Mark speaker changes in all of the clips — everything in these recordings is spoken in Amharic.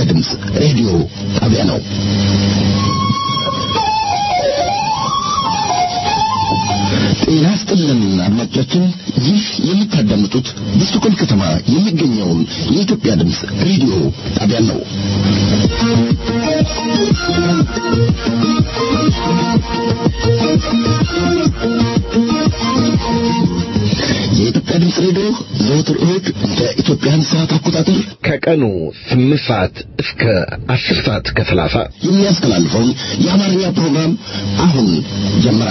Speaker 1: ድምፅ ሬዲዮ ጣቢያ ነው። ጤና ይስጥልን አድማጮቻችን፣ ይህ የምታዳምጡት በስቶኮልም ከተማ የሚገኘውን የኢትዮጵያ ድምፅ ሬዲዮ ጣቢያ ነው። የኢትዮጵያ ድምፅ ሬዲዮ ዘወትር እሁድ እንደ ኢትዮጵያን ሰዓት አቆጣጠር
Speaker 2: ከቀኑ ስምንት ሰዓት እስከ አስር ሰዓት ከሰላሳ
Speaker 1: የሚያስተላልፈውን የአማርኛ ፕሮግራም አሁን ጀመረ።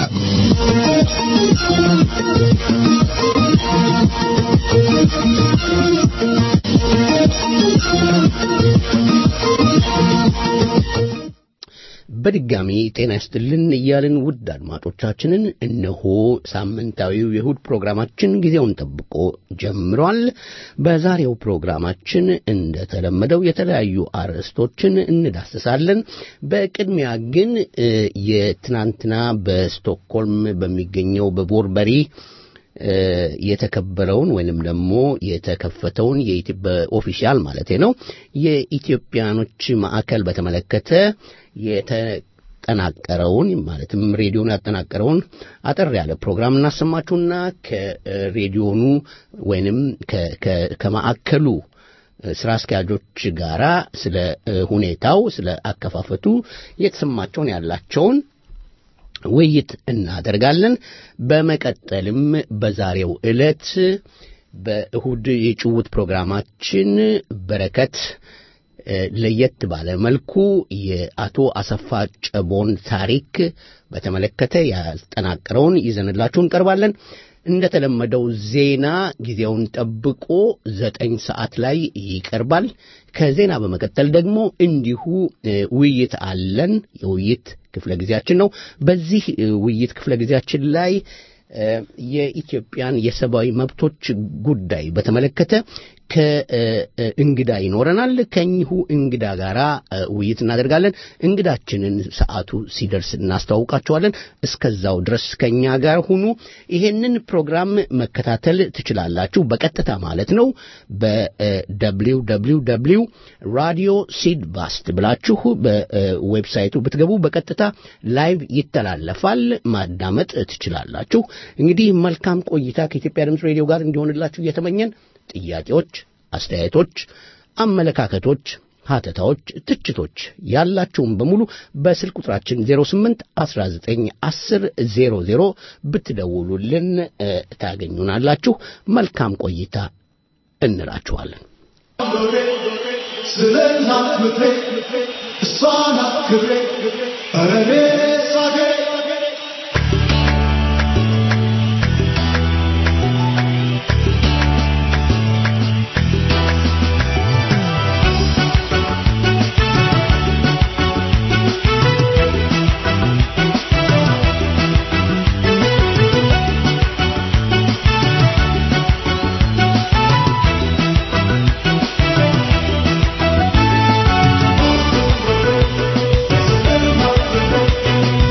Speaker 3: በድጋሚ ጤና ይስጥልን እያልን ውድ አድማጮቻችንን እነሆ ሳምንታዊው የእሁድ ፕሮግራማችን ጊዜውን ጠብቆ ጀምሯል። በዛሬው ፕሮግራማችን እንደተለመደው የተለያዩ አርዕስቶችን እንዳስሳለን። በቅድሚያ ግን የትናንትና በስቶክሆልም በሚገኘው በቦርበሪ የተከበረውን ወይንም ደግሞ የተከፈተውን በኦፊሻል ማለት ነው የኢትዮጵያኖች ማዕከል በተመለከተ የተጠናቀረውን ማለትም ሬዲዮኑ ያጠናቀረውን አጠር ያለ ፕሮግራም እናሰማችሁና ከሬዲዮኑ ወይንም ከማዕከሉ ስራ አስኪያጆች ጋራ ስለ ሁኔታው ስለ አከፋፈቱ የተሰማቸውን ያላቸውን ውይይት እናደርጋለን። በመቀጠልም በዛሬው ዕለት በእሁድ የጭውት ፕሮግራማችን በረከት ለየት ባለ መልኩ የአቶ አሰፋ ጨቦን ታሪክ በተመለከተ ያጠናቀረውን ይዘንላችሁ እንቀርባለን። እንደተለመደው ዜና ጊዜውን ጠብቆ ዘጠኝ ሰዓት ላይ ይቀርባል። ከዜና በመቀጠል ደግሞ እንዲሁ ውይይት አለን። የውይይት ክፍለ ጊዜያችን ነው። በዚህ ውይይት ክፍለ ጊዜያችን ላይ የኢትዮጵያን የሰብአዊ መብቶች ጉዳይ በተመለከተ ከእንግዳ ይኖረናል። ከኚሁ እንግዳ ጋር ውይይት እናደርጋለን። እንግዳችንን ሰዓቱ ሲደርስ እናስተዋውቃቸዋለን። እስከዛው ድረስ ከኛ ጋር ሁኑ። ይሄንን ፕሮግራም መከታተል ትችላላችሁ፣ በቀጥታ ማለት ነው። በደብሊው ደብሊው ደብሊው ራዲዮ ሲድቫስት ብላችሁ በዌብሳይቱ ብትገቡ በቀጥታ ላይቭ ይተላለፋል፣ ማዳመጥ ትችላላችሁ። እንግዲህ መልካም ቆይታ ከኢትዮጵያ ድምፅ ሬዲዮ ጋር እንዲሆንላችሁ እየተመኘን ጥያቄዎች፣ አስተያየቶች፣ አመለካከቶች፣ ሀተታዎች፣ ትችቶች ያላችሁም በሙሉ በስልክ ቁጥራችን 08 19 10 00 ብትደውሉልን ታገኙናላችሁ። መልካም ቆይታ እንላችኋለን።
Speaker 4: ስለ እናት ምድሬ እሷ ናት ክብሬ ኧረ እኔስ አገሬ
Speaker 5: Thank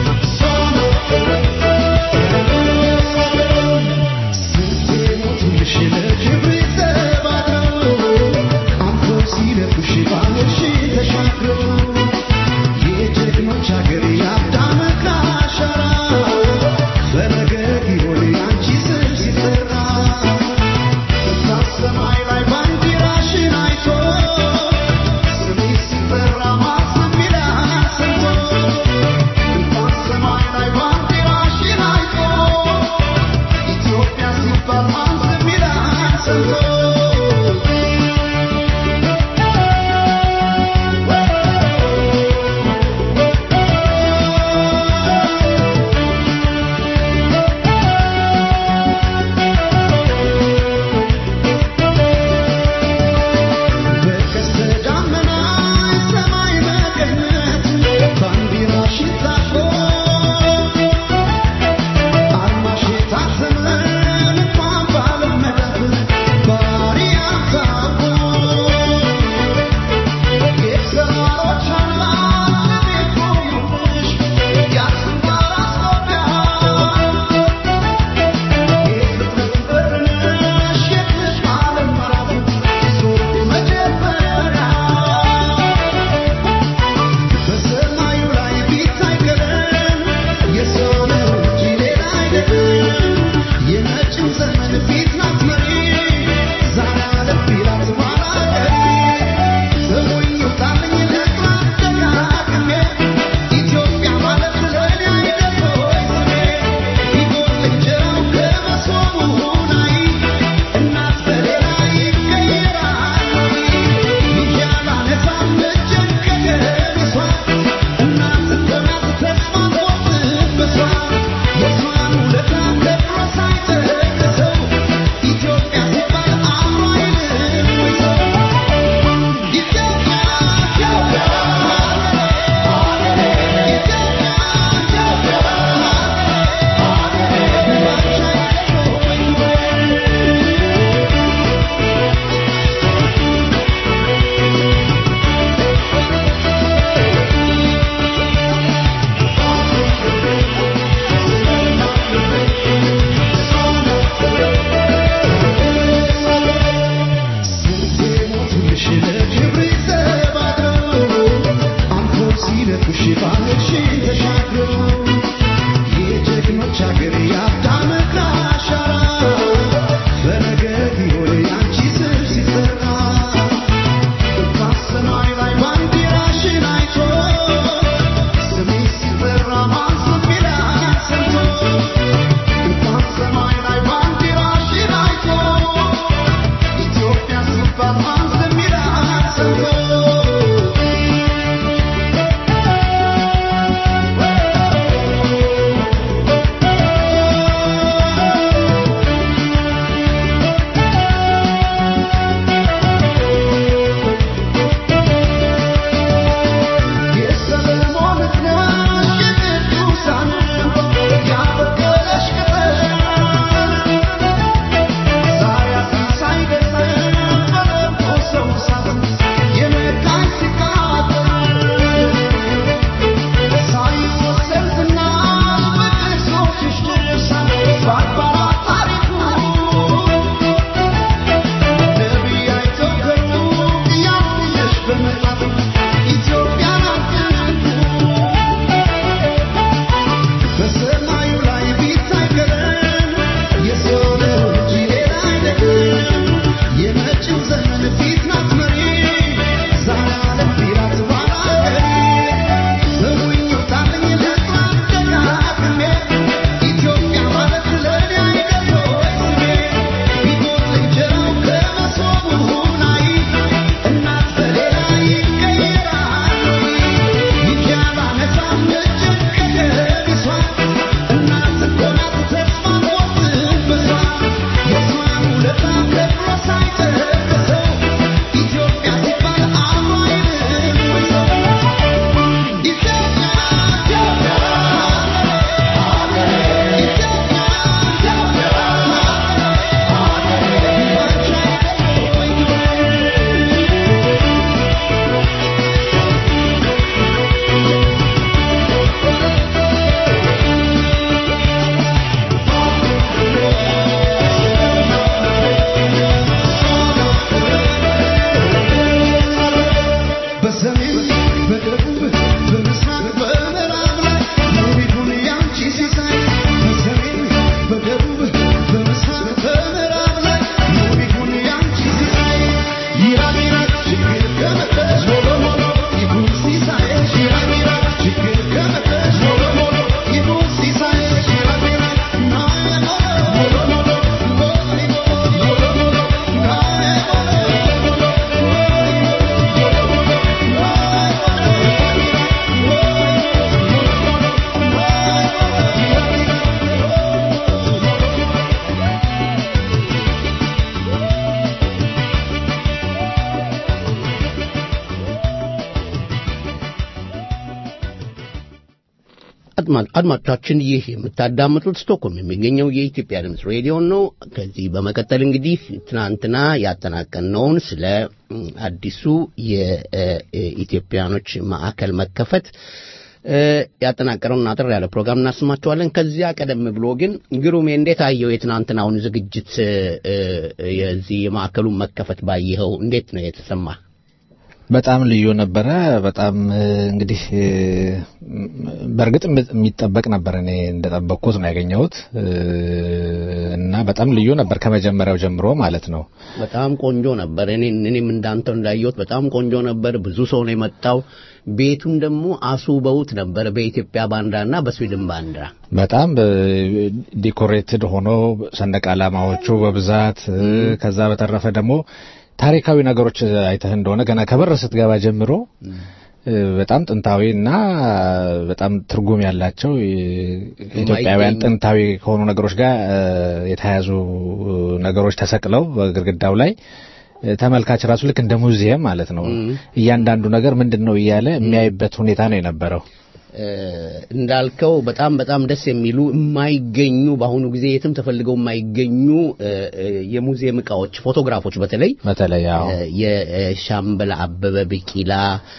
Speaker 3: አድማ- አድማጮቻችን ይህ የምታዳምጡት ስቶክሆልም የሚገኘው የኢትዮጵያ ድምፅ ሬዲዮ ነው። ከዚህ በመቀጠል እንግዲህ ትናንትና ያጠናቀነውን ስለ ም, አዲሱ የኢትዮጵያኖች ማዕከል መከፈት እ፣ ያጠናቀረውን አጠር ያለ ፕሮግራም እናስማቸዋለን። ከዚያ ቀደም ብሎ ግን ግሩሜ እንዴት አየው የትናንትናውን ዝግጅት እ፣ እ፣ የዚህ የማዕከሉን መከፈት ባየኸው እንዴት ነው የተሰማ?
Speaker 5: በጣም ልዩ ነበረ። በጣም እ፣ እንግዲህ እ፣ በእርግጥ የሚጠበቅ ነበር። እኔ እንደጠበቅኩት ነው ያገኘሁት እ፣ እና በጣም ልዩ ነበር ከመጀመሪያው ጀምሮ ማለት ነው።
Speaker 3: በጣም ቆንጆ ነበር። እኔ እኔም እንዳንተው እንዳየሁት በጣም ቆንጆ ነበር። ብዙ ሰው ነው የመጣው። ቤቱን ደግሞ አስውበውት ነበር በኢትዮጵያ ባንዲራና በስዊድን ባንዲራ።
Speaker 5: በጣም ዲኮሬትድ ሆኖ ሰንደቅ ዓላማዎቹ በብዛት እ፣ ከዛ በተረፈ ደግሞ ታሪካዊ ነገሮች አይተህ እንደሆነ ገና ከበር ስትገባ ጀምሮ እ፣ በጣም ጥንታዊ እና በጣም ትርጉም ያላቸው እ፣ ኢትዮጵያውያን ጥንታዊ ከሆኑ ነገሮች ጋር እ፣ የተያያዙ ነገሮች ተሰቅለው በግድግዳው ላይ እ፣ ተመልካች ራሱ ልክ እንደ ሙዚየም ማለት ነው። እያንዳንዱ ነገር ምንድን ነው እያለ የሚያይበት ሁኔታ ነው የነበረው።
Speaker 3: እ፣ እንዳልከው በጣም በጣም ደስ የሚሉ የማይገኙ በአሁኑ ጊዜ የትም ተፈልገው የማይገኙ እ፣ እ፣ የሙዚየም እቃዎች፣ ፎቶግራፎች በተለይ
Speaker 5: በተለይ ያው
Speaker 3: እ፣ የሻምበል አበበ ቢቂላ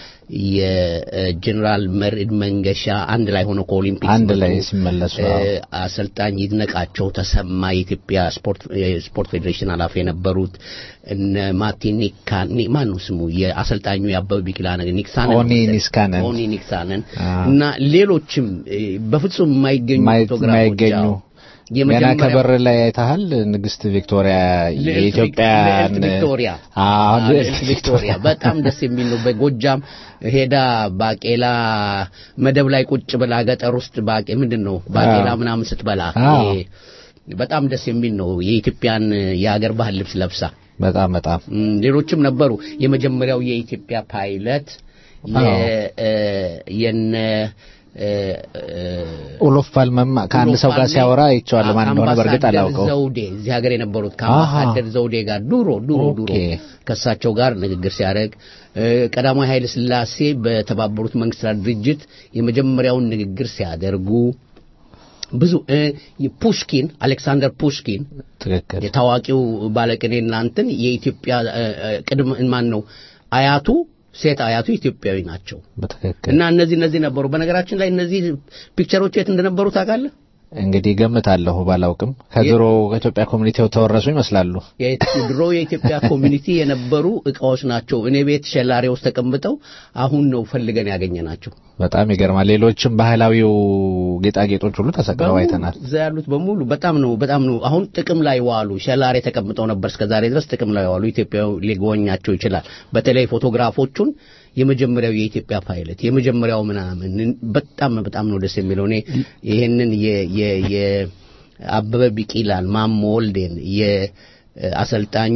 Speaker 3: የጀኔራል መርዕድ መንገሻ አንድ ላይ ሆነው ከኦሊምፒክ
Speaker 5: አንድ
Speaker 3: ሲመጡ፣
Speaker 5: ላይ ሲመለሱ
Speaker 3: እ፣
Speaker 5: አዎ።
Speaker 3: አሰልጣኝ ይድነቃቸው ተሰማ የኢትዮጵያ ስፖርት የስፖርት ፌዴሬሽን ኃላፊ የነበሩት እነ ማርቲን ኒካኒ ማን ነው ስሙ የአሰልጣኙ የአበበ ቢቂላ ነገር ኒክሳነን
Speaker 5: ኦኒ
Speaker 3: መሰለኝ።
Speaker 5: ኒስካነን።
Speaker 3: ኦኒ ኒክሳነን
Speaker 5: አዎ።
Speaker 3: እና ሌሎችም እ፣ በፍጹም የማይገኙ
Speaker 5: ማየት
Speaker 3: ፎቶግራፎች
Speaker 5: የማይገኙ
Speaker 3: አዎ።
Speaker 5: ገና
Speaker 3: የመጀመሪያው-
Speaker 5: ከበር ላይ አይተሃል። ንግስት ቪክቶሪያ
Speaker 3: ልዕልት
Speaker 5: የኢትዮጵያ
Speaker 3: ቪክ- ልዕልት ቪክቶሪያ
Speaker 5: አዎ
Speaker 3: አዎ፣ ልዕልት ቪክቶሪያ በጣም ደስ የሚል ነው። በጎጃም ሄዳ ባቄላ መደብ ላይ ቁጭ ብላ ገጠር ውስጥ ባቄ ምንድን ነው ባቄላ
Speaker 5: አዎ።
Speaker 3: ምናምን ስትበላ
Speaker 5: አዎ።
Speaker 3: ይሄ በጣም ደስ የሚል ነው። የኢትዮጵያን የሀገር ባህል ልብስ ለብሳ
Speaker 5: በጣም በጣም
Speaker 3: እም፣ ሌሎችም ነበሩ። የመጀመሪያው የኢትዮጵያ ፓይለት
Speaker 5: አዎ።
Speaker 3: የ- እ፣ የነ እ፣ እ፣
Speaker 5: ኦሎፍ ፓልመም ከአንድ ሰው ጋር
Speaker 3: ፓልሜ
Speaker 5: ሲያወራ አይቼዋለሁ። ማን እንደሆነ በእርግጥ
Speaker 3: አምባሳደር
Speaker 5: አላውቀው።
Speaker 3: ዘውዴ እዚህ ሀገር የነበሩት ከአምባሳደር ዘውዴ ጋር ድሮ ድሮ ድሮ
Speaker 5: ኦኬ።
Speaker 3: ከእሳቸው ጋር ንግግር ሲያደርግ እ፣ ቀዳማዊ ኃይለ ሥላሴ በተባበሩት መንግስታት ድርጅት የመጀመሪያውን ንግግር ሲያደርጉ ብዙ እ፣ ፑሽኪን አሌክሳንደር ፑሽኪን
Speaker 5: ትክክል
Speaker 3: የታዋቂው ባለቅኔ እናንትን የኢትዮጵያ እ፣ እ፣ ቅድም ማን ነው አያቱ ሴት አያቱ ኢትዮጵያዊ ናቸው
Speaker 5: በትክክል
Speaker 3: እና እነዚህ እነዚህ ነበሩ። በነገራችን ላይ እነዚህ ፒክቸሮች የት እንደነበሩ ታውቃለህ?
Speaker 5: እንግዲህ ገምታለሁ፣ ባላውቅም ከድሮ ከኢትዮጵያ ኮሚኒቲው ተወረሱ ይመስላሉ።
Speaker 3: ድሮ የኢትዮጵያ ኮሚኒቲ የነበሩ እቃዎች ናቸው። እኔ ቤት ሸላሬ ውስጥ ተቀምጠው አሁን ነው ፈልገን ያገኘናቸው።
Speaker 5: በጣም ይገርማል። ሌሎችም ባህላዊው ጌጣጌጦች ሁሉ ተሰቅለው
Speaker 3: በሙሉ
Speaker 5: አይተናል።
Speaker 3: እዛ ያሉት በሙሉ በጣም ነው በጣም ነው አሁን ጥቅም ላይ ዋሉ። ሸላሬ ተቀምጠው ነበር እስከዛሬ ድረስ ጥቅም ላይ ዋሉ። ኢትዮጵያ ሊጎበኛቸው ይችላል። በተለይ ፎቶግራፎቹን የመጀመሪያው የኢትዮጵያ ፓይለት የመጀመሪያው ምናምን በጣም በጣም ነው ደስ የሚለው። እኔ ይሄንን የ የ የአበበ ቢቂላን ማሞ ወልዴን የአሰልጣኝ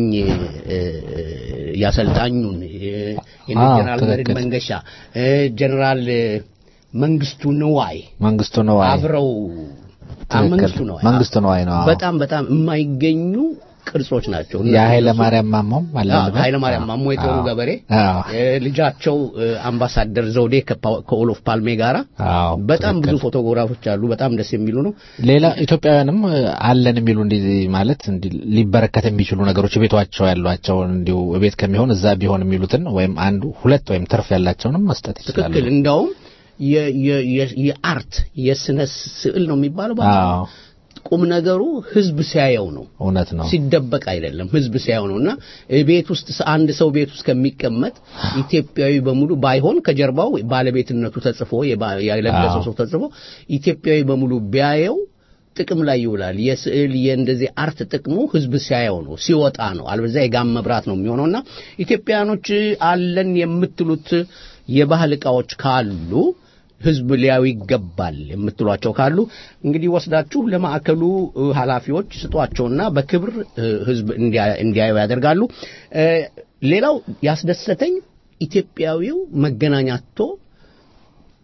Speaker 3: የአሰልጣኙን የጀነራል መርዕድ
Speaker 5: ትክክል።
Speaker 3: መንገሻ እ፣ ጀነራል መንግስቱ ንዋይ
Speaker 5: መንግስቱ ነው አይ
Speaker 3: አብረው
Speaker 5: ትክክል።
Speaker 3: መንግስቱ ነው
Speaker 5: መንግስቱ ነዋይ ነው። አዎ።
Speaker 3: በጣም በጣም የማይገኙ ቅርጾች ናቸው።
Speaker 5: የኃይለ ማርያም ማሞም አለበት።
Speaker 3: ኃይለ ማርያም ማሞ የጦሩ
Speaker 5: አዎ።
Speaker 3: ገበሬ
Speaker 5: አዎ።
Speaker 3: እ፣ ልጃቸው እ፣ አምባሳደር ዘውዴ ከፓ- ከኦሎፍ ፓልሜ ጋራ
Speaker 5: አዎ፣
Speaker 3: በጣም ብዙ
Speaker 5: ትክክል።
Speaker 3: ፎቶግራፎች አሉ። በጣም ደስ የሚሉ ነው።
Speaker 5: ሌላ ኢትዮጵያውያንም እ፣ አለን የሚሉ እንዲህ ማለት እንዲህ ሊበረከት የሚችሉ ነገሮች ቤቷቸው ያሏቸውን እንዲሁ ቤት ከሚሆን እዛ ቢሆን የሚሉትን ወይም አንዱ ሁለት ወይም ትርፍ ያላቸውንም መስጠት ይችላሉ።
Speaker 3: ትክክል። እንዳውም የ- የ- የ- የአርት የስነ ስዕል ነው የሚባለው በአማርኛ።
Speaker 5: አዎ
Speaker 3: ቁም ነገሩ ህዝብ ሲያየው ነው
Speaker 5: እውነት ነው።
Speaker 3: ሲደበቅ አይደለም። ህዝብ ሲያየው ነው እና ቤት ውስጥ አንድ ሰው ቤት ውስጥ ከሚቀመጥ ኢትዮጵያዊ በሙሉ ባይሆን ከጀርባው ባለቤትነቱ ተጽፎ የባ- የለበሰው
Speaker 5: አዎ።
Speaker 3: ሰው ተጽፎ ኢትዮጵያዊ በሙሉ ቢያየው ጥቅም ላይ ይውላል። የስዕል የእንደዚህ አርት ጥቅሙ ህዝብ ሲያየው ነው ሲወጣ ነው። አልበዛ የጋም መብራት ነው የሚሆነውና ኢትዮጵያኖች አለን የምትሉት የባህል ዕቃዎች ካሉ ህዝብ ሊያዩ ይገባል የምትሏቸው ካሉ እንግዲህ ወስዳችሁ ለማዕከሉ እ፣ ኃላፊዎች ስጧቸውና በክብር እ፣ ህዝብ እንዲያ- እንዲያዩ ያደርጋሉ። እ፣ ሌላው ያስደሰተኝ ኢትዮጵያዊው መገናኛቶ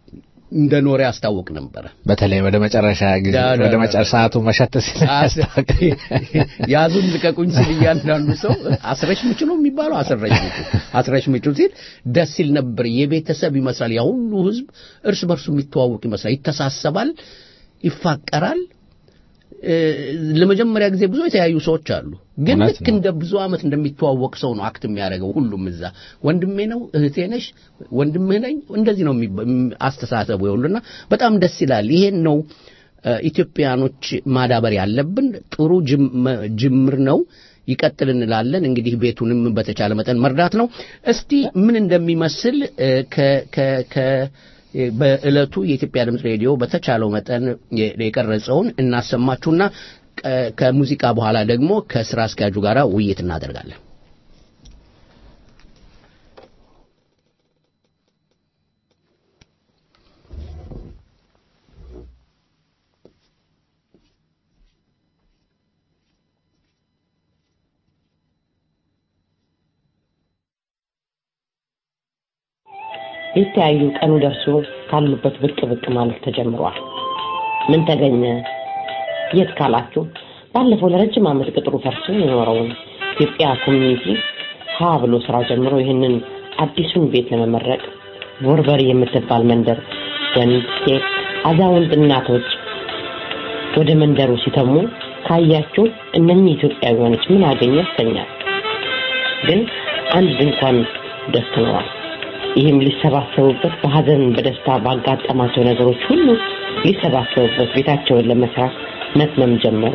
Speaker 3: እንደኖረ ያስታውቅ ነበረ።
Speaker 5: በተለይ ወደ መጨረሻ ጊዜ
Speaker 3: ዳ- ዳ-
Speaker 5: ወደ
Speaker 3: ዳ-
Speaker 5: መጨረሻ ሰዓቱ መሸት ሲል ያስታውቅ።
Speaker 3: ያዙን ልቀቁኝ ሲል እያንዳንዱ ሰው አስረሽ ምቹ ነው የሚባለው አስረሽ ምቹ አስረሽ ምቹ ሲል ደስ ሲል ነበር። የቤተሰብ ይመስላል። ያ ሁሉ ህዝብ እርስ በርሱ የሚተዋወቅ ይመስላል። ይተሳሰባል፣ ይፋቀራል። እ፣ ለመጀመሪያ ጊዜ ብዙ የተለያዩ ሰዎች አሉ። ግን
Speaker 5: እውነት
Speaker 3: ልክ
Speaker 5: ነው።
Speaker 3: እንደ ብዙ ዓመት እንደሚተዋወቅ ሰው ነው አክት የሚያደርገው ሁሉም እዛ ወንድሜ ነው እህቴ ነሽ ወንድምህ ነኝ እንደዚህ ነው የሚባ- እም- አስተሳሰቡ ይሁሉና በጣም ደስ ይላል። ይሄን ነው እ፣ ኢትዮጵያኖች ማዳበር ያለብን ጥሩ ጅም- ጅምር ነው። ይቀጥል እንላለን። እንግዲህ ቤቱንም በተቻለ መጠን መርዳት ነው። እስቲ ምን እንደሚመስል እ፣ ከ- ከ- ከ- በዕለቱ የኢትዮጵያ ድምፅ ሬዲዮ በተቻለው መጠን የ- የቀረጸውን እናሰማችሁና ቀ- ከሙዚቃ በኋላ ደግሞ ከስራ አስኪያጁ ጋር ውይይት እናደርጋለን።
Speaker 6: የተያዩ ቀኑ ደርሶ ካሉበት ብቅ ብቅ ማለት ተጀምሯል። ምን ተገኘ? የት ካላችሁ ባለፈው ለረጅም ዓመት ቅጥሩ ፈርሶ የኖረውን ኢትዮጵያ ኮሚኒቲ ሀ ብሎ ስራ ጀምሮ ይህንን አዲሱን ቤት ለመመረቅ ቦርበሪ የምትባል መንደር ወንድ፣ ሴት፣ አዛውንት እናቶች ወደ መንደሩ ሲተሙ ካያችሁ እነኚህ ኢትዮጵያውያኖች ምን አገኘ ያሰኛል። ግን አንድ እንኳን ደክመዋል። ይህም ሊሰባሰቡበት በሀዘን በደስታ ባጋጠማቸው ነገሮች ሁሉ ሊሰባሰቡበት ቤታቸውን ለመስራት መትመም ጀመሩ።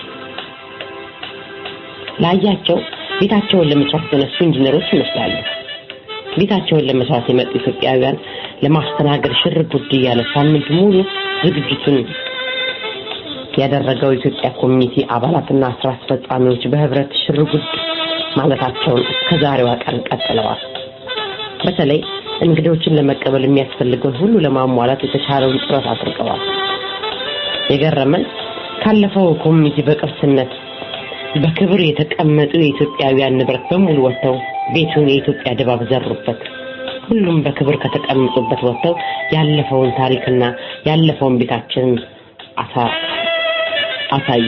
Speaker 6: ላያቸው ቤታቸውን ለመስራት የተነሱ ኢንጂነሮች ይመስላሉ። ቤታቸውን ለመስራት የመጡ ኢትዮጵያውያን ለማስተናገድ ሽር ጉድ እያለ ሳምንት ሙሉ ዝግጅቱን ያደረገው የኢትዮጵያ ኮሚኒቲ አባላትና ስራ አስፈጻሚዎች በህብረት ሽር ጉድ ማለታቸውን እስከ ዛሬዋ ቀን ቀጥለዋል። በተለይ እንግዶችን ለመቀበል የሚያስፈልገውን ሁሉ ለማሟላት የተቻለውን ጥረት አድርገዋል። የገረመን ካለፈው ኮሚኒቲ በቅርስነት በክብር የተቀመጡ የኢትዮጵያውያን ንብረት በሙሉ ወጥተው ቤቱን የኢትዮጵያ ድባብ ዘሩበት። ሁሉም በክብር ከተቀመጡበት ወጥተው ያለፈውን ታሪክና ያለፈውን ቤታችንን አሳ- አሳዩ።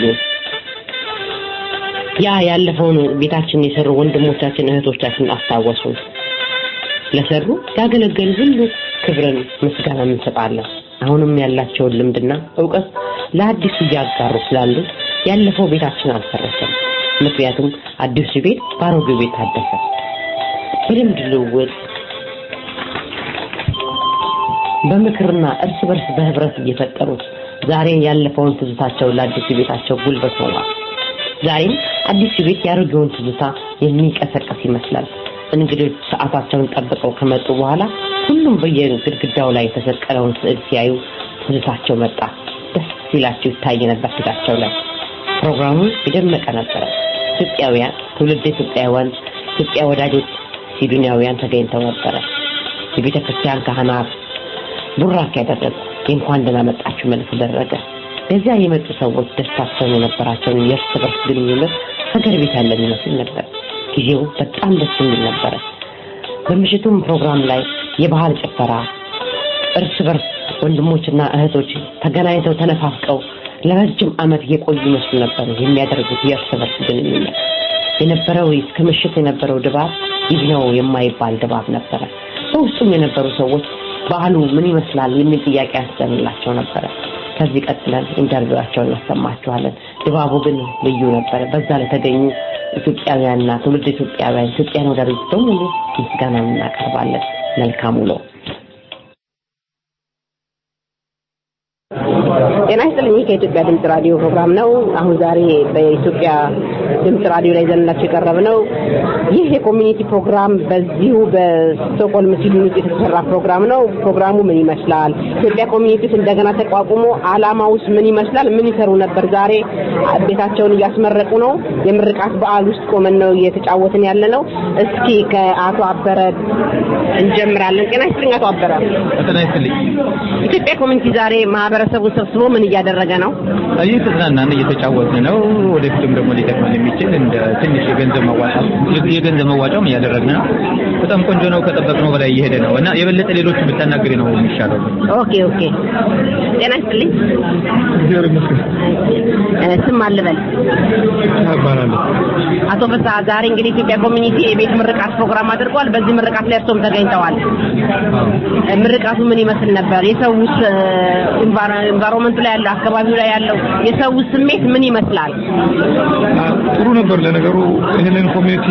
Speaker 6: ያ ያለፈውን ቤታችንን የሰሩ ወንድሞቻችን እህቶቻችን አስታወሱ። ለሰሩ ያገለገሉ ሁሉ ክብርን ምስጋና እንሰጣለን። አሁንም ያላቸውን ልምድና እውቀት ለአዲሱ እያጋሩ ስላሉ ያለፈው ቤታችን አልፈረሰም። ምክንያቱም አዲሱ ቤት በአሮጌው ቤት ታደሰ። በልምድ ልውውጥ በምክርና እርስ በርስ በህብረት እየፈጠሩት ዛሬ ያለፈውን ትዝታቸው ለአዲሱ ቤታቸው ጉልበት ሆኗል። ዛሬም አዲሱ ቤት የአሮጌውን ትዝታ የሚቀሰቀስ ይመስላል። እንግዶች ሰዓታቸውን ጠብቀው ከመጡ በኋላ ሁሉም በየግድግዳው ላይ የተሰቀለውን ስዕል ሲያዩ ትዝታቸው መጣ። ደስ ሲላቸው ይታይ ነበር ፊታቸው ላይ። ፕሮግራሙ የደመቀ ነበረ። ኢትዮጵያውያን፣ ትውልድ ኢትዮጵያውያን፣ ኢትዮጵያ ወዳጆች፣ ሲዱኒያውያን ተገኝተው ነበረ። የቤተ ክርስቲያን ካህናት ቡራክ ያደረጉ የእንኳን ደህና መጣችሁ መልስ ተደረገ። በዚያ የመጡ ሰዎች ደስታቸውን የነበራቸውን የእርስ በርስ ግንኙነት ሀገር ቤት ያለን ይመስል ነበር። ጊዜው በጣም ደስ የሚል ነበረ። በምሽቱም ፕሮግራም ላይ የባህል ጭፈራ እርስ በርስ ወንድሞችና እህቶች ተገናኝተው ተነፋፍቀው ለረጅም ዓመት የቆዩ ይመስሉ ነበር የሚያደርጉት የእርስ በርስ ግንኙነት የነበረው እስከ ምሽት የነበረው ድባብ ይህ ነው የማይባል ድባብ ነበረ። በውስጡም የነበሩ ሰዎች በዓሉ ምን ይመስላል የሚል ጥያቄ ያስጨንላቸው ነበረ። ከዚህ ቀጥለን ኢንተርቪዋቸውን እናሰማችኋለን። ድባቡ ግን ልዩ ነበረ። በዛ ለተገኙ ኢትዮጵያውያንና ትውልድ ኢትዮጵያውያን ኢትዮጵያን ወዳጆች በሙሉ ምስጋና እናቀርባለን። መልካም ውሎ።
Speaker 7: ጤና ይስጥልኝ። ከኢትዮጵያ ድምጽ ራዲዮ ፕሮግራም ነው። አሁን ዛሬ በኢትዮጵያ ድምጽ ራዲዮ ላይ ዘንላችሁ የቀረብ ነው። ይህ የኮሚኒቲ ፕሮግራም በዚሁ በስቶክሆልም ስዊድን ውስጥ የተሰራ ፕሮግራም ነው። ፕሮግራሙ ምን ይመስላል? ኢትዮጵያ ኮሚኒቲ ውስጥ እንደገና ተቋቁሞ አላማውስ ምን ይመስላል? ምን ይሰሩ ነበር? ዛሬ ቤታቸውን እያስመረቁ ነው። የምርቃት በዓል ውስጥ ቆመን ነው እየተጫወትን ያለ ነው። እስኪ ከአቶ አበረ እንጀምራለን። ጤና ይስጥልኝ አቶ አበረ።
Speaker 8: ጤና ይስጥልኝ።
Speaker 7: ኢትዮጵያ ኮሚኒቲ ዛሬ ማህበረሰቡን ሰብስቦ ምን እያደረገ ነው?
Speaker 8: እየተዝናናን እየተጫወትን ነው። ወደፊትም ደግሞ ሊጠቅመን የሚችል እንደ ትንሽ የገንዘብ መዋጫ የገንዘብ መዋጫም እያደረግን ነው። በጣም ቆንጆ ነው። ከጠበቅነው በላይ እየሄደ ነው እና የበለጠ ሌሎች ብታናገሪ ነው የሚሻለው።
Speaker 7: ኦኬ ኦኬ። ጤና ይስጥልኝ። እ፣ ስም አልበል
Speaker 9: እባላለሁ።
Speaker 7: አቶ ፍስሐ ዛሬ እንግዲህ ኢትዮጵያ ኮሚኒቲ የቤት ምርቃት ፕሮግራም አድርጓል። በዚህ ምርቃት ላይ እርሶም ተገኝተዋል። እ፣ ምርቃቱ ምን ይመስል ነበር? የሰውስ ኢንቫይሮንመንቱ ላይ ያለው አካባቢው ላይ ያለው የሰው ስሜት ምን ይመስላል?
Speaker 9: ጥሩ ነበር። ለነገሩ ይህንን ኮሚኒቲ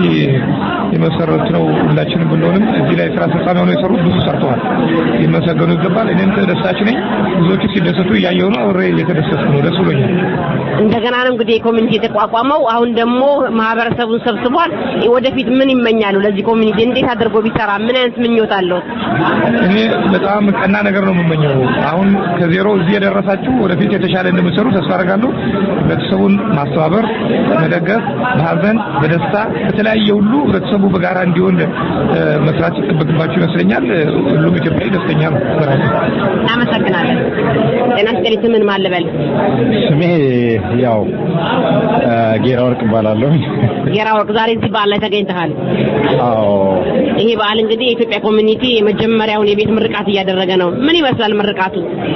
Speaker 9: የመሰረት ነው ሁላችንም ብንሆንም እዚህ ላይ ስራ አስፈጻሚ ሆነው የሰሩት ብዙ ሰርተዋል፣ ሊመሰገኑ ይገባል። እኔም ተደሳች ነኝ። ብዙዎቹ ሲደሰቱ እያየሁ ነው። አብሬ እየተደሰትኩ ነው። ደስ ብሎኛል።
Speaker 7: እንደገና ነው እንግዲህ ኮሚኒቲ የተቋቋመው። አሁን ደግሞ ማህበረሰቡን ሰብስቧል። ወደፊት ምን ይመኛሉ? ለዚህ ኮሚኒቲ እንዴት አድርጎ ቢሰራ ምን አይነት ምኞት አለው?
Speaker 9: እኔ በጣም ቀና ነገር ነው የምመኘው። አሁን ከዜሮ እዚህ የደረሳችሁ ወደፊት የተሻለ እንደምትሰሩ ተስፋ አደርጋለሁ። ህብረተሰቡን ማስተባበር፣ መደገፍ፣ በሀዘን በደስታ በተለያየ ሁሉ ህብረተሰቡ በጋራ እንዲሆን እ፣ መስራት ይጠበቅባችሁ ይመስለኛል። ሁሉም ኢትዮጵያዊ ደስተኛ ነው በራሱ
Speaker 7: እናመሰግናለን። ጤና ይስጥልኝ። ስምን ማን ልበል?
Speaker 10: ስሜ ያው እ፣ ጌራ ወርቅ እባላለሁ።
Speaker 7: ጌራ ወርቅ፣ ዛሬ እዚህ በዓል ላይ ተገኝተሃል።
Speaker 10: አዎ
Speaker 7: ይሄ በዓል እንግዲህ የኢትዮጵያ ኮሚኒቲ የመጀመሪያውን የቤት ምርቃት እያደረገ ነው። ምን ይመስላል ምርቃቱ?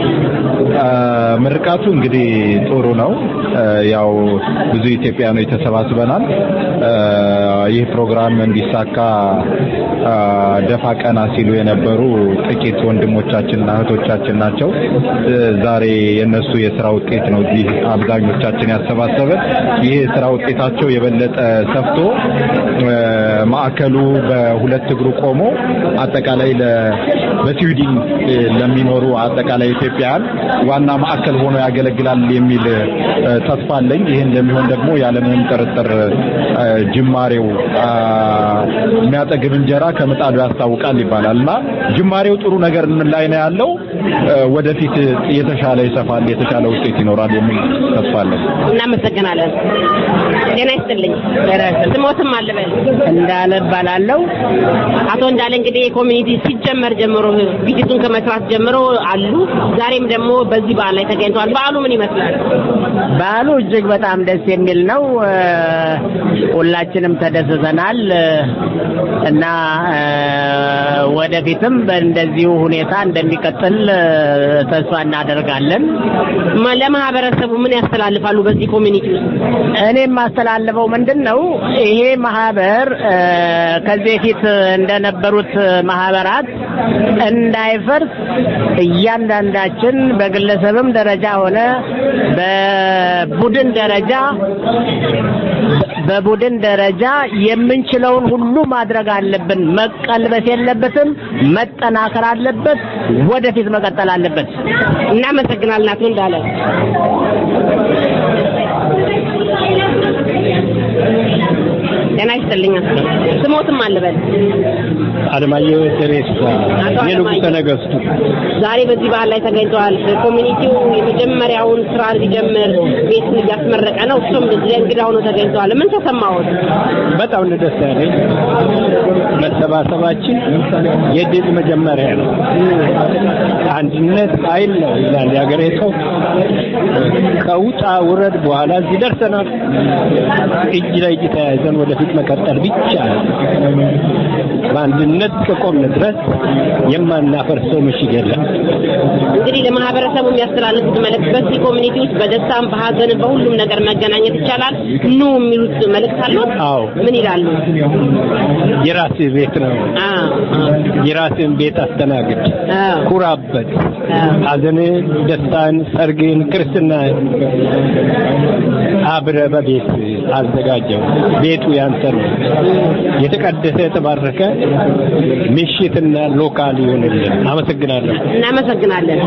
Speaker 10: እ፣ ምርቃቱ እንግዲህ ጥሩ ነው። እ፣ ያው ብዙ ኢትዮጵያኖች ተሰባስበናል። እ፣ ይህ ፕሮግራም እንዲሳካ እ፣ ደፋ ቀና ሲሉ የነበሩ ጥቂት ወንድሞቻችንና እህቶቻችን ናቸው። እ፣ ዛሬ የነሱ የስራ ውጤት ነው እዚህ አብዛኞቻችን ያሰባሰበን። ይህ የስራ ውጤታቸው የበለጠ ሰፍቶ እ፣ ማዕከሉ በሁለት እግሩ ቆሞ አጠቃላይ ለ በስዊድን እ፣ ለሚኖሩ አጠቃላይ ኢትዮጵያውያን ዋና ማዕከል ሆኖ ያገለግላል የሚል እ፣ ተስፋ አለኝ። ይህ እንደሚሆን ደግሞ ያለምንም ጥርጥር እ፣ ጅማሬው አ፣ የሚያጠግብ እንጀራ ከምጣዱ ያስታውቃል ይባላል እና ጅማሬው ጥሩ ነገር ላይ ነው ያለው። እ፣ ወደፊት የተሻለ ይሰፋል፣ የተሻለ ውጤት ይኖራል የሚል ተስፋ አለኝ።
Speaker 7: እናመሰግናለን። ጤና ይስጥልኝ። ስሞትም አልበል
Speaker 11: እንዳለ እባላለሁ።
Speaker 7: አቶ እንዳለ እንግዲህ የኮሚኒቲ ሲጀመር ጀምሮ ቪዲቱን ከመስራት ጀምሮ አሉ። ዛሬም ደግሞ በዚህ በዓል ላይ ተገኝተዋል። በዓሉ ምን ይመስላል?
Speaker 11: በዓሉ እጅግ በጣም ደስ የሚል ነው። እ፣ ሁላችንም ተደስተናል እ፣ እና እ፣ ወደፊትም በእንደዚሁ ሁኔታ እንደሚቀጥል እ፣ ተስፋ እናደርጋለን።
Speaker 7: ማ- ለማህበረሰቡ ምን ያስተላልፋሉ? በዚህ ኮሚኒቲ ውስጥ
Speaker 11: እኔ የማስተላልፈው ምንድን ነው ይሄ ማህበር እ፣ ከዚህ በፊት እንደነበሩት ማህበራት እንዳይፈርስ እያንዳንዳችን በግለሰብም ደረጃ ሆነ በቡድን ደረጃ በቡድን ደረጃ የምንችለውን ሁሉ ማድረግ አለብን። መቀልበስ የለበትም፣ መጠናከር አለበት፣ ወደፊት መቀጠል አለበት።
Speaker 7: እናመሰግናለን አቶ እንዳለ። ጤና ይስጥልኝ። ስሞትም አልበል
Speaker 12: አለማየሁ ደሬሳ
Speaker 7: አቶ
Speaker 12: የንጉሠ
Speaker 7: አለማየሁ።
Speaker 12: ነገሥቱ
Speaker 7: ዛሬ በዚህ በዓል ላይ ተገኝተዋል። ኮሚኒቲው የመጀመሪያውን ስራ ሊጀምር ቤት እያስመረቀ ነው። እሱም እዚህ እንግዳ ሆኖ ተገኝተዋል። ምን ተሰማዎት?
Speaker 12: በጣም ነው ደስ ያለኝ። መሰባሰባችን የድል መጀመሪያ ነው። አንድነት ኃይል ነው ይላል የሀገሬ ሰው። ከውጣ ውረድ በኋላ እዚህ ደርሰናል። እጅ ለእጅ ተያይዘን ወደፊት መቀጠል ብቻ ነው። በአንድነት ከቆምን ድረስ የማናፈርሰው ምሽግ የለም።
Speaker 7: እንግዲህ ለማህበረሰቡ የሚያስተላልፉት መልእክት በዚህ ኮሚኒቲ ውስጥ በደስታም በሀዘንም በሁሉም ነገር መገናኘት ይቻላል ኑ የሚሉት መልእክት አሉት?
Speaker 12: አዎ
Speaker 7: ምን ይላሉ?
Speaker 12: የራስህ ቤት ነው። የራስህን ቤት አስተናግድ፣ ኩራበት። ሀዘንን፣ ደስታን፣ ሰርግን፣ ክርስትናን አብረህ በቤት አዘጋጀው። ቤቱ ያንተ ነው። የተቀደሰ የተባረከ ምሽትና ሎካል ይሆንልን። አመሰግናለሁ።
Speaker 7: እናመሰግናለን።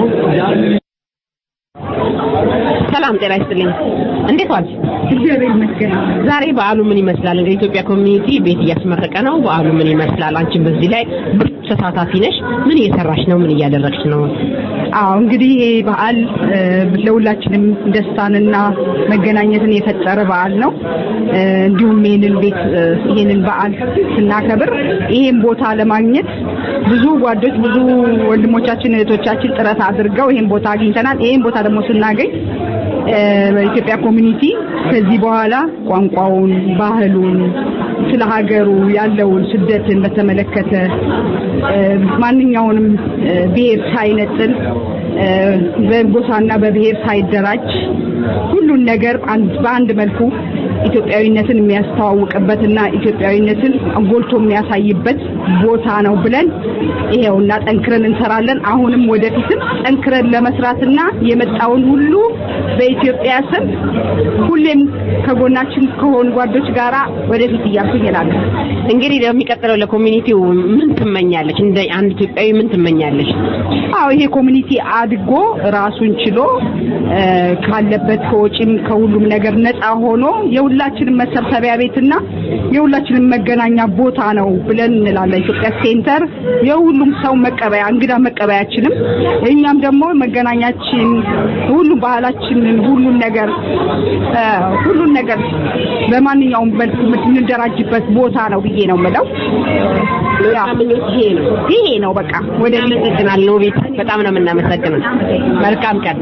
Speaker 7: ሰላም ጤና ይስጥልኝ። እንዴት ዋል? እግዚአብሔር ይመስገን። ዛሬ በዓሉ ምን ይመስላል? እንግዲህ ኢትዮጵያ ኮሚኒቲ ቤት እያስመረቀ ነው። በዓሉ ምን ይመስላል? አንቺም በዚህ ላይ ብርቱ ተሳታፊ ነሽ። ምን እየሰራሽ ነው? ምን እያደረግሽ ነው?
Speaker 13: አዎ እንግዲህ ይሄ በዓል እ፣ ለሁላችንም ደስታንና መገናኘትን የፈጠረ በዓል ነው። እ፣ እንዲሁም ይህንን ቤት እ፣ ይህንን በዓል ስናከብር ይሄን ቦታ ለማግኘት ብዙ ጓዶች፣ ብዙ ወንድሞቻችን፣ እህቶቻችን ጥረት አድርገው ይሄን ቦታ አግኝተናል። ይሄን ቦታ ደግሞ ስናገኝ እ፣ በኢትዮጵያ ኮሚኒቲ ከዚህ በኋላ ቋንቋውን፣ ባህሉን፣ ስለ ሀገሩ ያለውን ስደትን በተመለከተ እ፣ ማንኛውንም እ፣ ብሔር ሳይነጥል እ፣ በጎሳና በብሔር ሳይደራጅ ሁሉን ነገር አንድ- በአንድ መልኩ ኢትዮጵያዊነትን የሚያስተዋውቅበትና ኢትዮጵያዊነትን ጎልቶ የሚያሳይበት ቦታ ነው ብለን ይሄውና ጠንክረን እንሰራለን። አሁንም ወደፊትም ጠንክረን ለመስራትና የመጣውን ሁሉ በኢትዮጵያ ስም ሁሌም ከጎናችን ከሆኑ ጓዶች ጋራ ወደፊት እያልኩኝ እላለሁ።
Speaker 7: እንግዲህ ለሚቀጥለው ለኮሚኒቲው ምን ትመኛለች? እንደ አንድ ኢትዮጵያዊ ምን ትመኛለች?
Speaker 13: አዎ ይሄ ኮሚኒቲ አድጎ ራሱን ችሎ እ፣ ካለበት ከወጪም ከሁሉም ነገር ነፃ ሆኖ የሁላችንም መሰብሰቢያ ቤትና የሁላችንም መገናኛ ቦታ ነው ብለን እንላለን። ኢትዮጵያ ሴንተር የሁሉም ሰው መቀበያ እንግዳ መቀበያችንም እኛም ደግሞ መገናኛችን ሁሉም ባህላችንን ሁሉን ነገር እ፣ ሁሉን ነገር በማንኛውም መልኩ የምንደራጅበት ቦታ ነው ብዬ ነው የምለው። ያ
Speaker 7: ይሄ ነው
Speaker 13: ይሄ ነው በቃ ወደ
Speaker 7: እናመሰግናለን። ውቤት በጣም ነው የምናመሰግነው። መልካም ቀን።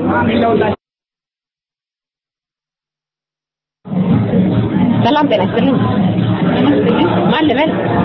Speaker 7: ሰላም ጤና ይስጥልኝ። ማን ልበል?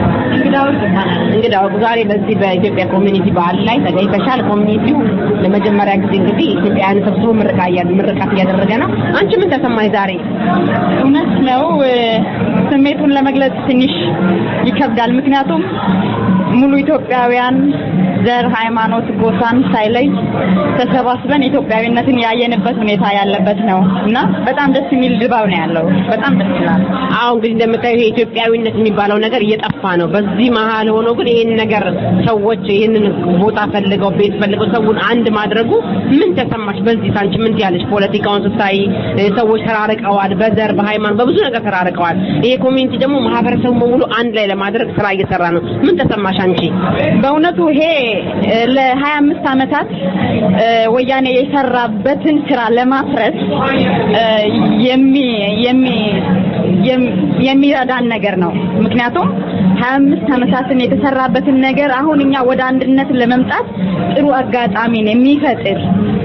Speaker 7: እንግዳ ወርቅ ዛሬ በዚህ በኢትዮጵያ ኮሚኒቲ በዓል ላይ ተገኝተሻል። ኮሚኒቲው ለመጀመሪያ ጊዜ እንግዲህ ኢትዮጵያውያን ሰብስቦ ምርቃ እያ- ምርቃት እያደረገ ነው። አንቺ ምን ተሰማሽ ዛሬ?
Speaker 14: እውነት ነው እ፣ ስሜቱን ለመግለጽ ትንሽ ይከብዳል። ምክንያቱም ሙሉ ኢትዮጵያውያን ዘር፣ ሃይማኖት፣ ጎሳን ሳይለይ ተሰባስበን ኢትዮጵያዊነትን ያየንበት ሁኔታ ያለበት ነው እና በጣም ደስ የሚል ድባብ ነው ያለው። በጣም ደስ ይላል።
Speaker 7: አዎ እንግዲህ እንደምታዩ ይሄ ኢትዮጵያዊነት የሚባለው ነገር እየጠፋ ነው። በዚህ መሀል ሆኖ ግን ይሄን ነገር ሰዎች ይሄንን ቦታ ፈልገው ቤት ፈልገው ሰውን አንድ ማድረጉ ምን ተሰማሽ? በዚህ ሳንቺ ምን ትያለሽ? ፖለቲካውን ስታይ እ፣ ሰዎች ተራርቀዋል፣ በዘር በሃይማኖት በብዙ ነገር ተራርቀዋል። ይሄ ኮሚኒቲ ደግሞ ማህበረሰቡ በሙሉ አንድ ላይ ለማድረግ ስራ እየሰራ ነው። ምን ተሰማሽ አንቺ?
Speaker 14: በእውነቱ ይሄ እ፣ ለሀያ አምስት ዓመታት እ፣ ወያኔ የሰራበትን ስራ ለማፍረስ እ፣ የሚ የሚ የም- የሚረዳን ነገር ነው። ምክንያቱም ሀያ አምስት ዓመታትን የተሰራበትን ነገር አሁን እኛ ወደ አንድነት ለመምጣት ጥሩ አጋጣሚን የሚፈጥር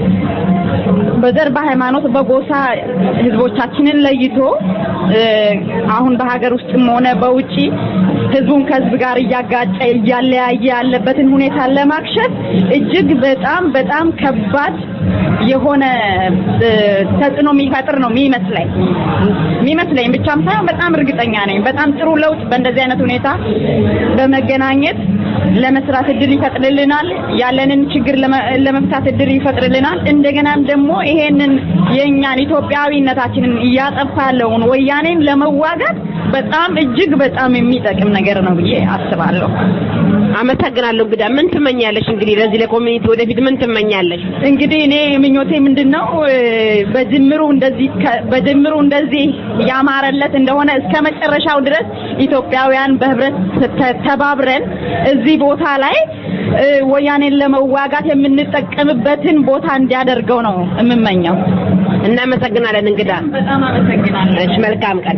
Speaker 14: በዘር በሃይማኖት በጎሳ ህዝቦቻችንን ለይቶ እ፣ አሁን በሀገር ውስጥም ሆነ በውጪ ህዝቡን ከህዝብ ጋር እያጋጨ እያለያየ ያለበትን ሁኔታ ለማክሸፍ እጅግ በጣም በጣም ከባድ የሆነ እ፣ ተጽዕኖ የሚፈጥር ነው የሚመስለኝ የሚመስለኝ ብቻም ሳይሆን በጣም እርግጠኛ ነኝ። በጣም ጥሩ ለውጥ በእንደዚህ አይነት ሁኔታ በመገናኘት ለመስራት እድል ይፈጥርልናል። ያለንን ችግር ለመ- ለመፍታት እድል ይፈጥርልናል። እንደገናም ደግሞ ይሄንን የእኛን ኢትዮጵያዊነታችንን እያጠፋ ያለውን ወያኔን ለመዋጋት በጣም እጅግ በጣም የሚጠቅም ነገር ነው ብዬ አስባለሁ።
Speaker 7: አመሰግናለሁ። እንግዳ ምን ትመኛለሽ? እንግዲህ ለዚህ ለኮሚኒቲ ወደፊት ምን ትመኛለሽ?
Speaker 14: እንግዲህ እኔ ምኞቴ ምንድነው እ፣ በጅምሩ እንደዚህ ከ- በጅምሩ እንደዚህ ያማረለት እንደሆነ እስከ መጨረሻው ድረስ ኢትዮጵያውያን በህብረት ተ- ተባብረን እዚህ ቦታ ላይ እ፣ ወያኔን ለመዋጋት የምንጠቀምበትን ቦታ እንዲያደርገው ነው የምመኘው።
Speaker 7: እናመሰግናለን እንግዳ።
Speaker 14: በጣም አመሰግናለሁ።
Speaker 7: እሺ፣ መልካም ቀን።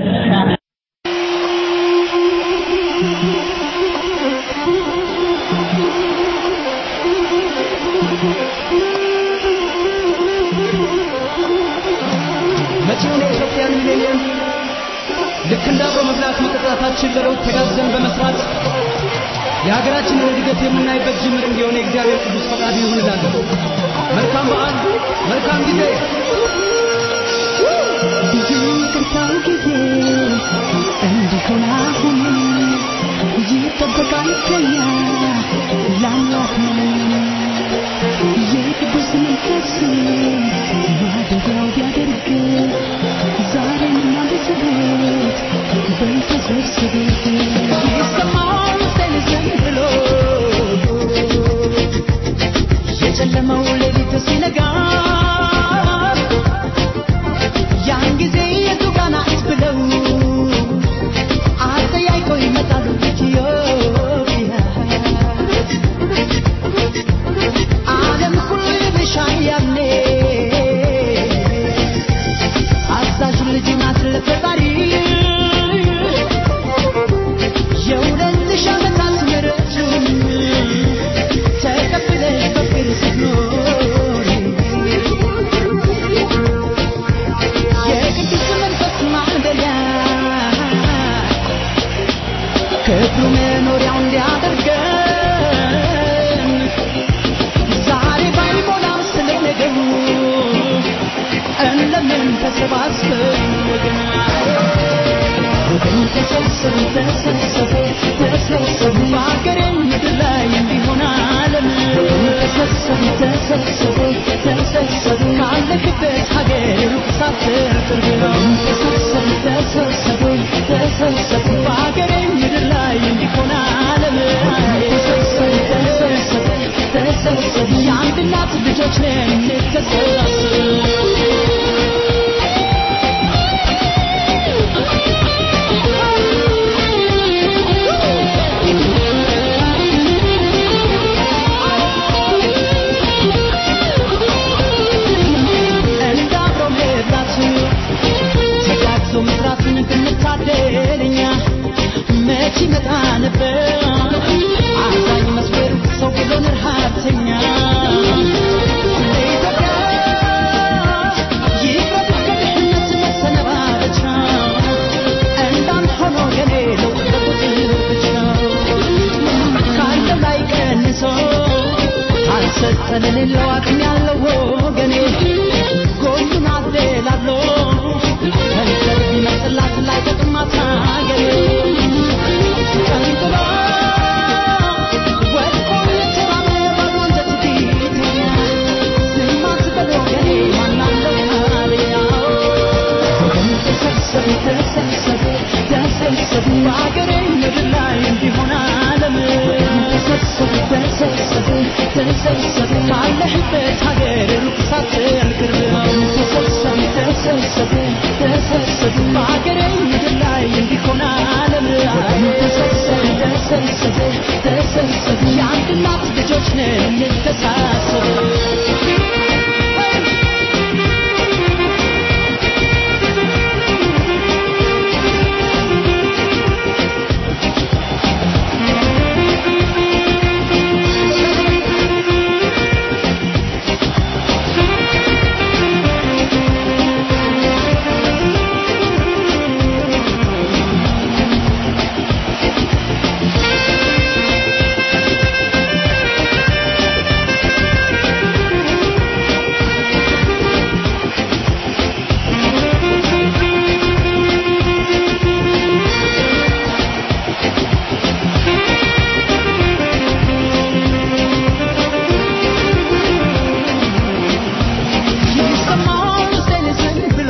Speaker 15: መጪውን የኢትዮጵያን ሚሌኒየም ልክ እንደ አብሮ መብላት መጠጣታችን ለለውጥ ተጋግዘን በመስራት የሀገራችንን እድገት የምናይበት ጅምር እንዲሆን የእግዚአብሔር ቅዱስ ፈቃዱ ይሁን እላለሁ። መልካም በዓል፣ መልካም ጊዜ።
Speaker 4: ይቅርታው ጊዜ እንዲሆን አሁን ይጠበቃል ከኛ ለአምላክ ነው የቅዱስ መንፈስ ማደሪያው ቢያደርግ ዛሬም እናንተሰበት በተሰብስብ ይሰማል ሰል ዘን ብሎ የጨለመው ሌሊት ሲነጋ ያን ጊዜ የቱ ጋር ናት ብለው አጠያይቀው ይመጣሉ ኢትዮጵያ ዓለም ሁሉ ይብሻል ያኔ አዛዥ ልጅ ናት ለፈጣሪ የሁለት ሺህ ዓመታት ምሕረቱን ተቀብለሽ በፍቅር ስትኖሪ
Speaker 16: ተሰብሰቡ ተሰብሰቡ ተሰብሰቡ በአገሬ ምድር ላይ እንዲሆን ዓለም ተሰብሰቡ ተሰብሰቡ ተሰብሰቡ ካለክበት ሀገር ሩቅ ሳትር ቅርብ ነው ተሰብሰቡ ተሰብሰቡ ተሰብሰቡ በአገሬ ምድር ላይ እንዲሆን ዓለም ተሰብሰቡ ተሰብሰቡ ተሰብሰቡ የአንድ እናት ልጆች ነን እንተሰባሰብ እንደ አብሮ መብላት ተጋግዞ መስራትን ብንታደል እኛ መች ይመጣ ነበር አዛኝ መስበር ሰው ብሎን ረሃብተኛ ለኢትዮጵያ ይቅረብ ከድህነት መሰነባበቻ እንዳንድ ሆኖ የኔ ለውጥ በቁጥር ብቻ ካለው ላይ ቀንሶ አልሰጠን ሌለው አቅም ያለው ወገኔ ጎኑን አደላሎ ከንፈር ቢመስላት ላይ ጥቅማት ሀገሬ ቀንጥሎ ወድቆ የተራበ ባዶ አንጀት ፊተኛ ዝም አትበል ወገኔ ማናለው ካለያው ተሰብሰቡ ተሰብሰቡ ተሰብሰቡ በአገሬ ምድር ላይ እንዲሆን ዓለም ተሰብሰቡ ተሰብሰቡ ተሰብሰቡ ካለህበት ሀገር ሩቅ ሳትል ቅርብ ነው ተሰብሰቡ ተሰብሰቡ ተሰብሰቡ በአገሬ ምድር ላይ እንዲሆን ዓለም ተሰብሰቡ ተሰብሰቡ ተሰብሰቡ የአንድ እናት ልጆች ነን እንተሳሰብ ይሰማል ውስጤን ዝም ብሎ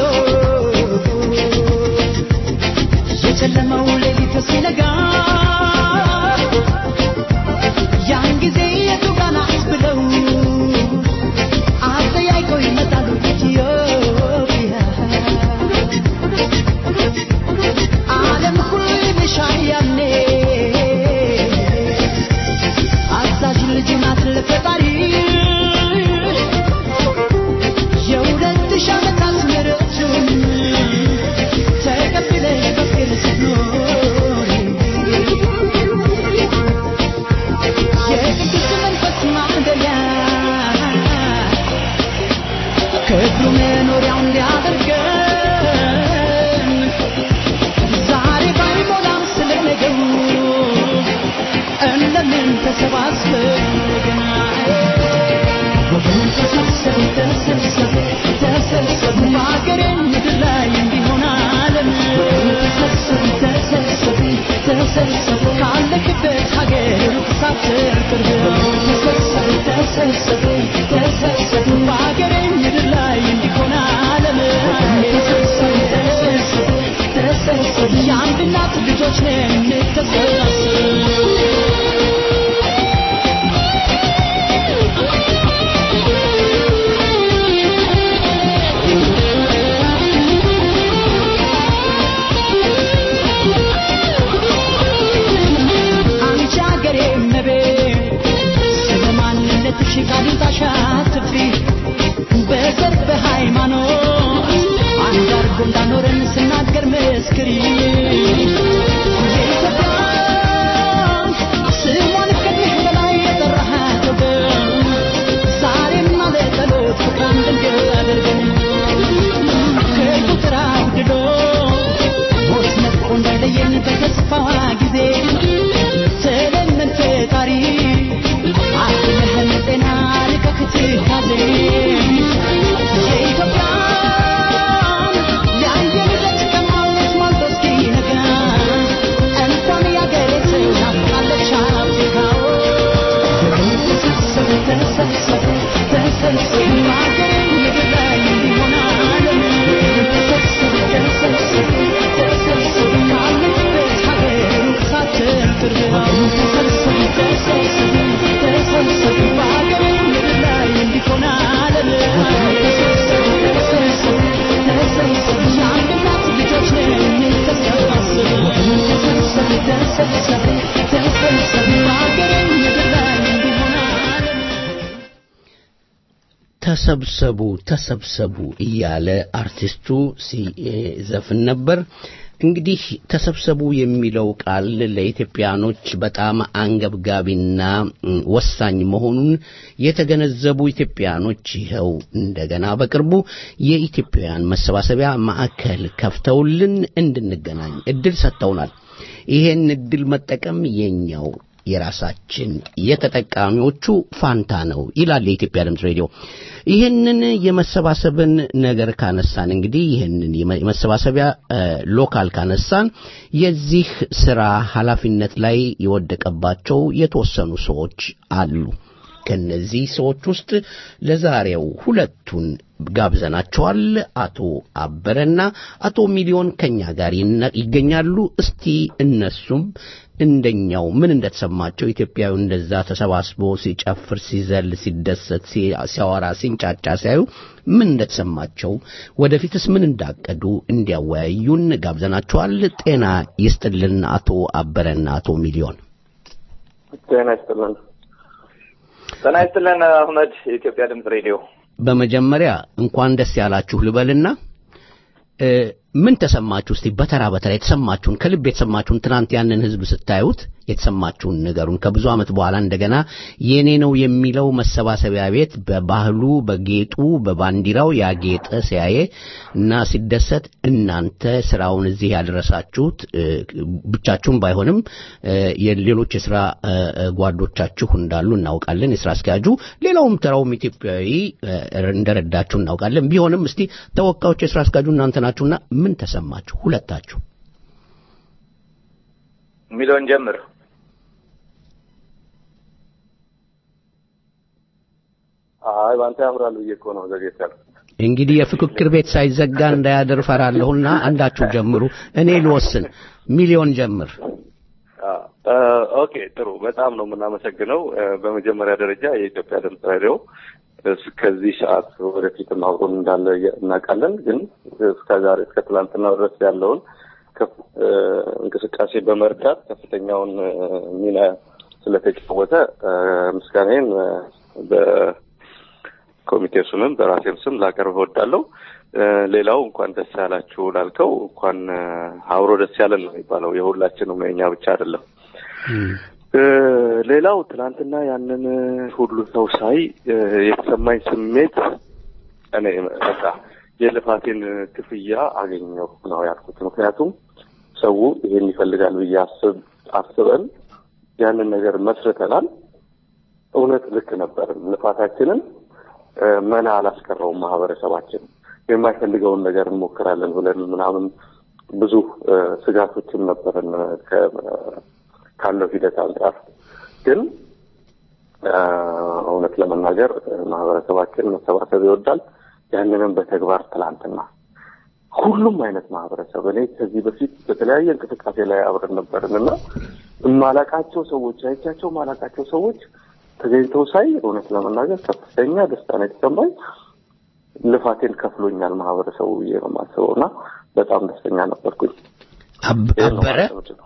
Speaker 16: የጨለመው ሌሊት ሲነጋ ያን ጊዜ የቱ ጋ ናት ብለው አጠያይቀው ይመጣሉ ኢትዮጵያ ዓለም ሁሉ ይልሻል ያኔ አዛዥ ልጅ ናት ለፈጣሪ የሁለት ሺህ ዓመታት ምሕረቱን ተቀብለሽ በፍቅር ስትኖሪ የቅዱስ መንፈስ ማደሪያ ክብሩ መኖሪያው እንዲያደርገን ዛሬ ባይሞላም ስለ ነገሩ እንደምን ተሰባስበን ገና ወገን ተሰብሰቡ ተሰብሰቡ ተሰብሰቡ በአገሬ ምድር ላይ እንዲሆን ዓለም ተሰብሰቡ ተሰብሰቡ ተሰብሰቡ ካለክበት ሀገር ሩቅ ሳትር ቅርብ ነው ተሰብሰቡ ተሰብሰቡ ተሰብሰቡ በአገሬ ምድር ላይ እንዲሆን ዓለም ተሰብሰቡ ተሰብሰቡ ተሰብሰቡ የአንድ እናት ልጆች ነን እንተሰባሰብ አንቺ አገሬ እመቤት ስለ ማንነትሽ ቃልን ታሻትፊ በዘር በሃይማኖት አንድ አድርጎ እንዳኖረን ስናገር መስክሪ የኢትዮጵያ ስሟን ከዚህ በላይ የጠራሃት ወገን ዛሬም አለ ጸሎት ፍቅር እንድንገዛ አድርገን ከቁጥር አውድዶ ሞት ነጥቆ እንዳይለየን በተስፋዋ ጊዜ ስለምን ፈጣሪ አትለህን ጤና ልቀክት ካዜ
Speaker 3: ተሰብሰቡ ተሰብሰቡ እያለ አርቲስቱ ሲዘፍን ነበር። እንግዲህ ተሰብሰቡ የሚለው ቃል ለኢትዮጵያኖች በጣም አንገብጋቢና ወሳኝ መሆኑን የተገነዘቡ ኢትዮጵያኖች ይኸው እንደገና በቅርቡ የኢትዮጵያውያን መሰባሰቢያ ማዕከል ከፍተውልን እንድንገናኝ እድል ሰጥተውናል። ይሄን እድል መጠቀም የኛው የራሳችን የተጠቃሚዎቹ ፋንታ ነው ይላል የኢትዮጵያ ድምፅ ሬዲዮ። ይህንን የመሰባሰብን ነገር ካነሳን እንግዲህ ይህንን የመሰባሰቢያ ሎካል ካነሳን የዚህ ስራ ኃላፊነት ላይ የወደቀባቸው የተወሰኑ ሰዎች አሉ። ከነዚህ ሰዎች ውስጥ ለዛሬው ሁለቱን ጋብዘናቸዋል። አቶ አበረና አቶ ሚሊዮን ከኛ ጋር ይገኛሉ። እስቲ እነሱም እንደኛው ምን እንደተሰማቸው ኢትዮጵያዊ እንደዛ ተሰባስቦ ሲጨፍር፣ ሲዘል፣ ሲደሰት፣ ሲያወራ፣ ሲንጫጫ ሲያዩ ምን እንደተሰማቸው ወደፊትስ ምን እንዳቀዱ እንዲያወያዩን ጋብዘናቸዋል። ጤና ይስጥልን አቶ አበረና አቶ ሚሊዮን።
Speaker 17: ጤና ይስጥልን። ጤና ይስጥልን አህመድ፣ የኢትዮጵያ ድምፅ ሬዲዮ።
Speaker 3: በመጀመሪያ እንኳን ደስ ያላችሁ ልበልና ምን ተሰማችሁ? እስቲ በተራ በተራ የተሰማችሁን ከልብ የተሰማችሁን ትናንት ያንን ህዝብ ስታዩት የተሰማችሁን ነገሩን ከብዙ ዓመት በኋላ እንደገና የኔ ነው የሚለው መሰባሰቢያ ቤት በባህሉ በጌጡ በባንዲራው ያጌጠ ሲያየ እና ሲደሰት እናንተ ስራውን እዚህ ያደረሳችሁት ብቻችሁን ባይሆንም የሌሎች የስራ ጓዶቻችሁ እንዳሉ እናውቃለን። የስራ አስኪያጁ ሌላውም ተራውም ኢትዮጵያዊ እንደረዳችሁ እናውቃለን። ቢሆንም እስቲ ተወካዮች የስራ አስኪያጁ እናንተ ናችሁና ምን ተሰማችሁ ሁለታችሁ?
Speaker 17: ሚሊዮን ጀምር።
Speaker 18: አይ ባንተ ያምራል ብዬ እኮ ነው ዘጌት ያልኩት።
Speaker 3: እንግዲህ የፍክክር ቤት ሳይዘጋ እንዳያደር ፈራለሁና አንዳችሁ ጀምሩ፣ እኔ ልወስን። ሚሊዮን ጀምር።
Speaker 18: ኦኬ ጥሩ፣ በጣም ነው የምናመሰግነው። በመጀመሪያ ደረጃ የኢትዮጵያ ድምፅ ሬዲዮ እስከዚህ ሰዓት ወደፊትም አብሮን እንዳለ እናውቃለን። ግን እስከ ዛሬ እስከ ትላንትና ድረስ ያለውን እንቅስቃሴ በመርዳት ከፍተኛውን ሚና ስለተጫወተ ምስጋናዬን በኮሚቴው ስምም በራሴም ስም ላቀርብ እወዳለሁ። ሌላው እንኳን ደስ ያላችሁ ላልከው እንኳን አብሮ ደስ ያለን ነው የሚባለው። የሁላችንም ነው፣ የኛ ብቻ አይደለም። ሌላው ትናንትና ያንን ሁሉ ሰው ሳይ የተሰማኝ ስሜት እኔ በቃ የልፋቴን ክፍያ አገኘሁ ነው ያልኩት። ምክንያቱም ሰው ይሄን ይፈልጋል ብዬ አስብ አስበን ያንን ነገር መስርተናል። እውነት ልክ ነበር። ልፋታችንን መና አላስቀረውም። ማህበረሰባችን የማይፈልገውን ነገር እንሞክራለን ብለን ምናምን ብዙ ስጋቶችም ነበረን ካለው ሂደት አንጻር ግን እውነት ለመናገር ማህበረሰባችን መሰባሰብ ይወዳል። ያንንም በተግባር ትላንትና ሁሉም አይነት ማህበረሰብ እኔ ከዚህ በፊት በተለያየ እንቅስቃሴ ላይ አብረን ነበርን እና የማላቃቸው ሰዎች አይቻቸው ማላቃቸው ሰዎች ተገኝተው ሳይ እውነት ለመናገር ከፍተኛ ደስታ ነው የተሰማኝ። ልፋቴን ከፍሎኛል ማህበረሰቡ ብዬ ነው የማስበው እና በጣም ደስተኛ ነበርኩኝ።
Speaker 3: አበረ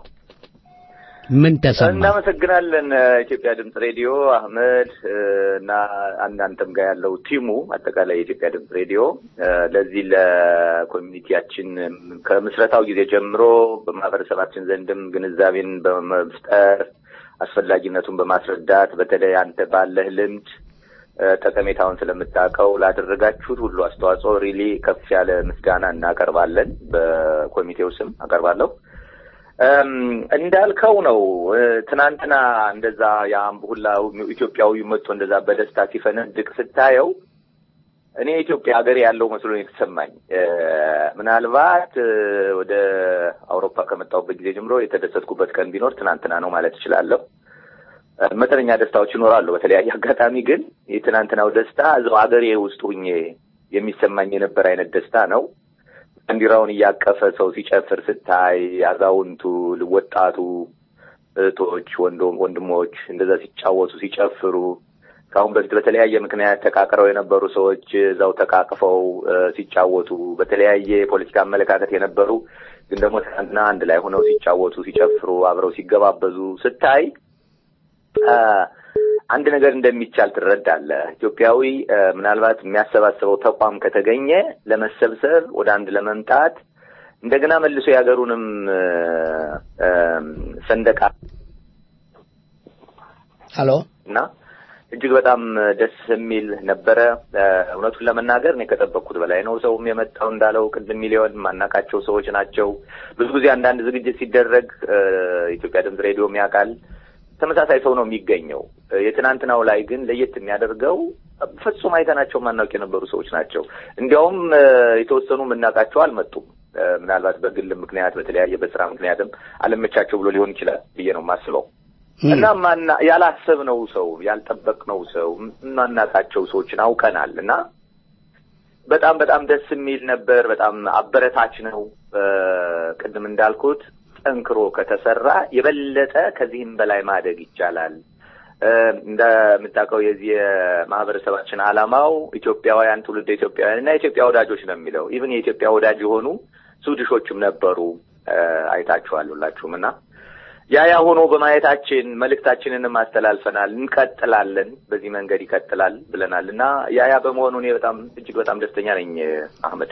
Speaker 3: ምን ተሰማ?
Speaker 17: እናመሰግናለን ኢትዮጵያ ድምፅ ሬዲዮ አህመድ እና እናንተም ጋር ያለው ቲሙ አጠቃላይ የኢትዮጵያ ድምፅ ሬዲዮ ለዚህ ለኮሚኒቲያችን ከምስረታው ጊዜ ጀምሮ በማህበረሰባችን ዘንድም ግንዛቤን በመፍጠር አስፈላጊነቱን በማስረዳት በተለይ አንተ ባለህ ልምድ ጠቀሜታውን ስለምታውቀው ላደረጋችሁት ሁሉ አስተዋጽኦ ሪሊ ከፍ ያለ ምስጋና እናቀርባለን። በኮሚቴው ስም አቀርባለሁ። እንዳልከው ነው። ትናንትና እንደዛ የአምብ ሁላ ኢትዮጵያዊ መጥቶ እንደዛ በደስታ ሲፈነድቅ ስታየው እኔ ኢትዮጵያ ሀገር ያለው መስሎ ነው የተሰማኝ። ምናልባት ወደ አውሮፓ ከመጣሁበት ጊዜ ጀምሮ የተደሰትኩበት ቀን ቢኖር ትናንትና ነው ማለት እችላለሁ። መጠነኛ ደስታዎች ይኖራሉ በተለያየ አጋጣሚ፣ ግን የትናንትናው ደስታ እዛው ሀገሬ ውስጥ ሁኜ የሚሰማኝ የነበረ አይነት ደስታ ነው። ባንዲራውን እያቀፈ ሰው ሲጨፍር ስታይ፣ አዛውንቱ፣ ወጣቱ፣ እህቶች፣ ወንድሞች እንደዛ ሲጫወቱ ሲጨፍሩ ከአሁን በፊት በተለያየ ምክንያት ተቃቅረው የነበሩ ሰዎች እዛው ተቃቅፈው ሲጫወቱ በተለያየ የፖለቲካ አመለካከት የነበሩ ግን ደግሞ ትናንትና አንድ ላይ ሆነው ሲጫወቱ ሲጨፍሩ አብረው ሲገባበዙ ስታይ አንድ ነገር እንደሚቻል ትረዳለህ። ኢትዮጵያዊ እ፣ ምናልባት የሚያሰባስበው ተቋም ከተገኘ ለመሰብሰብ ወደ አንድ ለመምጣት እንደገና መልሶ የሀገሩንም እ፣ እ፣ ሰንደቅ
Speaker 3: ሀሎ
Speaker 17: እና እጅግ በጣም ደስ የሚል ነበረ። እ፣ እውነቱን ለመናገር እኔ ከጠበቅኩት በላይ ነው። ሰውም የመጣው እንዳለው ቅድም ሚሊዮን ማናቃቸው ሰዎች ናቸው። ብዙ ጊዜ አንዳንድ ዝግጅት ሲደረግ እ፣ ኢትዮጵያ ድምፅ ሬዲዮም ያውቃል ተመሳሳይ ሰው ነው የሚገኘው። እ፣ የትናንትናው ላይ ግን ለየት የሚያደርገው ፍጹም አይተናቸው ማናውቅ የነበሩ ሰዎች ናቸው። እንዲያውም እ፣ የተወሰኑ የምናውቃቸው አልመጡም። እ፣ ምናልባት በግል ምክንያት በተለያየ በስራ ምክንያትም አለመቻቸው ብሎ ሊሆን ይችላል ብዬ ነው የማስበው። እና ማና ያላሰብነው ሰው ያልጠበቅነው ሰው ማናቃቸው ሰዎችን አውቀናል እና በጣም በጣም ደስ የሚል ነበር። በጣም አበረታች ነው። እ፣ ቅድም እንዳልኩት ጠንክሮ ከተሰራ የበለጠ ከዚህም በላይ ማደግ ይቻላል። እ፣ እንደምታውቀው የዚህ የማህበረሰባችን ዓላማው ኢትዮጵያውያን ትውልደ ኢትዮጵያውያን እና የኢትዮጵያ ወዳጆች ነው የሚለው ኢቭን የኢትዮጵያ ወዳጅ የሆኑ ስዊድሾችም ነበሩ። እ፣ አይታችኋል ሁላችሁም እና ያ ያ ሆኖ በማየታችን መልእክታችንንም አስተላልፈናል። እንቀጥላለን፣ በዚህ መንገድ ይቀጥላል ብለናል እና ያ ያ በመሆኑ እኔ በጣም እጅግ በጣም ደስተኛ ነኝ አህመድ።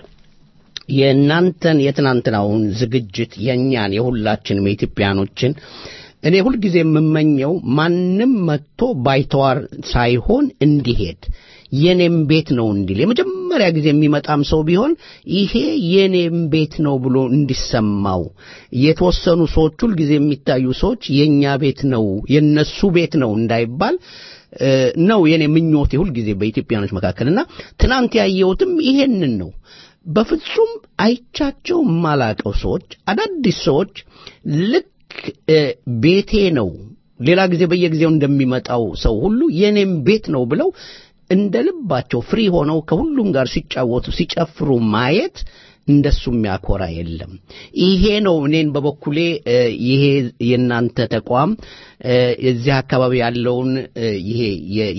Speaker 3: የእናንተን የትናንትናውን ዝግጅት የእኛን የሁላችንም የኢትዮጵያኖችን እኔ ሁልጊዜ የምመኘው ማንም መጥቶ ባይተዋር ሳይሆን እንዲሄድ የኔም ቤት ነው እንዲል የመጀመሪያ ጊዜ የሚመጣም ሰው ቢሆን ይሄ የኔም ቤት ነው ብሎ እንዲሰማው የተወሰኑ ሰዎች ሁልጊዜ የሚታዩ ሰዎች የእኛ ቤት ነው የነሱ ቤት ነው እንዳይባል እ፣ ነው የኔ ምኞቴ ሁልጊዜ በኢትዮጵያኖች መካከል እና ትናንት ያየሁትም ይሄንን ነው። በፍጹም አይቻቸው የማላቀው ሰዎች አዳዲስ ሰዎች ልክ እ፣ ቤቴ ነው ሌላ ጊዜ በየጊዜው እንደሚመጣው ሰው ሁሉ የኔም ቤት ነው ብለው እንደ ልባቸው ፍሪ ሆነው ከሁሉም ጋር ሲጫወቱ ሲጨፍሩ ማየት እንደሱ የሚያኮራ የለም። ይሄ ነው እኔን በበኩሌ እ፣ ይሄ የእናንተ ተቋም እ፣ እዚህ አካባቢ ያለውን እ፣ ይሄ የ-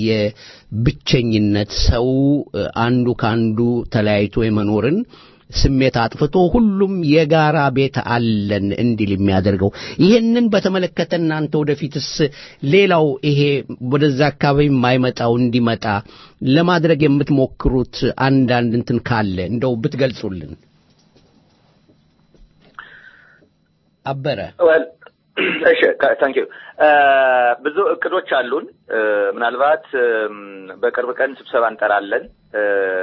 Speaker 3: የብቸኝነት ሰው እ፣ አንዱ ከአንዱ ተለያይቶ የመኖርን ስሜት አጥፍቶ ሁሉም የጋራ ቤት አለን እንዲል የሚያደርገው ይህንን በተመለከተ እናንተ ወደፊትስ ሌላው ይሄ ወደዛ አካባቢ የማይመጣው እንዲመጣ ለማድረግ የምትሞክሩት አንዳንድ እንትን ካለ እንደው ብትገልጹልን። አበረ
Speaker 17: well እሺ ታንክ ዩ ብዙ እቅዶች አሉን እ፣ ምናልባት እም፣ በቅርብ ቀን ስብሰባ እንጠራለን እ፣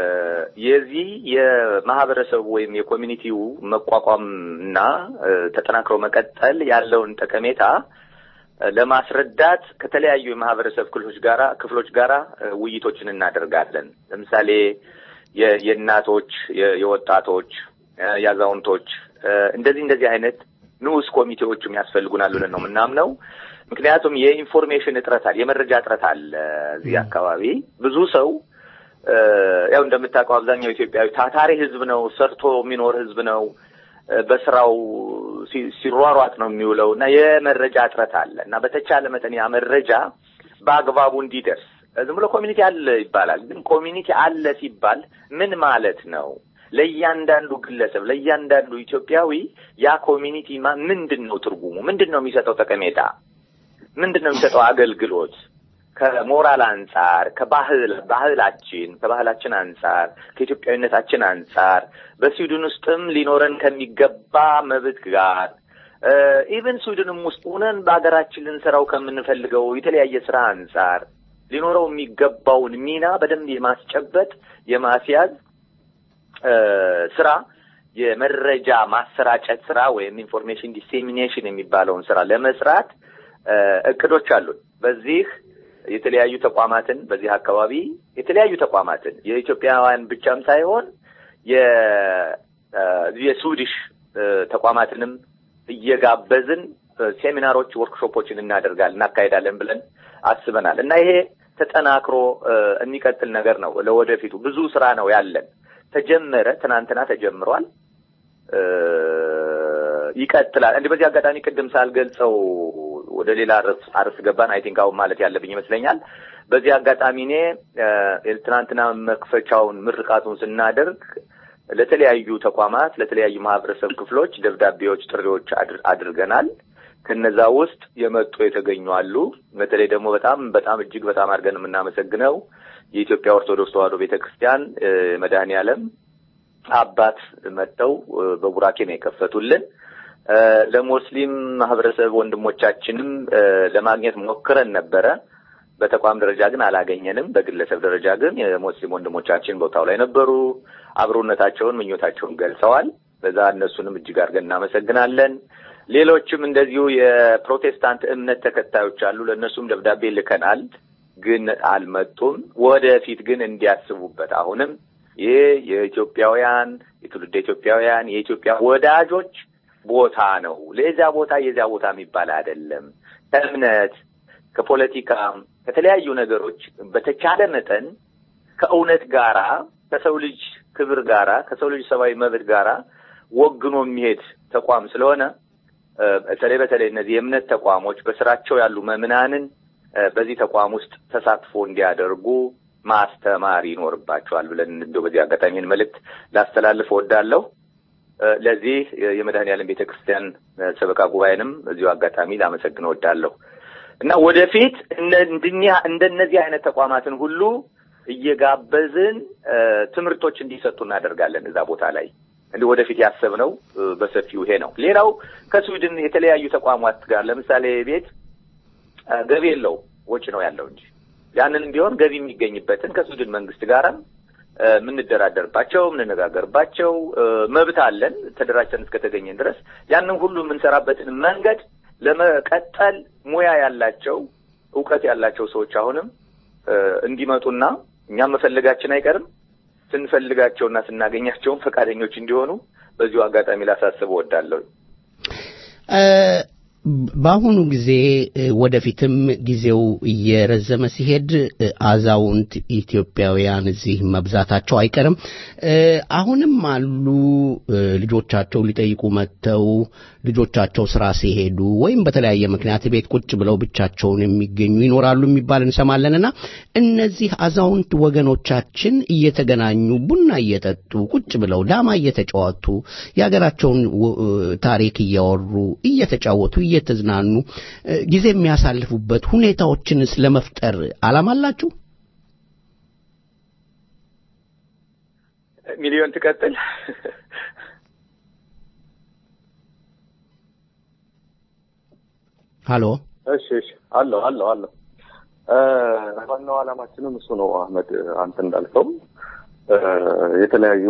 Speaker 17: የዚህ የማህበረሰቡ ወይም የኮሚኒቲው መቋቋም እና እ፣ ተጠናክሮ መቀጠል ያለውን ጠቀሜታ እ፣ ለማስረዳት ከተለያዩ የማህበረሰብ ክፍሎች ጋራ ክፍሎች ጋራ እ፣ ውይይቶችን እናደርጋለን ለምሳሌ የ- የእናቶች የ- የወጣቶች እ፣ የአዛውንቶች እ፣ እንደዚህ እንደዚህ አይነት ንዑስ ኮሚቴዎችም ያስፈልጉናል ብለን ነው የምናምነው። ምክንያቱም የኢንፎርሜሽን እጥረት አለ፣ የመረጃ እጥረት አለ እዚህ አካባቢ ብዙ ሰው እ፣ ያው እንደምታውቀው አብዛኛው ኢትዮጵያዊ ታታሪ ህዝብ ነው፣ ሰርቶ የሚኖር ህዝብ ነው። እ፣ በስራው ሲ- ሲሯሯጥ ነው የሚውለው እና የመረጃ እጥረት አለ እና በተቻለ መጠን ያ መረጃ በአግባቡ እንዲደርስ ዝም ብሎ ኮሚኒቲ አለ ይባላል። ግን ኮሚኒቲ አለ ሲባል ምን ማለት ነው? ለእያንዳንዱ ግለሰብ ለእያንዳንዱ ኢትዮጵያዊ ያ ኮሚኒቲ ማ ምንድን ነው ትርጉሙ? ምንድን ነው የሚሰጠው ጠቀሜታ? ምንድን ነው የሚሰጠው አገልግሎት? ከሞራል አንጻር፣ ከባህል ባህላችን ከባህላችን አንጻር፣ ከኢትዮጵያዊነታችን አንጻር በስዊድን ውስጥም ሊኖረን ከሚገባ መብት ጋር ኢቨን ስዊድንም ውስጥ ሆነን በሀገራችን ልንሰራው ከምንፈልገው የተለያየ ስራ አንጻር ሊኖረው የሚገባውን ሚና በደንብ የማስጨበጥ የማስያዝ እ፣ ስራ የመረጃ ማሰራጨት ስራ ወይም ኢንፎርሜሽን ዲሴሚኔሽን የሚባለውን ስራ ለመስራት እ፣ እቅዶች አሉን። በዚህ የተለያዩ ተቋማትን በዚህ አካባቢ የተለያዩ ተቋማትን የኢትዮጵያውያን ብቻም ሳይሆን የ- እ፣ የስዊዲሽ እ፣ ተቋማትንም እየጋበዝን እ፣ ሴሚናሮች፣ ወርክሾፖችን እናደርጋለን እናካሄዳለን ብለን አስበናል እና ይሄ ተጠናክሮ እ፣ የሚቀጥል ነገር ነው። ለወደፊቱ ብዙ ስራ ነው ያለን። ተጀመረ፣ ትናንትና ተጀምሯል፣ እ፣ ይቀጥላል። እንዲህ በዚህ አጋጣሚ ቅድም ሳልገልጸው ወደ ሌላ ርዕስ አርዕስ ገባን። አይ ቲንክ አሁን ማለት ያለብኝ ይመስለኛል። በዚህ አጋጣሚ እኔ እ፣ ትናንትና መክፈቻውን ምርቃቱን ስናደርግ ለተለያዩ ተቋማት ለተለያዩ ማህበረሰብ ክፍሎች ደብዳቤዎች፣ ጥሪዎች አድር- አድርገናል። ከነዛ ውስጥ የመጡ የተገኙ አሉ። በተለይ ደግሞ በጣም በጣም እጅግ በጣም አድርገን የምናመሰግነው የኢትዮጵያ ኦርቶዶክስ ተዋሕዶ ቤተክርስቲያን መድኃኔ ዓለም አባት መጥተው በቡራኬ ነው የከፈቱልን። ለሙስሊም ማህበረሰብ ወንድሞቻችንም ለማግኘት ሞክረን ነበረ። በተቋም ደረጃ ግን አላገኘንም። በግለሰብ ደረጃ ግን የሙስሊም ወንድሞቻችን ቦታው ላይ ነበሩ። አብሮነታቸውን፣ ምኞታቸውን ገልጸዋል። በዛ እነሱንም እጅግ አድርገን እናመሰግናለን። ሌሎችም እንደዚሁ የፕሮቴስታንት እምነት ተከታዮች አሉ። ለእነሱም ደብዳቤ ልከናል፣ ግን አልመጡም። ወደፊት ግን እንዲያስቡበት አሁንም ይህ የኢትዮጵያውያን የትውልደ ኢትዮጵያውያን የኢትዮጵያ ወዳጆች ቦታ ነው። ለዚያ ቦታ የዚያ ቦታ የሚባል አይደለም። ከእምነት ከፖለቲካ ከተለያዩ ነገሮች በተቻለ መጠን ከእውነት ጋራ ከሰው ልጅ ክብር ጋራ ከሰው ልጅ ሰብአዊ መብት ጋራ ወግኖ የሚሄድ ተቋም ስለሆነ በተለይ በተለይ እነዚህ የእምነት ተቋሞች በስራቸው ያሉ መምናንን በዚህ ተቋም ውስጥ ተሳትፎ እንዲያደርጉ ማስተማር ይኖርባቸዋል ብለን እንደው በዚህ አጋጣሚን መልእክት ላስተላልፍ እወዳለሁ። ለዚህ የመድኃኔዓለም ቤተ ክርስቲያን ሰበካ ጉባኤንም እዚሁ አጋጣሚ ላመሰግን እወዳለሁ እና ወደፊት እንደነዚህ አይነት ተቋማትን ሁሉ እየጋበዝን ትምህርቶች እንዲሰጡ እናደርጋለን እዛ ቦታ ላይ እንዲህ ወደፊት ያሰብነው በሰፊው ይሄ ነው። ሌላው ከስዊድን የተለያዩ ተቋማት ጋር ለምሳሌ ቤት ገቢ የለው ወጪ ነው ያለው እንጂ ያንንም ቢሆን ገቢ የሚገኝበትን ከስዊድን መንግስት ጋርም የምንደራደርባቸው የምንነጋገርባቸው መብት አለን ተደራጅተን እስከተገኘን ድረስ ያንን ሁሉ የምንሰራበትን መንገድ ለመቀጠል ሙያ ያላቸው እውቀት ያላቸው ሰዎች አሁንም እንዲመጡና እኛም መፈለጋችን አይቀርም ስንፈልጋቸውና ስናገኛቸውም ፈቃደኞች እንዲሆኑ በዚሁ አጋጣሚ ላሳስብ እወዳለሁ።
Speaker 3: በአሁኑ ጊዜ ወደፊትም ጊዜው እየረዘመ ሲሄድ አዛውንት ኢትዮጵያውያን እዚህ መብዛታቸው አይቀርም። አሁንም አሉ ልጆቻቸው ሊጠይቁ መጥተው ልጆቻቸው ስራ ሲሄዱ ወይም በተለያየ ምክንያት ቤት ቁጭ ብለው ብቻቸውን የሚገኙ ይኖራሉ የሚባል እንሰማለንና እነዚህ አዛውንት ወገኖቻችን እየተገናኙ ቡና እየጠጡ ቁጭ ብለው ዳማ እየተጫወቱ የሀገራቸውን ታሪክ እያወሩ እየተጫወቱ እየተዝናኑ ጊዜ የሚያሳልፉበት ሁኔታዎችንስ ለመፍጠር አላማ አላችሁ?
Speaker 17: ሚሊዮን ትቀጥል።
Speaker 3: ሀሎ።
Speaker 18: እሺ፣ እሺ፣ አለሁ አለሁ አለሁ። ዋናው ዓላማችንም እሱ ነው አህመድ፣ አንተ እንዳልከው የተለያዩ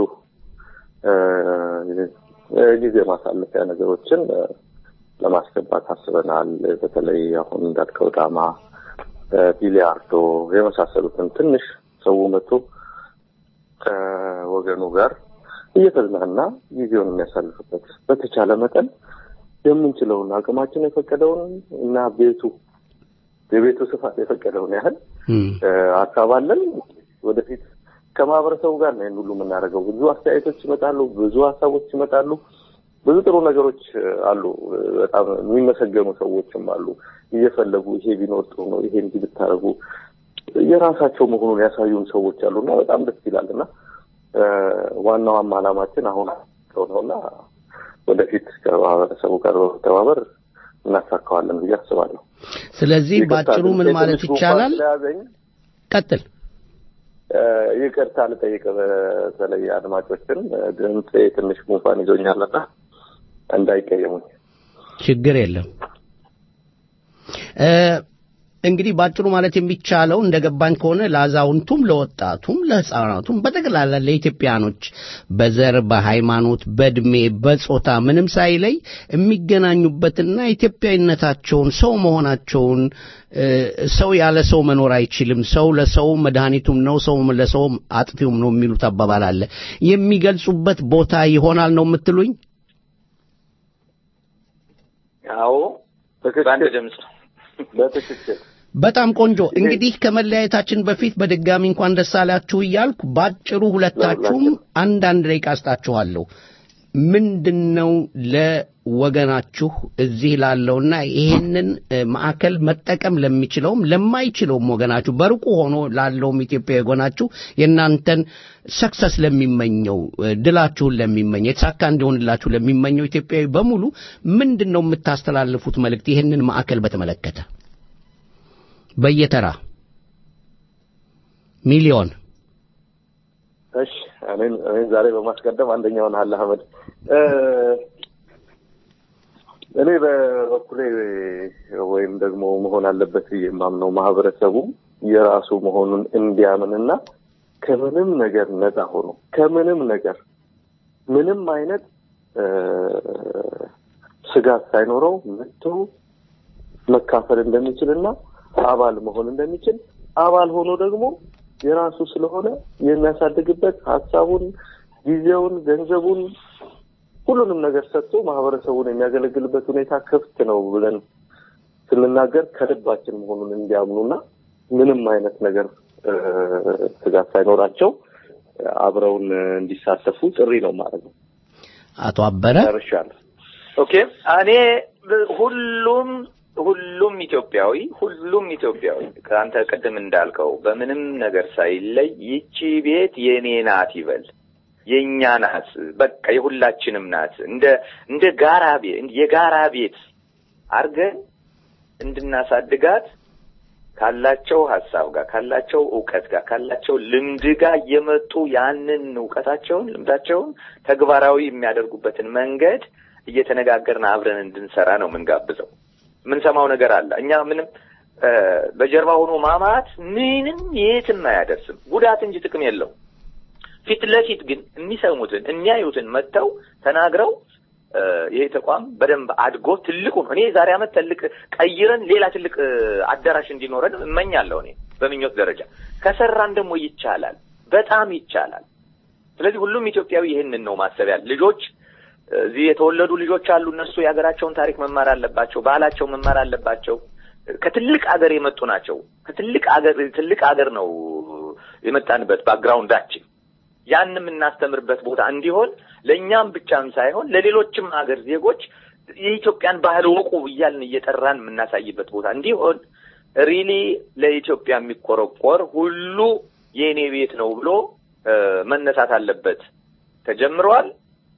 Speaker 18: ጊዜ ማሳለፊያ ነገሮችን ለማስገባት አስበናል። በተለይ አሁን እንዳልከው ዳማ፣ ቢሊያርዶ የመሳሰሉትን ትንሽ ሰው መጥቶ ከወገኑ ጋር እየተዝናና ጊዜውን የሚያሳልፍበት በተቻለ መጠን የምንችለውን አቅማችን የፈቀደውን እና ቤቱ የቤቱ ስፋት የፈቀደውን ያህል ሀሳብ አለን። ወደፊት ከማህበረሰቡ ጋር ነው ይህን ሁሉ የምናደርገው። ብዙ አስተያየቶች ይመጣሉ፣ ብዙ ሀሳቦች ይመጣሉ። ብዙ ጥሩ ነገሮች አሉ። በጣም የሚመሰገኑ ሰዎችም አሉ። እየፈለጉ ይሄ ቢኖር ጥሩ ነው፣ ይሄ እንዲህ ብታደርጉ የራሳቸው መሆኑን ያሳዩን ሰዎች አሉ እና በጣም ደስ ይላል እና ዋናዋም ዓላማችን አሁን ነውና ወደፊት ከማህበረሰቡ ጋር በመተባበር እናሳካዋለን ብዬ አስባለሁ።
Speaker 3: ስለዚህ በአጭሩ ምን ማለት ይቻላል? ቀጥል።
Speaker 18: ይቅርታ ልጠይቅ፣ በተለይ አድማጮችን ድምፅ ትንሽ ጉንፋን ይዞኛልና እንዳይቀየሙኝ።
Speaker 3: ችግር የለም። እንግዲህ ባጭሩ ማለት የሚቻለው እንደገባኝ ከሆነ ለአዛውንቱም፣ ለወጣቱም፣ ለሕፃናቱም በጠቅላላ ለኢትዮጵያኖች በዘር፣ በሃይማኖት፣ በእድሜ፣ በጾታ ምንም ሳይለይ የሚገናኙበትና ኢትዮጵያዊነታቸውን ሰው መሆናቸውን ሰው ያለ ሰው መኖር አይችልም፣ ሰው ለሰው መድኃኒቱም ነው፣ ሰው ለሰው አጥፊውም ነው የሚሉት አባባል አለ። የሚገልጹበት ቦታ ይሆናል ነው የምትሉኝ?
Speaker 17: አዎ፣ በአንድ ድምፅ
Speaker 18: በትክክል
Speaker 3: በጣም ቆንጆ። እንግዲህ ከመለያየታችን በፊት በድጋሚ እንኳን ደስ አላችሁ እያልኩ ባጭሩ ሁለታችሁም አንዳንድ ደቂቃ አስጣችኋለሁ። ምንድነው ለወገናችሁ እዚህ ላለውና ይሄንን እ፣ ማዕከል መጠቀም ለሚችለውም ለማይችለውም ወገናችሁ በርቁ ሆኖ ላለውም ኢትዮጵያ ወገናችሁ የእናንተን ሰክሰስ ለሚመኘው እ፣ ድላችሁን ለሚመኝ የተሳካ እንዲሆንላችሁ ለሚመኘው ኢትዮጵያዊ በሙሉ ምንድን ነው የምታስተላልፉት መልእክት ይህንን ማዕከል በተመለከተ በየተራ ሚሊዮን
Speaker 18: እሺ እኔን እኔን ዛሬ በማስቀደም አንደኛውን አለ አህመድ እ፣ እኔ በበኩሌ ወይም ደግሞ መሆን አለበት ብዬ የማምነው ማህበረሰቡ የራሱ መሆኑን እንዲያምንና ከምንም ነገር ነፃ ሆኖ ከምንም ነገር ምንም አይነት እ፣ ስጋት ሳይኖረው መጥቶ መካፈል እንደሚችልና አባል መሆን እንደሚችል አባል ሆኖ ደግሞ የራሱ ስለሆነ የሚያሳድግበት ሀሳቡን፣ ጊዜውን፣ ገንዘቡን ሁሉንም ነገር ሰጥቶ ማህበረሰቡን የሚያገለግልበት ሁኔታ ክፍት ነው ብለን ስንናገር ከልባችን መሆኑን እንዲያምኑና ምንም አይነት ነገር እ፣ ስጋት ሳይኖራቸው አብረውን እንዲሳተፉ ጥሪ ነው ማለት ነው።
Speaker 3: አቶ አበረ
Speaker 18: ጨርሻለሁ።
Speaker 17: ኦኬ እኔ ብ- ሁሉም ሁሉም ኢትዮጵያዊ ሁሉም ኢትዮጵያዊ ከአንተ ቅድም እንዳልከው በምንም ነገር ሳይለይ ይቺ ቤት የኔ ናት ይበል። የእኛ ናት፣ በቃ የሁላችንም ናት። እንደ እንደ ጋራ ቤት የጋራ ቤት አድርገን እንድናሳድጋት ካላቸው ሀሳብ ጋር ካላቸው እውቀት ጋር ካላቸው ልምድ ጋር እየመጡ ያንን እውቀታቸውን ልምዳቸውን ተግባራዊ የሚያደርጉበትን መንገድ እየተነጋገርን አብረን እንድንሰራ ነው የምንጋብዘው። የምንሰማው ነገር አለ። እኛ ምንም እ፣ በጀርባ ሆኖ ማማት ምንም የትም አያደርስም፣ ጉዳት እንጂ ጥቅም የለው። ፊት ለፊት ግን የሚሰሙትን የሚያዩትን መጥተው ተናግረው እ፣ ይሄ ተቋም በደንብ አድጎ ትልቁን እኔ ዛሬ ዓመት ትልቅ ቀይረን ሌላ ትልቅ እ፣ አዳራሽ እንዲኖረን እመኛለሁ። እኔ በምኞት ደረጃ ከሰራን ደግሞ ይቻላል፣ በጣም ይቻላል። ስለዚህ ሁሉም ኢትዮጵያዊ ይህንን ነው ማሰብ ያለ ልጆች እዚህ የተወለዱ ልጆች አሉ። እነሱ የሀገራቸውን ታሪክ መማር አለባቸው። ባህላቸው መማር አለባቸው። ከትልቅ አገር የመጡ ናቸው። ከትልቅ አገር ትልቅ አገር ነው የመጣንበት ባክግራውንዳችን። ያን የምናስተምርበት ቦታ እንዲሆን ለእኛም ብቻም ሳይሆን ለሌሎችም አገር ዜጎች የኢትዮጵያን ባህል ወቁ እያልን እየጠራን የምናሳይበት ቦታ እንዲሆን ሪሊ ለኢትዮጵያ የሚቆረቆር ሁሉ የእኔ ቤት ነው ብሎ እ፣ መነሳት አለበት። ተጀምሯል።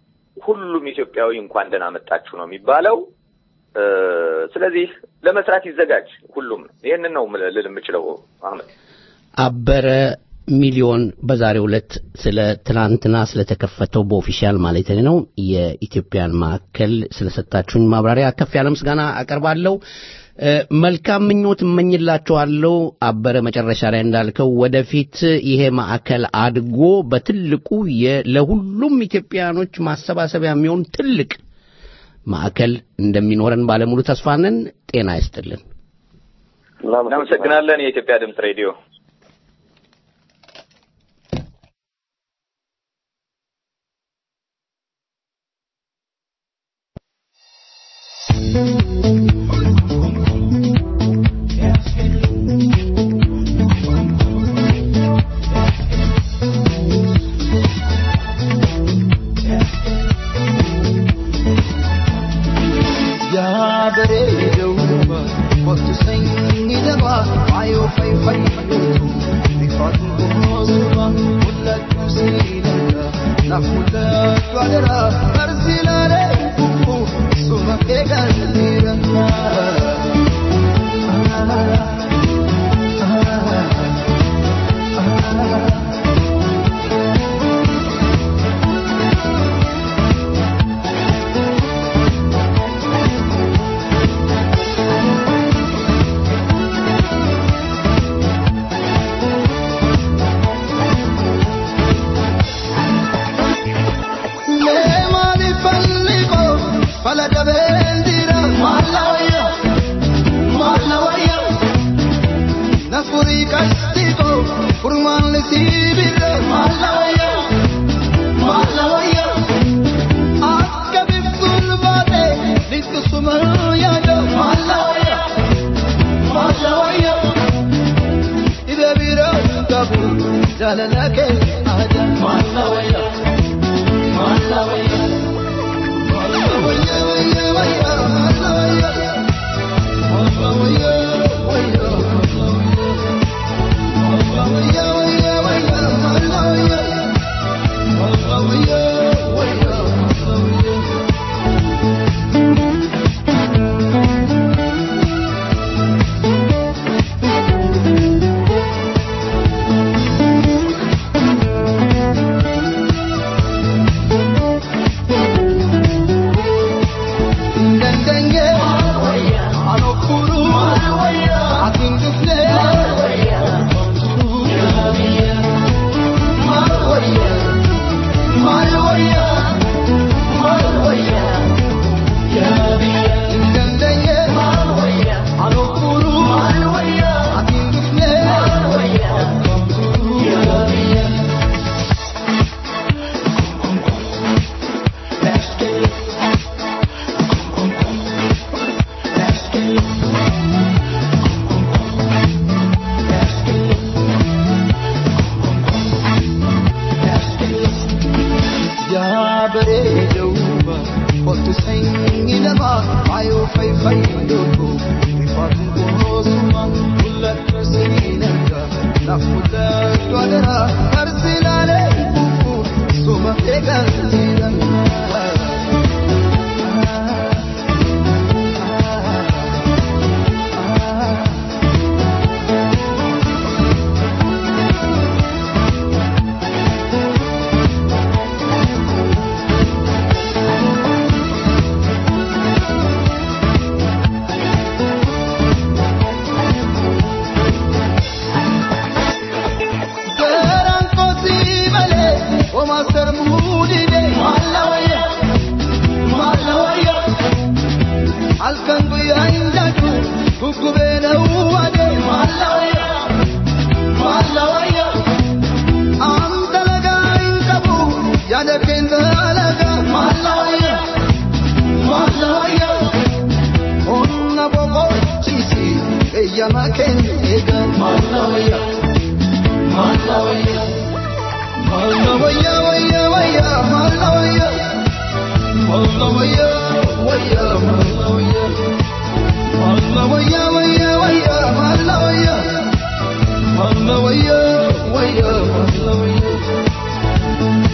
Speaker 17: ሁሉም ኢትዮጵያዊ እንኳን ደህና መጣችሁ ነው የሚባለው። እ፣ ስለዚህ ለመስራት ይዘጋጅ ሁሉም። ይህንን ነው ምል- ልል የምችለው አህመድ።
Speaker 3: አበረ ሚሊዮን በዛሬው ዕለት ስለ ትናንትና ስለተከፈተው በኦፊሻል ማለት ነው የኢትዮጵያን ማዕከል ስለሰጣችሁኝ ማብራሪያ ከፍ ያለ ምስጋና አቀርባለሁ። እ፣ መልካም ምኞት እመኝላችኋለሁ። አበረ መጨረሻ ላይ እንዳልከው ወደፊት ይሄ ማዕከል አድጎ በትልቁ የ- ለሁሉም ኢትዮጵያውያኖች ማሰባሰቢያ የሚሆን ትልቅ ማዕከል እንደሚኖረን ባለሙሉ ተስፋ ነን። ጤና ይስጥልን።
Speaker 17: እናመሰግናለን። የኢትዮጵያ ድምፅ ሬዲዮ
Speaker 4: yaa bareedoo kottu sanyii dabaa ayoo fayyifamuu bifaatu kunuunsuba mul'achuu siilanka naaf mul'atu adara barsiilalee kukkuu suma keegaan Leemani falliko fala dabendira malawaya malawaya nafuri kastiko furman lisibira malawaya malawaya akka biftul bate lisku sumaya do malawaya malawaya ida bira tabu jalalake aja malawaya malawaya bareeduuba kottu sanyi lama ayoo fayyadu rifaatu boosuma mul'atu seenaga nafuudhaatu adara karsilaalee kufu suma eegantiidhanga. Garaan kootii malee homaa sarmuu didee maalla wayya maalla wayya halkan guyyaa hin jaatu guggubee dha'uu wadee maalla wayya maalla wayya aan dalagaa hin qabu yaada keenya dalagaa maalla wayya maalla wayya humna boqochiisi eeyyama keenya eega maalla wayya. Malawaya, Malawaya, waya, waya, Malawaya, Malawaya, waya, Malawaya, Malawaya, waya, waya, Malawaya, Malawaya, waya, Malawaya.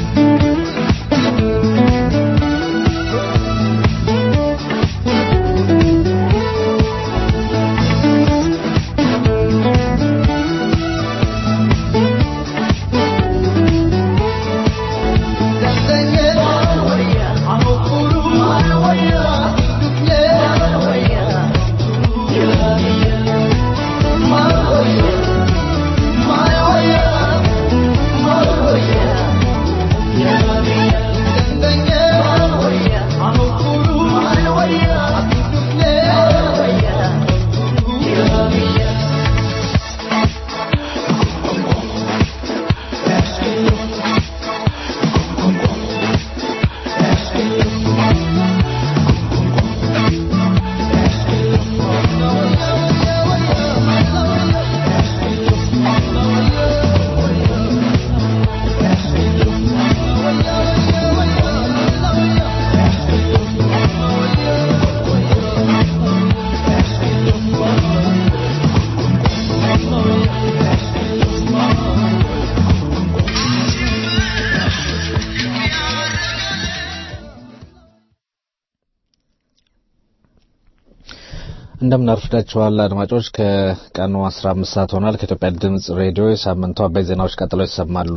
Speaker 5: እንደምን አርፍዳችኋል አድማጮች። ከቀኑ 15 ሰዓት ሆኗል። ከኢትዮጵያ ድምጽ ሬዲዮ የሳምንቱ አበይ ዜናዎች ቀጥለው ይሰማሉ።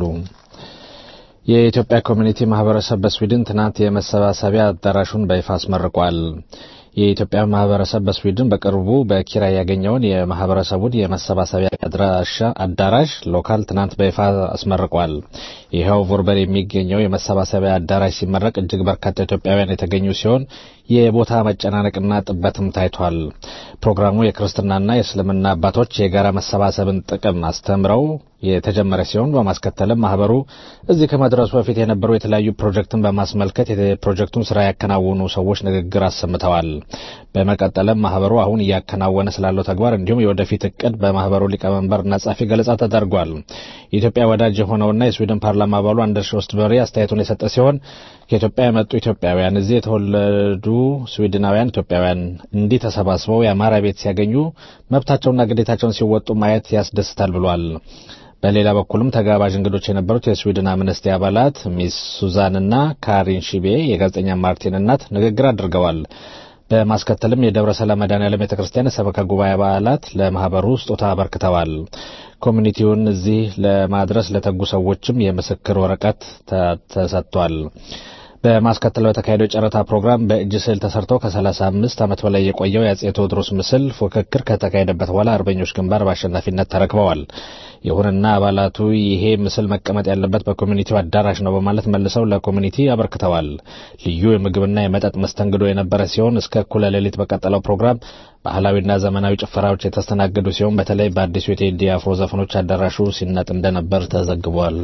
Speaker 5: የኢትዮጵያ ኮሚኒቲ ማህበረሰብ በስዊድን ትናንት የመሰባሰቢያ አዳራሹን በይፋ አስመርቋል። የኢትዮጵያ ማህበረሰብ በስዊድን በቅርቡ በኪራይ ያገኘውን የማህበረሰቡን የመሰባሰቢያ አድራሻ አዳራሽ ሎካል ትናንት በይፋ አስመርቋል። ይኸው ቮርበር የሚገኘው የመሰባሰቢያ አዳራሽ ሲመረቅ እጅግ በርካታ ኢትዮጵያውያን የተገኙ ሲሆን የቦታ መጨናነቅና ጥበትም ታይቷል። ፕሮግራሙ የክርስትናና የእስልምና አባቶች የጋራ መሰባሰብን ጥቅም አስተምረው የተጀመረ ሲሆን በማስከተልም ማህበሩ እዚህ ከመድረሱ በፊት የነበሩ የተለያዩ ፕሮጀክትን በማስመልከት የፕሮጀክቱን ስራ ያከናወኑ ሰዎች ንግግር አሰምተዋል። በመቀጠልም ማህበሩ አሁን እያከናወነ ስላለው ተግባር እንዲሁም የወደፊት እቅድ በማህበሩ ሊቀመንበርና ጻፊ ገለጻ ተደርጓል። የኢትዮጵያ ወዳጅ የሆነውና የስዊድን ፓርላማ አባሉ አንደርስ ኦስትበሪ አስተያየቱን የሰጠ ሲሆን ከኢትዮጵያ የመጡ ኢትዮጵያውያን እዚህ የተወለዱ ስዊድናውያን ኢትዮጵያውያን እንዲህ ተሰባስበው የአማራ ቤት ሲያገኙ መብታቸውና ግዴታቸውን ሲወጡ ማየት ያስደስታል ብሏል። በሌላ በኩልም ተጋባዥ እንግዶች የነበሩት የስዊድን አምነስቲ አባላት ሚስ ሱዛንና ካሪን ሺቤ የጋዜጠኛ ማርቲን እናት ንግግር አድርገዋል። በማስከተልም የደብረ ሰላም መድኃኔዓለም ቤተ ክርስቲያን የሰበካ ጉባኤ አባላት ለማህበሩ ስጦታ አበርክተዋል። ኮሚኒቲውን እዚህ ለማድረስ ለተጉ ሰዎችም የምስክር ወረቀት ተሰጥቷል። በማስከተል በተካሄደው የጨረታ ፕሮግራም በእጅ ስዕል ተሰርቶ ከ35 ዓመት በላይ የቆየው የአጼ ቴዎድሮስ ምስል ፉክክር ከተካሄደበት በኋላ አርበኞች ግንባር በአሸናፊነት ተረክበዋል። ይሁንና አባላቱ ይሄ ምስል መቀመጥ ያለበት በኮሚኒቲው አዳራሽ ነው በማለት መልሰው ለኮሚኒቲ አበርክተዋል። ልዩ የምግብና የመጠጥ መስተንግዶ የነበረ ሲሆን እስከ እኩለ ሌሊት በቀጠለው ፕሮግራም ባህላዊና ዘመናዊ ጭፈራዎች የተስተናገዱ ሲሆን በተለይ በአዲሱ የቴዲ አፍሮ ዘፈኖች አዳራሹ ሲናጥ እንደነበር ተዘግቧል።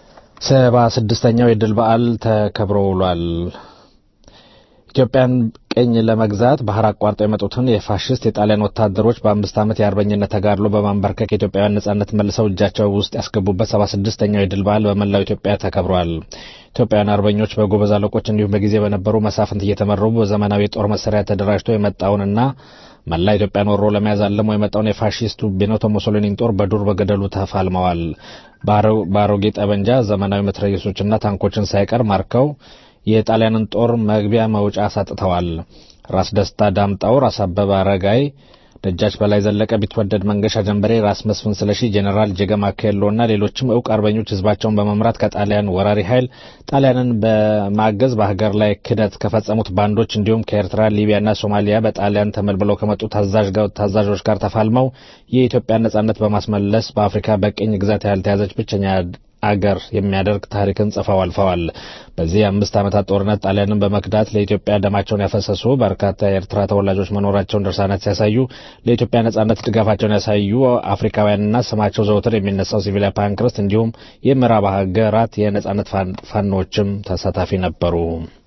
Speaker 5: ሰባ ስድስተኛው የድል በዓል ተከብሮ ውሏል። ኢትዮጵያን ቅኝ ለመግዛት ባህር አቋርጠው የመጡትን የፋሽስት የጣሊያን ወታደሮች በአምስት ዓመት የአርበኝነት ተጋድሎ በማንበርከክ የኢትዮጵያውያን ነጻነት መልሰው እጃቸው ውስጥ ያስገቡበት ሰባ ስድስተኛው የድል በዓል በመላው ኢትዮጵያ ተከብሯል። ኢትዮጵያውያን አርበኞች በጎበዝ አለቆች እንዲሁም በጊዜ በነበሩ መሳፍንት እየተመሩ በዘመናዊ የጦር መሳሪያ ተደራጅቶ የመጣውንና መላ ኢትዮጵያን ወሮ ለመያዝ አልሞ የመጣውን የፋሺስቱ ቤኒቶ ሙሶሊኒን ጦር በዱር በገደሉ ተፋልመዋል። በአሮጌ ጠበንጃ ዘመናዊ መትረየሶችና ታንኮችን ሳይቀር ማርከው የጣሊያንን ጦር መግቢያ መውጫ አሳጥተዋል። ራስ ደስታ ዳምጣው፣ ራስ አበበ አረጋይ፣ ደጃች በላይ ዘለቀ፣ ቢትወደድ መንገሻ ጀንበሬ፣ ራስ መስፍን ስለሺ፣ ጄኔራል ጀገማ ኬሎና ሌሎችም እውቅ አርበኞች ህዝባቸውን በመምራት ከጣሊያን ወራሪ ኃይል ጣሊያንን በማገዝ በሀገር ላይ ክደት ከፈጸሙት ባንዶች እንዲሁም ከኤርትራ፣ ሊቢያና ሶማሊያ በጣሊያን ተመልምለው ከመጡ ታዛዦች ጋር ተፋልመው የኢትዮጵያን ነጻነት በማስመለስ በአፍሪካ በቅኝ ግዛት ያልተያዘች ብቸኛ አገር የሚያደርግ ታሪክን ጽፈው አልፈዋል። በዚህ የአምስት ዓመታት ጦርነት ጣሊያንን በመክዳት ለኢትዮጵያ ደማቸውን ያፈሰሱ በርካታ የኤርትራ ተወላጆች መኖራቸውን ድርሳናት ሲያሳዩ ለኢትዮጵያ ነጻነት ድጋፋቸውን ያሳዩ አፍሪካውያንና ስማቸው ዘውትር የሚነሳው ሲቪሊያ ፓንክረስት እንዲሁም የምዕራብ ሀገራት የነጻነት ፋኖችም ተሳታፊ ነበሩ።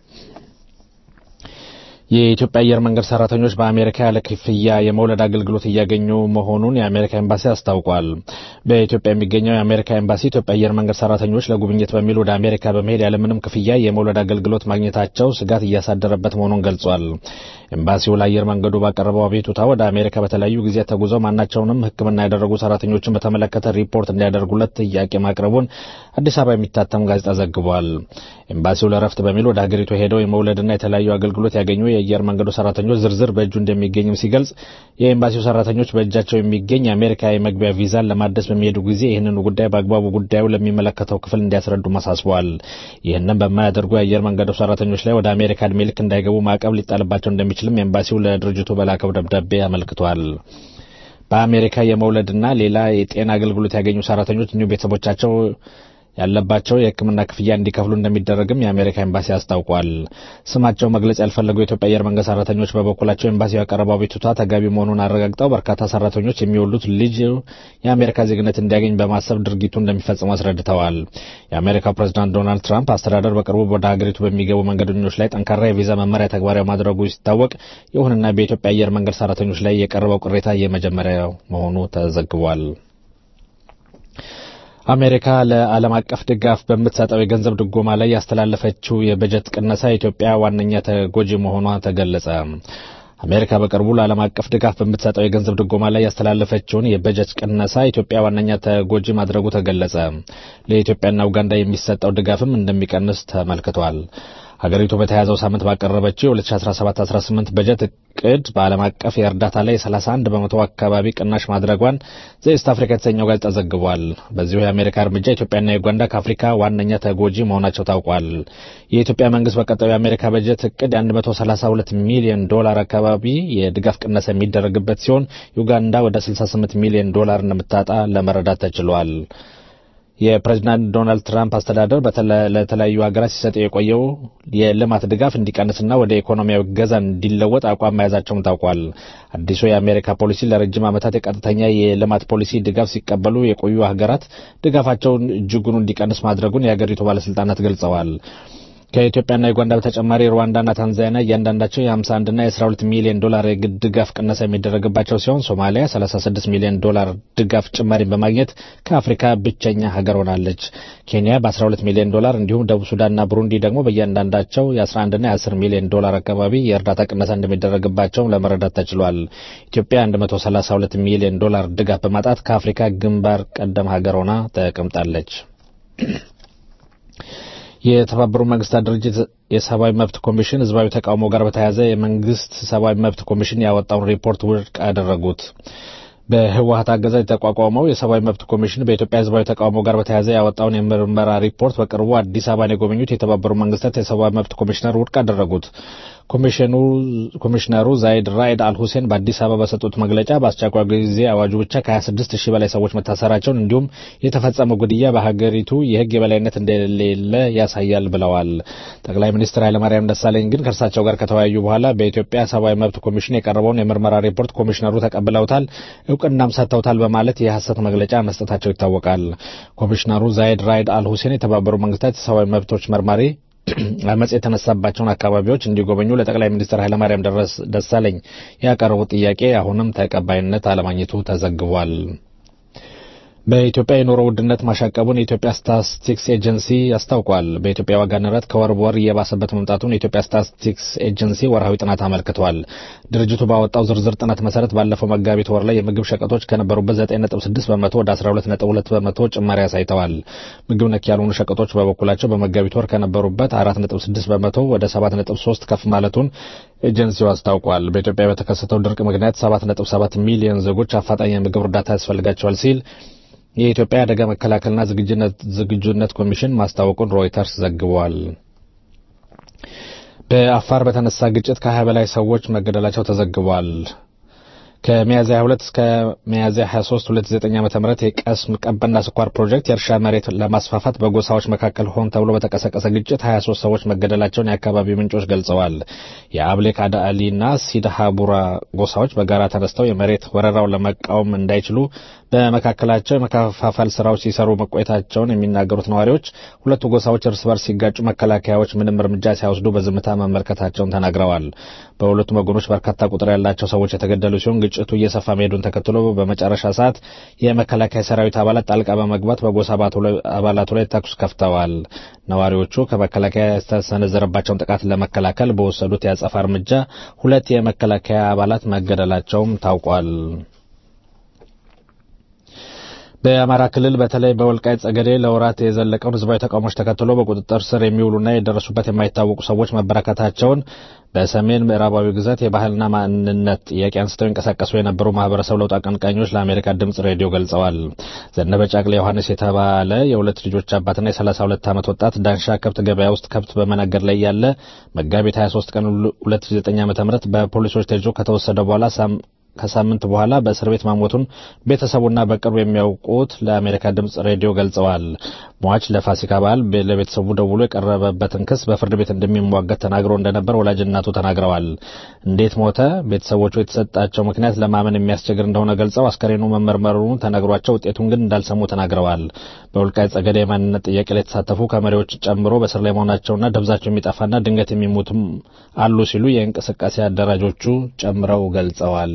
Speaker 5: የኢትዮጵያ አየር መንገድ ሰራተኞች በአሜሪካ ያለ ክፍያ የመውለድ አገልግሎት እያገኙ መሆኑን የአሜሪካ ኤምባሲ አስታውቋል። በኢትዮጵያ የሚገኘው የአሜሪካ ኤምባሲ ኢትዮጵያ አየር መንገድ ሰራተኞች ለጉብኝት በሚል ወደ አሜሪካ በመሄድ ያለምንም ክፍያ የመውለድ አገልግሎት ማግኘታቸው ስጋት እያሳደረበት መሆኑን ገልጿል። ኤምባሲው ለአየር መንገዱ ባቀረበው አቤቱታ ወደ አሜሪካ በተለያዩ ጊዜያት ተጉዘው ማናቸውንም ሕክምና ያደረጉ ሰራተኞችን በተመለከተ ሪፖርት እንዲያደርጉለት ጥያቄ ማቅረቡን አዲስ አበባ የሚታተም ጋዜጣ ዘግቧል። ኤምባሲው ለረፍት በሚል ወደ ሀገሪቱ ሄደው የመውለድና የተለያዩ አገልግሎት ያገኙ የአየር መንገዱ ሰራተኞች ዝርዝር በእጁ እንደሚገኝም ሲገልጽ የኤምባሲው ሰራተኞች በእጃቸው የሚገኝ የአሜሪካ የመግቢያ ቪዛን ለማደስ በሚሄዱ ጊዜ ይህንኑ ጉዳይ በአግባቡ ጉዳዩ ለሚመለከተው ክፍል እንዲያስረዱ አሳስበዋል። ይህንም በማያደርጉ የአየር መንገዱ ሰራተኞች ላይ ወደ አሜሪካ እድሜ ልክ እንዳይገቡ ማዕቀብ ሊጣልባቸው እንደሚችልም ኤምባሲው ለድርጅቱ በላከው ደብዳቤ አመልክቷል። በአሜሪካ የመውለድና ሌላ የጤና አገልግሎት ያገኙ ሰራተኞች እንዲሁም ቤተሰቦቻቸው ያለባቸው የሕክምና ክፍያ እንዲከፍሉ እንደሚደረግም የአሜሪካ ኤምባሲ አስታውቋል። ስማቸው መግለጽ ያልፈለጉ የኢትዮጵያ አየር መንገድ ሰራተኞች በበኩላቸው ኤምባሲው ያቀረበው አቤቱታ ተገቢ መሆኑን አረጋግጠው በርካታ ሰራተኞች የሚወሉት ልጅ የአሜሪካ ዜግነት እንዲያገኝ በማሰብ ድርጊቱ እንደሚፈጽሙ አስረድተዋል። የአሜሪካው ፕሬዚዳንት ዶናልድ ትራምፕ አስተዳደር በቅርቡ ወደ ሀገሪቱ በሚገቡ መንገደኞች ላይ ጠንካራ የቪዛ መመሪያ ተግባራዊ ማድረጉ ሲታወቅ፣ ይሁንና በኢትዮጵያ አየር መንገድ ሰራተኞች ላይ የቀረበው ቅሬታ የመጀመሪያው መሆኑ ተዘግቧል። አሜሪካ ለዓለም አቀፍ ድጋፍ በምትሰጠው የገንዘብ ድጎማ ላይ ያስተላለፈችው የበጀት ቅነሳ ኢትዮጵያ ዋነኛ ተጎጂ መሆኗ ተገለጸ። አሜሪካ በቅርቡ ለዓለም አቀፍ ድጋፍ በምትሰጠው የገንዘብ ድጎማ ላይ ያስተላለፈችውን የበጀት ቅነሳ ኢትዮጵያ ዋነኛ ተጎጂ ማድረጉ ተገለጸ። ለኢትዮጵያና ኡጋንዳ የሚሰጠው ድጋፍም እንደሚቀንስ ተመልክቷል። ሀገሪቱ በተያዘው ሳምንት ባቀረበችው የ2017-18 በጀት እቅድ በዓለም አቀፍ የእርዳታ ላይ 31 በመቶ አካባቢ ቅናሽ ማድረጓን ዘኢስት አፍሪካ የተሰኘው ጋዜጣ ዘግቧል። በዚሁ የአሜሪካ እርምጃ ኢትዮጵያና ዩጋንዳ ከአፍሪካ ዋነኛ ተጎጂ መሆናቸው ታውቋል። የኢትዮጵያ መንግስት በቀጣዩ የአሜሪካ በጀት እቅድ 132 ሚሊዮን ዶላር አካባቢ የድጋፍ ቅነሳ የሚደረግበት ሲሆን ዩጋንዳ ወደ 68 ሚሊዮን ዶላር እንደምታጣ ለመረዳት ተችሏል። የፕሬዚዳንት ዶናልድ ትራምፕ አስተዳደር ለተለያዩ ሀገራት ሲሰጥ የቆየው የልማት ድጋፍ እንዲቀንስና ወደ ኢኮኖሚያዊ ገዛ እንዲለወጥ አቋም መያዛቸውም ታውቋል። አዲሱ የአሜሪካ ፖሊሲ ለረጅም ዓመታት የቀጥተኛ የልማት ፖሊሲ ድጋፍ ሲቀበሉ የቆዩ ሀገራት ድጋፋቸውን እጅጉኑ እንዲቀንስ ማድረጉን የሀገሪቱ ባለስልጣናት ገልጸዋል። ከኢትዮጵያና ዩጋንዳ በተጨማሪ ሩዋንዳና ታንዛኒያ እያንዳንዳቸው የ51 እና የ12 ሚሊዮን ዶላር የግድ ድጋፍ ቅነሳ የሚደረግባቸው ሲሆን ሶማሊያ 36 ሚሊዮን ዶላር ድጋፍ ጭማሪን በማግኘት ከአፍሪካ ብቸኛ ሀገር ሆናለች። ኬንያ በ12 ሚሊዮን ዶላር እንዲሁም ደቡብ ሱዳንና ብሩንዲ ደግሞ በእያንዳንዳቸው የ11 እና የ10 ሚሊዮን ዶላር አካባቢ የእርዳታ ቅነሳ እንደሚደረግባቸውም ለመረዳት ተችሏል። ኢትዮጵያ 132 ሚሊዮን ዶላር ድጋፍ በማጣት ከአፍሪካ ግንባር ቀደም ሀገር ሆና ተቀምጣለች። የተባበሩት መንግስታት ድርጅት የሰብአዊ መብት ኮሚሽን ህዝባዊ ተቃውሞ ጋር በተያያዘ የመንግስት ሰብአዊ መብት ኮሚሽን ያወጣውን ሪፖርት ውድቅ አደረጉት። በህወሀት አገዛዝ የተቋቋመው የሰብአዊ መብት ኮሚሽን በኢትዮጵያ ህዝባዊ ተቃውሞ ጋር በተያያዘ ያወጣውን የምርመራ ሪፖርት በቅርቡ አዲስ አበባን የጎበኙት የተባበሩት መንግስታት የሰብአዊ መብት ኮሚሽነር ውድቅ አደረጉት። ኮሚሽነሩ ዛይድ ራይድ አልሁሴን በአዲስ አበባ በሰጡት መግለጫ በአስቸኳይ ጊዜ አዋጁ ብቻ ከ26 ሺህ በላይ ሰዎች መታሰራቸውን እንዲሁም የተፈጸመው ግድያ በሀገሪቱ የህግ የበላይነት እንደሌለ ያሳያል ብለዋል። ጠቅላይ ሚኒስትር ኃይለማርያም ደሳለኝ ግን ከእርሳቸው ጋር ከተወያዩ በኋላ በኢትዮጵያ ሰብአዊ መብት ኮሚሽን የቀረበውን የምርመራ ሪፖርት ኮሚሽነሩ ተቀብለውታል፣ እውቅናም ሰጥተውታል በማለት የሐሰት መግለጫ መስጠታቸው ይታወቃል። ኮሚሽነሩ ዛይድ ራይድ አልሁሴን የተባበሩ መንግስታት የሰብአዊ መብቶች መርማሪ አመፅ የተነሳባቸውን አካባቢዎች እንዲጎበኙ ለጠቅላይ ሚኒስትር ኃይለማርያም ደሳለኝ ያቀረቡት ጥያቄ አሁንም ተቀባይነት አለማግኘቱ ተዘግቧል። በኢትዮጵያ የኑሮ ውድነት ማሻቀቡን የኢትዮጵያ ስታትስቲክስ ኤጀንሲ አስታውቋል። በኢትዮጵያ ዋጋ ንረት ከወር በወር እየባሰበት መምጣቱን የኢትዮጵያ ስታትስቲክስ ኤጀንሲ ወርሃዊ ጥናት አመልክቷል። ድርጅቱ ባወጣው ዝርዝር ጥናት መሰረት ባለፈው መጋቢት ወር ላይ የምግብ ሸቀጦች ከነበሩበት 9.6 በመቶ ወደ 12.2 በመቶ ጭማሪ አሳይተዋል። ምግብ ነክ ያልሆኑ ሸቀጦች በበኩላቸው በመጋቢት ወር ከነበሩበት 4.6 በመቶ ወደ 7.3 ከፍ ማለቱን ኤጀንሲው አስታውቋል። በኢትዮጵያ በተከሰተው ድርቅ ምክንያት 7.7 ሚሊዮን ዜጎች አፋጣኝ የምግብ እርዳታ ያስፈልጋቸዋል ሲል የኢትዮጵያ አደጋ መከላከልና ዝግጁነት ኮሚሽን ማስታወቁን ሮይተርስ ዘግቧል። በአፋር በተነሳ ግጭት ከ20 በላይ ሰዎች መገደላቸው ተዘግቧል። ከሚያዝያ 22 እስከ ሚያዝያ 23 2009 ዓ.ም የቀስም ቀበና ስኳር ፕሮጀክት የእርሻ መሬት ለማስፋፋት በጎሳዎች መካከል ሆን ተብሎ በተቀሰቀሰ ግጭት 23 ሰዎች መገደላቸውን የአካባቢው ምንጮች ገልጸዋል። የአብሌ ካዳአሊና ሲዳሃቡራ ጎሳዎች በጋራ ተነስተው የመሬት ወረራውን ለመቃወም እንዳይችሉ በመካከላቸው የመከፋፈል ስራዎች ሲሰሩ መቆየታቸውን የሚናገሩት ነዋሪዎች ሁለቱ ጎሳዎች እርስ በርስ ሲጋጩ መከላከያዎች ምንም እርምጃ ሳይወስዱ በዝምታ መመልከታቸውን ተናግረዋል። በሁለቱም ወገኖች በርካታ ቁጥር ያላቸው ሰዎች የተገደሉ ሲሆን ግጭቱ እየሰፋ መሄዱን ተከትሎ በመጨረሻ ሰዓት የመከላከያ ሰራዊት አባላት ጣልቃ በመግባት በጎሳ አባላቱ ላይ ተኩስ ከፍተዋል። ነዋሪዎቹ ከመከላከያ የተሰነዘረባቸውን ጥቃት ለመከላከል በወሰዱት የአጸፋ እርምጃ ሁለት የመከላከያ አባላት መገደላቸውም ታውቋል። በአማራ ክልል በተለይ በወልቃይት ጠገዴ ለወራት የዘለቀውን ህዝባዊ ተቃውሞች ተከትሎ በቁጥጥር ስር የሚውሉና የደረሱበት የማይታወቁ ሰዎች መበረከታቸውን በሰሜን ምዕራባዊ ግዛት የባህልና ማንነት ጥያቄ አንስተው ይንቀሳቀሱ የነበሩ ማህበረሰብ ለውጥ አቀንቃኞች ለአሜሪካ ድምጽ ሬዲዮ ገልጸዋል። ዘነበ ጫቅሌ ዮሐንስ የተባለ የሁለት ልጆች አባትና የሰላሳ ሁለት ዓመት ወጣት ዳንሻ ከብት ገበያ ውስጥ ከብት በመነገድ ላይ ያለ መጋቢት 23 ቀን 2009 ዓ.ም በፖሊሶች ተይዞ ከተወሰደ በኋላ ከሳምንት በኋላ በእስር ቤት መሞቱን ቤተሰቡና በቅርቡ የሚያውቁት ለአሜሪካ ድምጽ ሬዲዮ ገልጸዋል። ሟች ለፋሲካ በዓል ለቤተሰቡ ደውሎ የቀረበበትን ክስ በፍርድ ቤት እንደሚሟገት ተናግሮ እንደነበር ወላጅ እናቱ ተናግረዋል። እንዴት ሞተ? ቤተሰቦቹ የተሰጣቸው ምክንያት ለማመን የሚያስቸግር እንደሆነ ገልጸው አስከሬኑ መመርመሩን ተነግሯቸው ውጤቱን ግን እንዳልሰሙ ተናግረዋል። በወልቃይት ጠገዴ የማንነት ጥያቄ ላይ የተሳተፉ ከመሪዎች ጨምሮ በስር ላይ መሆናቸውና ደብዛቸው የሚጠፋና ድንገት የሚሞቱም አሉ ሲሉ የእንቅስቃሴ አደራጆቹ ጨምረው ገልጸዋል።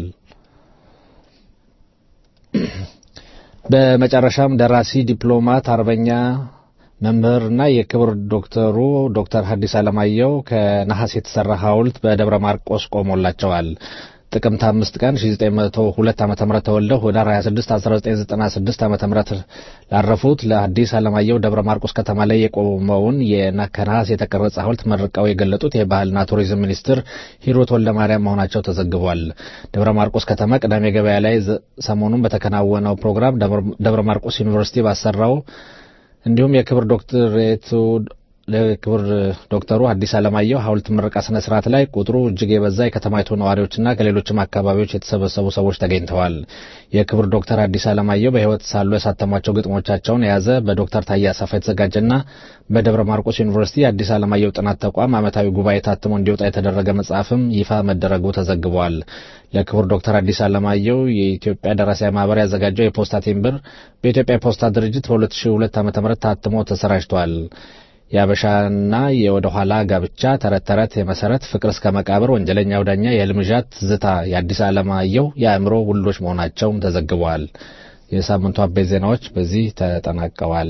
Speaker 5: በመጨረሻም ደራሲ፣ ዲፕሎማት፣ አርበኛ መምህርና የክብር ዶክተሩ ዶክተር ሐዲስ ዓለማየሁ ከነሐስ የተሰራ ሐውልት በደብረ ማርቆስ ቆሞላቸዋል። ጥቅምት አምስት ቀን 1902 ዓ.ም ተወልደው ህዳር 26 1996 ዓ.ም ላረፉት ለሐዲስ ዓለማየሁ ደብረ ማርቆስ ከተማ ላይ የቆመውን ከነሐስ የተቀረጸ ሐውልት መርቀው የገለጡት የባህልና ቱሪዝም ሚኒስትር ሂሩት ወልደማርያም መሆናቸው ተዘግቧል። ደብረ ማርቆስ ከተማ ቅዳሜ ገበያ ላይ ሰሞኑን በተከናወነው ፕሮግራም ደብረ ማርቆስ ዩኒቨርሲቲ ባሰራው እንዲሁም የክብር ዶክትሬቱ ለክብር ዶክተሩ ሐዲስ ዓለማየሁ ሐውልት ምረቃ ስነ ስርዓት ላይ ቁጥሩ እጅግ የበዛ የከተማይቱ ነዋሪዎችና ከሌሎችም አካባቢዎች የተሰበሰቡ ሰዎች ተገኝተዋል። የክብር ዶክተር ሐዲስ ዓለማየሁ በሕይወት ሳሉ ያሳተሟቸው ግጥሞቻቸውን የያዘ በዶክተር ታዬ አሰፋ የተዘጋጀና በደብረ ማርቆስ ዩኒቨርሲቲ የሐዲስ ዓለማየሁ ጥናት ተቋም ዓመታዊ ጉባኤ ታትሞ እንዲወጣ የተደረገ መጽሐፍም ይፋ መደረጉ ተዘግቧል። ለክቡር ዶክተር ሐዲስ ዓለማየሁ የኢትዮጵያ ደራሲያን ማህበር ያዘጋጀው የፖስታ ቴምብር በኢትዮጵያ የፖስታ ድርጅት በ2002 ዓ.ም ታትሞ ተሰራጭቷል። የአበሻና የወደ ኋላ ጋብቻ፣ ተረት ተረት፣ የመሰረት ፍቅር እስከ መቃብር፣ ወንጀለኛው ዳኛ፣ የህልምዣት ትዝታ የአዲስ ዓለማየሁ የአእምሮ ውሎች መሆናቸውም ተዘግበዋል። የሳምንቱ አበይት ዜናዎች በዚህ ተጠናቀዋል።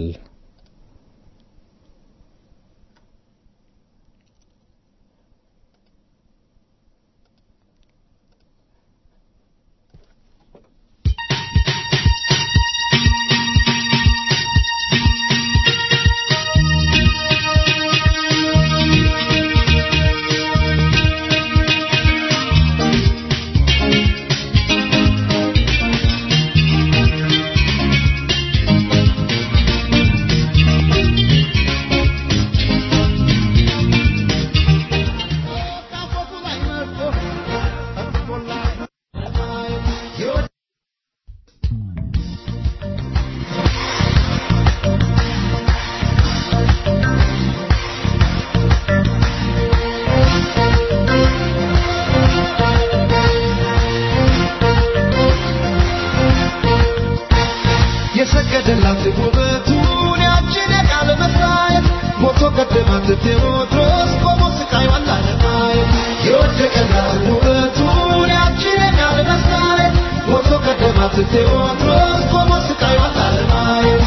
Speaker 4: ቴዎድሮስ ቆሞ ስቃይ ማየት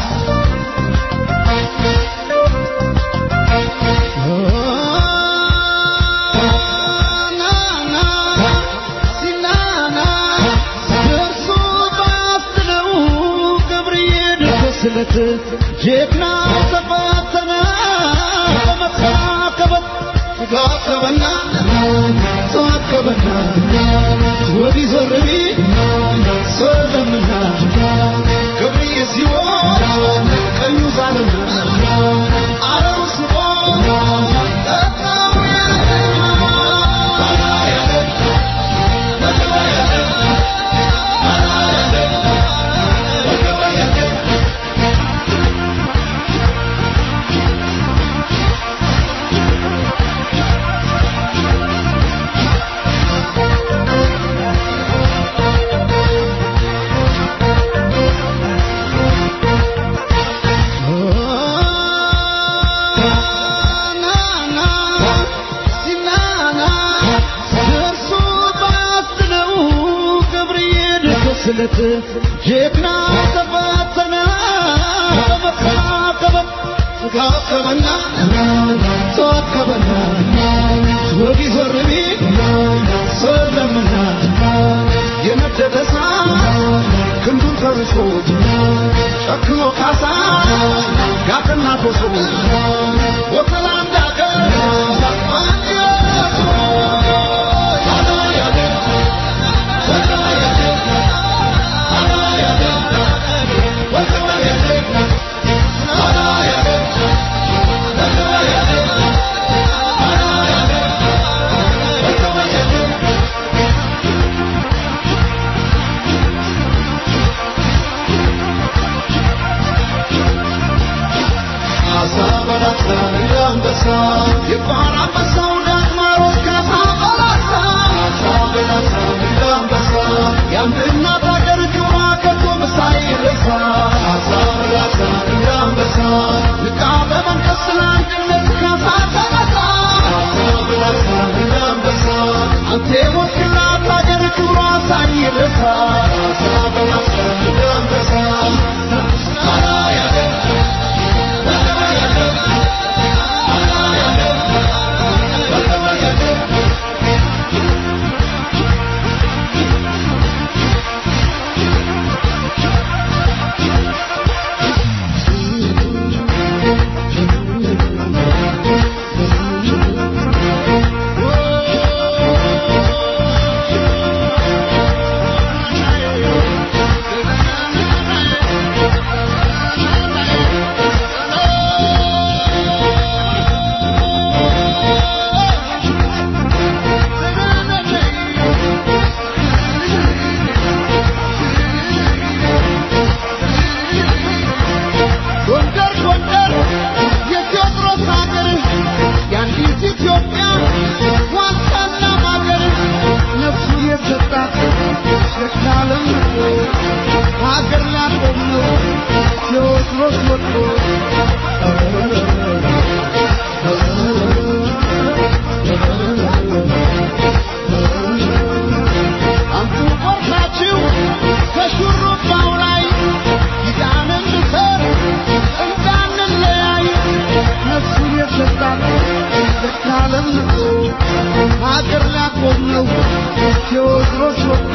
Speaker 4: ስለት ጀግና ተፈተነ በመካከበት ተጋከበና ተዋከበና ወዲህ ዞር ቢል ሰለምና ገብርዬ ሲሆን ቀኙ ዛለና አረው ስቦ ስለት ጀግና ተፈተነ በመካከበት ተካከበና ተዋከበና ወዲህ ዞር ቢል ሰለምና የነደደ እሳት ክንዱን ፈርሶ ጨክኖ ካሳ ጋትና ኮሶ ወከላ እንዳገር ጎንደር ጎንደር የቴዎድሮስ ሀገር የአንዲት ኢትዮጵያ ዋልታና ማገር ነፍሱ የሰጣት ሸክላለም ሀገር ላቆም ነው ቴዎድሮስ ወጥቶ አንቱ ቆርሳችሁ ከሹሩባው ላይ ኪዳንን ልሰር እንዳንለያይ ነፍሱን የሰጣት ዘካለም ንቆ ሀገር ላቆም ነው ቴዎድሮስ ወጥቶ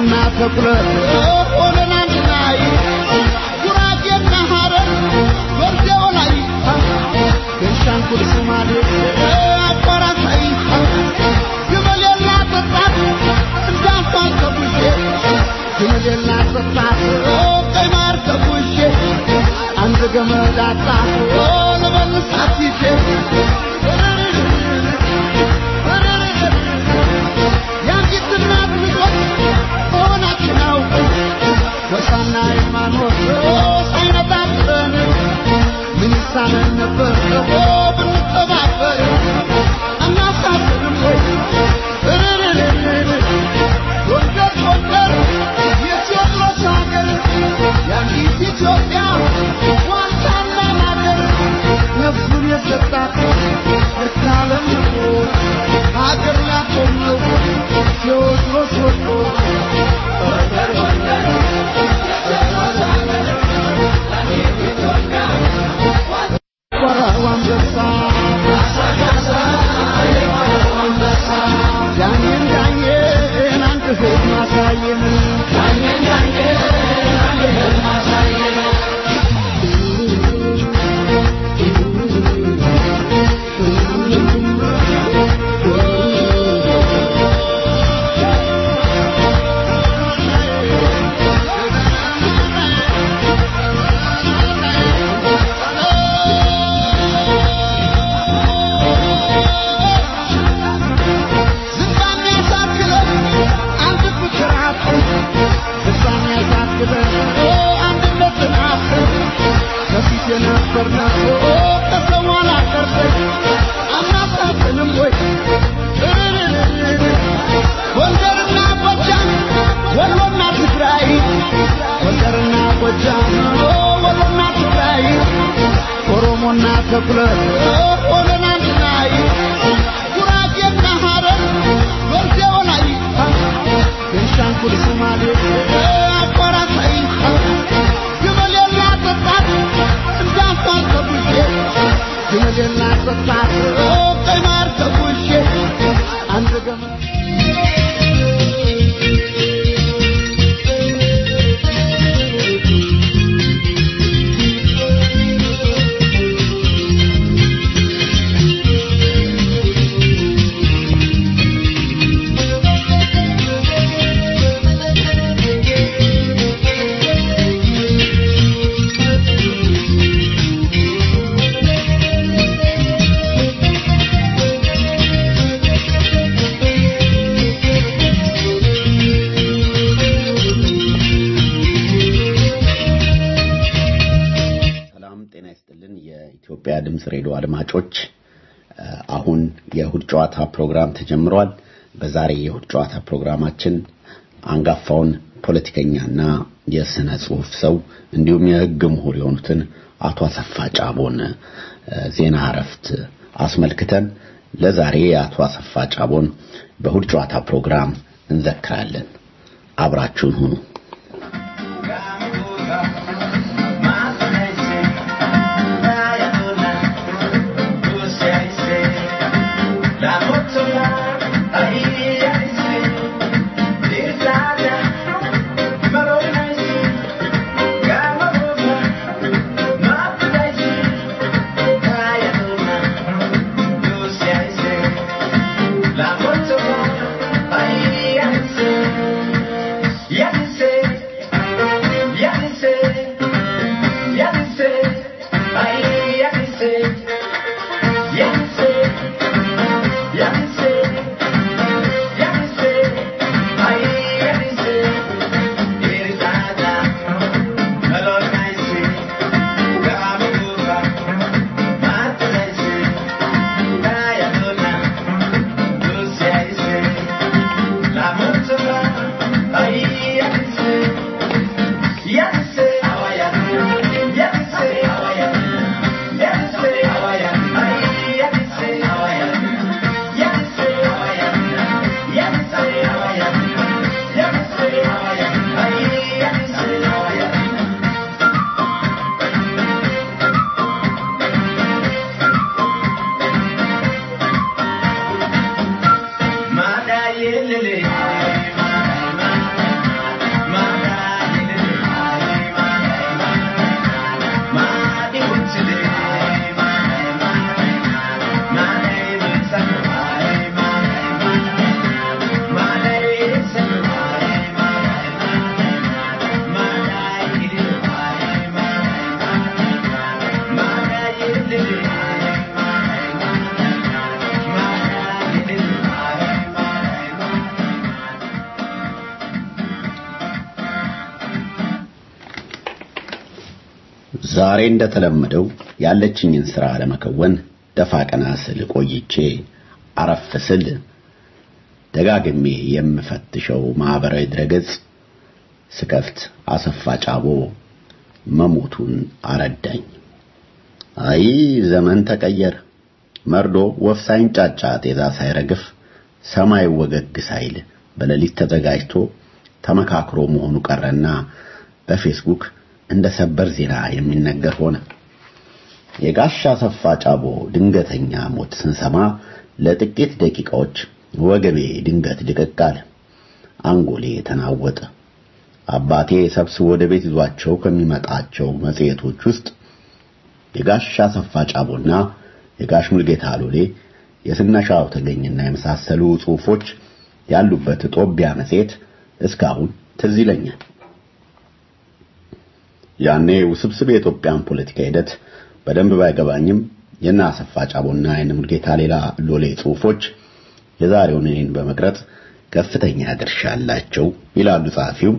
Speaker 4: ኦሮሞና ተኩለት ሆነን አንድ ላይ ጉራጌና ሐረር ወርዴው ላይ ቤንሻንጉል ሶማሌ አቋራሳይ ግመሌና ጠጣት እንዳፋን ከቡሼ ግመሌና ጠጣት ቀይ ማር ከቡሼ አንድ ገመድ አጣት ለመልሳት ይዤ የአንዲት እናት ልጆች መሆናችን አውቀን ጎሳና ሃይማኖት ሳይነጣጥለን ምን ይሳነን ነበር ደግሞ ብንተባበር አናሳፍርም ወይ እርርርርር ጎንደር ጎንደር የቴዎድሮስ ሀገር የአንዲት ኢትዮጵያ ዋልታና ማገር ነፍሱን የሰጣት እርካለም ንቆ ሀገር ላቆመው ቴዎድሮስ ወጥቶ ቆራው አንበሳ ዳኘን ዳኘን አንድ ህልም አሳየን ዳኘን ዳኘን አንድ ህልም አሳየን ዝናን ያሳክለን አንድ ፍቅር አጥተን ዝናን ያሳክለን አንድነትን አጥተን ከፊት የነበርነው ከሰው አላቀርተን አናሳዝንም ወይ እርርርርር ጎንደርና ጎጃም ወሎና ትግራይ ጎንደርና ጎጃም ወሎና ትግራይ ኦሮሞና ተኩለት ሆነን አንድ ላይ ጉራጌና ሐረር ወርዴው ላይ ቤንሻንጉል ሶማሌ አቋራሳይ ግመሌና ጠጣት እንዳፋን ከቡሼ ግመሌና ጠጣት ቀይ ማር ከቡሼ አንድ ገመድ
Speaker 3: ሰላም ጤና ይስጥልን የኢትዮጵያ ድምፅ ሬዲዮ አድማጮች እ፣ አሁን የእሁድ ጨዋታ ፕሮግራም ተጀምሯል በዛሬ የእሁድ ጨዋታ ፕሮግራማችን አንጋፋውን ፖለቲከኛና የስነ ጽሁፍ ሰው እንዲሁም የህግ ምሁር የሆኑትን አቶ አሰፋ ጫቦን እ፣ ዜና እረፍት አስመልክተን ለዛሬ የአቶ አሰፋ ጫቦን በእሁድ ጨዋታ ፕሮግራም እንዘክራለን አብራችሁን ሁኑ
Speaker 16: La moto, ahí, ahí,
Speaker 19: ዛሬ እንደተለመደው ያለችኝን ሥራ ለመከወን ደፋ ቀና ስል ቆይቼ አረፍ ስል ደጋግሜ የምፈትሸው ማህበራዊ ድረገጽ ስከፍት አሰፋ ጫቦ መሞቱን አረዳኝ። አይ ዘመን ተቀየረ። መርዶ ወፍ ሳይንጫጫ ጤዛ ሳይረግፍ ሰማይ ወገግ ሳይል በሌሊት ተዘጋጅቶ ተመካክሮ መሆኑ ቀረና በፌስቡክ እንደ ሰበር ዜና የሚነገር ሆነ። የጋሻ አሰፋ ጫቦ ድንገተኛ ሞት ስንሰማ ለጥቂት ደቂቃዎች ወገቤ ድንገት ድቅቅ አለ። አንጎሌ ተናወጠ። አባቴ ሰብስቦ ወደ ቤት ይዟቸው ከሚመጣቸው መጽሔቶች ውስጥ የጋሽ አሰፋ ጫቦና የጋሽ ሙልጌታ ሎሌ የስነሻው ተገኝና የመሳሰሉ ጽሑፎች ያሉበት ጦቢያ መጽሔት እስካሁን ትዝ ይለኛል። ያኔ ውስብስብ የኢትዮጵያን ፖለቲካ ሂደት በደንብ ባይገባኝም የና አሰፋ ጫቦና የነ ሙልጌታ ሌላ ሎሌ ጽሑፎች የዛሬውን እኔን በመቅረጽ ከፍተኛ ድርሻ አላቸው ይላሉ ጸሐፊው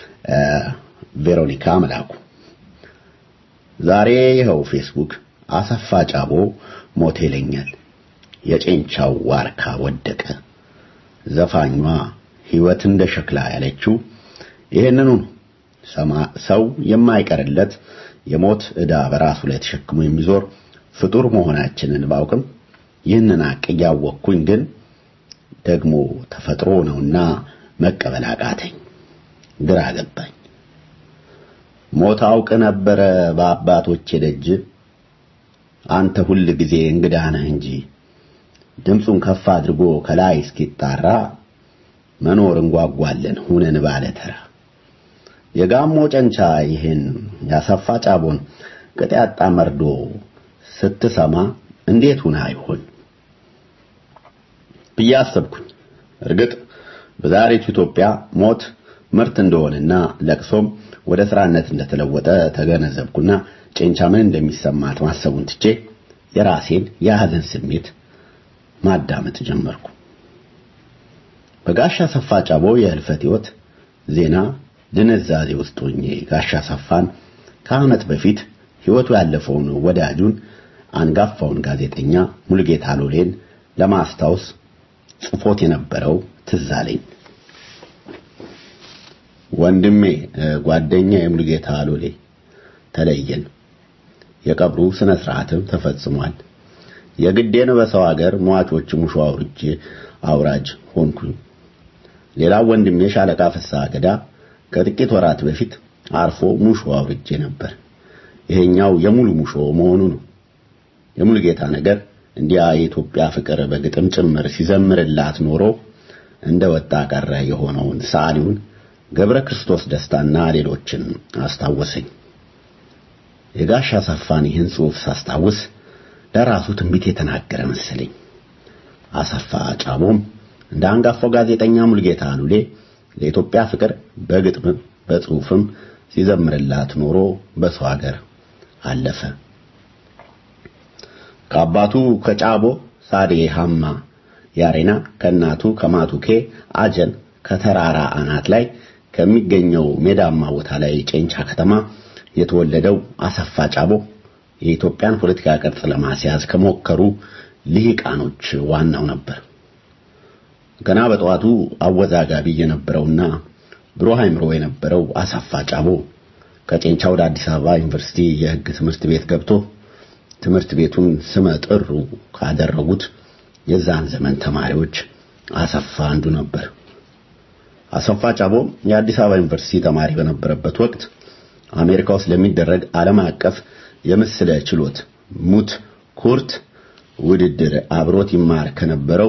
Speaker 19: ቬሮኒካ መላኩ። ዛሬ ይኸው ፌስቡክ አሰፋ ጫቦ ሞት ይለኛል። የጨንቻው ዋርካ ወደቀ። ዘፋኟ ሕይወት እንደ ሸክላ ያለችው ይሄንኑ ነው። ሰው የማይቀርለት የሞት ዕዳ በራሱ ላይ ተሸክሞ የሚዞር ፍጡር መሆናችንን ባውቅም ይህንን ሐቅ እያወቅኩኝ ግን ደግሞ ተፈጥሮ ነውና መቀበል አቃተኝ፣ ግራ ገባኝ። ሞት አውቅ ነበረ በአባቶቼ ደጅ አንተ ሁል ጊዜ እንግዳ ነህ እንጂ ድምፁን ከፍ አድርጎ ከላይ እስኪጣራ መኖር እንጓጓለን ሁነን ባለተራ የጋሞ ጨንቻ ይህን ያሰፋ ጫቦን ቅጥ ያጣ መርዶ ስትሰማ እንዴት ሁና አይሆን ብዬ አሰብኩኝ። እርግጥ በዛሬቱ ኢትዮጵያ ሞት ምርት እንደሆነና ለቅሶም ወደ ስራነት እንደተለወጠ ተገነዘብኩና ጨንቻ ምን እንደሚሰማት ማሰቡን ትቼ የራሴን የሐዘን ስሜት ማዳመጥ ጀመርኩ። በጋሻ አሰፋ ጫቦ የህልፈት ህይወት ዜና ድንዛዜ ውስጥ ሆኜ ጋሻ አሰፋን ከዓመት በፊት ህይወቱ ያለፈውን ወዳጁን አንጋፋውን ጋዜጠኛ ሙልጌታ ሎሌን ለማስታወስ ጽፎት የነበረው ትዝ አለኝ። ወንድሜ ጓደኛ የሙልጌታ ሎሌ ተለየን። የቀብሩ ስነ ስርዓትም ተፈጽሟል። የግዴን በሰው ሀገር ሟቾች ሙሾ አውርጄ አውራጅ ሆንኩኝ። ሌላው ወንድሜ ሻለቃ ፍስሐ ገዳ ከጥቂት ወራት በፊት አርፎ ሙሾ አውርጄ ነበር። ይሄኛው የሙሉ ሙሾ መሆኑ ነው። የሙልጌታ ነገር እንዲያ የኢትዮጵያ ፍቅር በግጥም ጭምር ሲዘምርላት ኖሮ እንደ ወጣ ቀረ የሆነውን ሰዓሊውን ገብረ ክርስቶስ ደስታና ሌሎችን አስታወሰኝ። የጋሽ አሰፋን ይህን ጽሑፍ ሳስታውስ ለራሱ ትንቢት የተናገረ መሰለኝ። አሰፋ ጫቦም እንደ አንጋፋው ጋዜጠኛ ሙልጌታ ሉሌ ለኢትዮጵያ ፍቅር በግጥምም በጽሑፍም ሲዘምርላት ኖሮ በሰው ሀገር አለፈ። ከአባቱ ከጫቦ ሳዴ ሃማ ያሬና ከእናቱ ከማቱኬ አጀን ከተራራ አናት ላይ ከሚገኘው ሜዳማ ቦታ ላይ ጨንቻ ከተማ የተወለደው አሰፋ ጫቦ የኢትዮጵያን ፖለቲካ ቅርጽ ለማስያዝ ከሞከሩ ልሂቃኖች ዋናው ነበር። ገና በጠዋቱ አወዛጋቢ የነበረውና ብሩህ አእምሮ የነበረው አሰፋ ጫቦ ከጨንቻ ወደ አዲስ አበባ ዩኒቨርሲቲ የሕግ ትምህርት ቤት ገብቶ ትምህርት ቤቱን ስመ ጥሩ ካደረጉት የዛን ዘመን ተማሪዎች አሰፋ አንዱ ነበር። አሰፋ ጫቦ የአዲስ አበባ ዩኒቨርሲቲ ተማሪ በነበረበት ወቅት አሜሪካ ውስጥ ለሚደረግ ዓለም አቀፍ የምስለ ችሎት ሙት ኩርት ውድድር አብሮት ይማር ከነበረው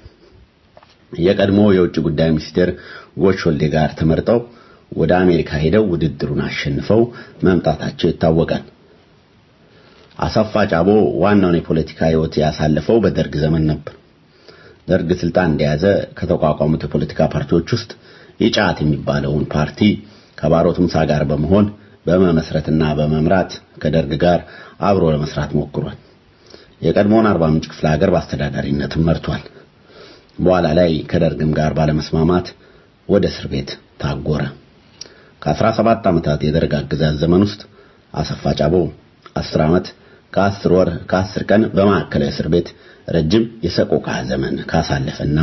Speaker 19: የቀድሞ የውጭ ጉዳይ ሚኒስቴር ጎሾልዴ ጋር ተመርጠው ወደ አሜሪካ ሄደው ውድድሩን አሸንፈው መምጣታቸው ይታወቃል። አሰፋ ጫቦ ዋናውን የፖለቲካ ህይወት ያሳለፈው በደርግ ዘመን ነበር። ደርግ ስልጣን እንደያዘ ከተቋቋሙት የፖለቲካ ፓርቲዎች ውስጥ ኢጫት የሚባለውን ፓርቲ ከባሮ ቱምሳ ጋር በመሆን በመመስረትና በመምራት ከደርግ ጋር አብሮ ለመስራት ሞክሯል። የቀድሞውን አርባ ምንጭ ክፍለ ሀገር በአስተዳዳሪነትም መርቷል። በኋላ ላይ ከደርግም ጋር ባለመስማማት ወደ እስር ቤት ታጎረ። ከ17 ዓመታት የደርግ አገዛዝ ዘመን ውስጥ አሰፋ ጫቦ አስር ዓመት ከአስር ወር ከአስር ቀን በማዕከላዊ እስር ቤት ረጅም የሰቆቃ ዘመን ካሳለፈና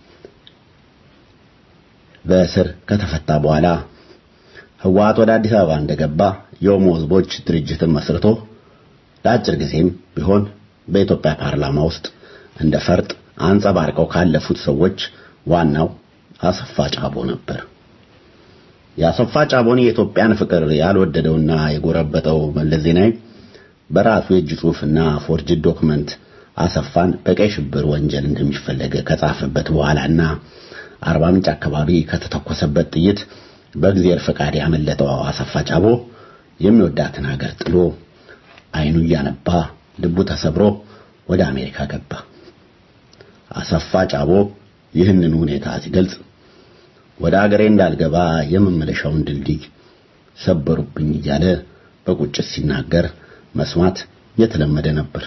Speaker 19: በእስር ከተፈታ በኋላ ህወሓት ወደ አዲስ አበባ እንደገባ የኦሞ ህዝቦች ድርጅትን መስርቶ ለአጭር ጊዜም ቢሆን በኢትዮጵያ ፓርላማ ውስጥ እንደ ፈርጥ አንጸባርቀው ካለፉት ሰዎች ዋናው አሰፋ ጫቦ ነበር። የአሰፋ ጫቦን የኢትዮጵያን ፍቅር ያልወደደውና የጎረበጠው መለስ ዜናዊ በራሱ የእጅ ጽሑፍና ፎርጅድ ዶክመንት አሰፋን በቀይ ሽብር ወንጀል እንደሚፈለግ ከጻፈበት በኋላና አርባ ምንጭ አካባቢ ከተተኮሰበት ጥይት በእግዚአብሔር ፈቃድ ያመለጠው አሰፋ ጫቦ የሚወዳትን ሀገር ጥሎ አይኑ እያነባ ልቡ ተሰብሮ ወደ አሜሪካ ገባ። አሰፋ ጫቦ ይህንን ሁኔታ ሲገልጽ ወደ አገሬ እንዳልገባ የመመለሻውን ድልድይ ሰበሩብኝ እያለ በቁጭት ሲናገር መስማት የተለመደ ነበር።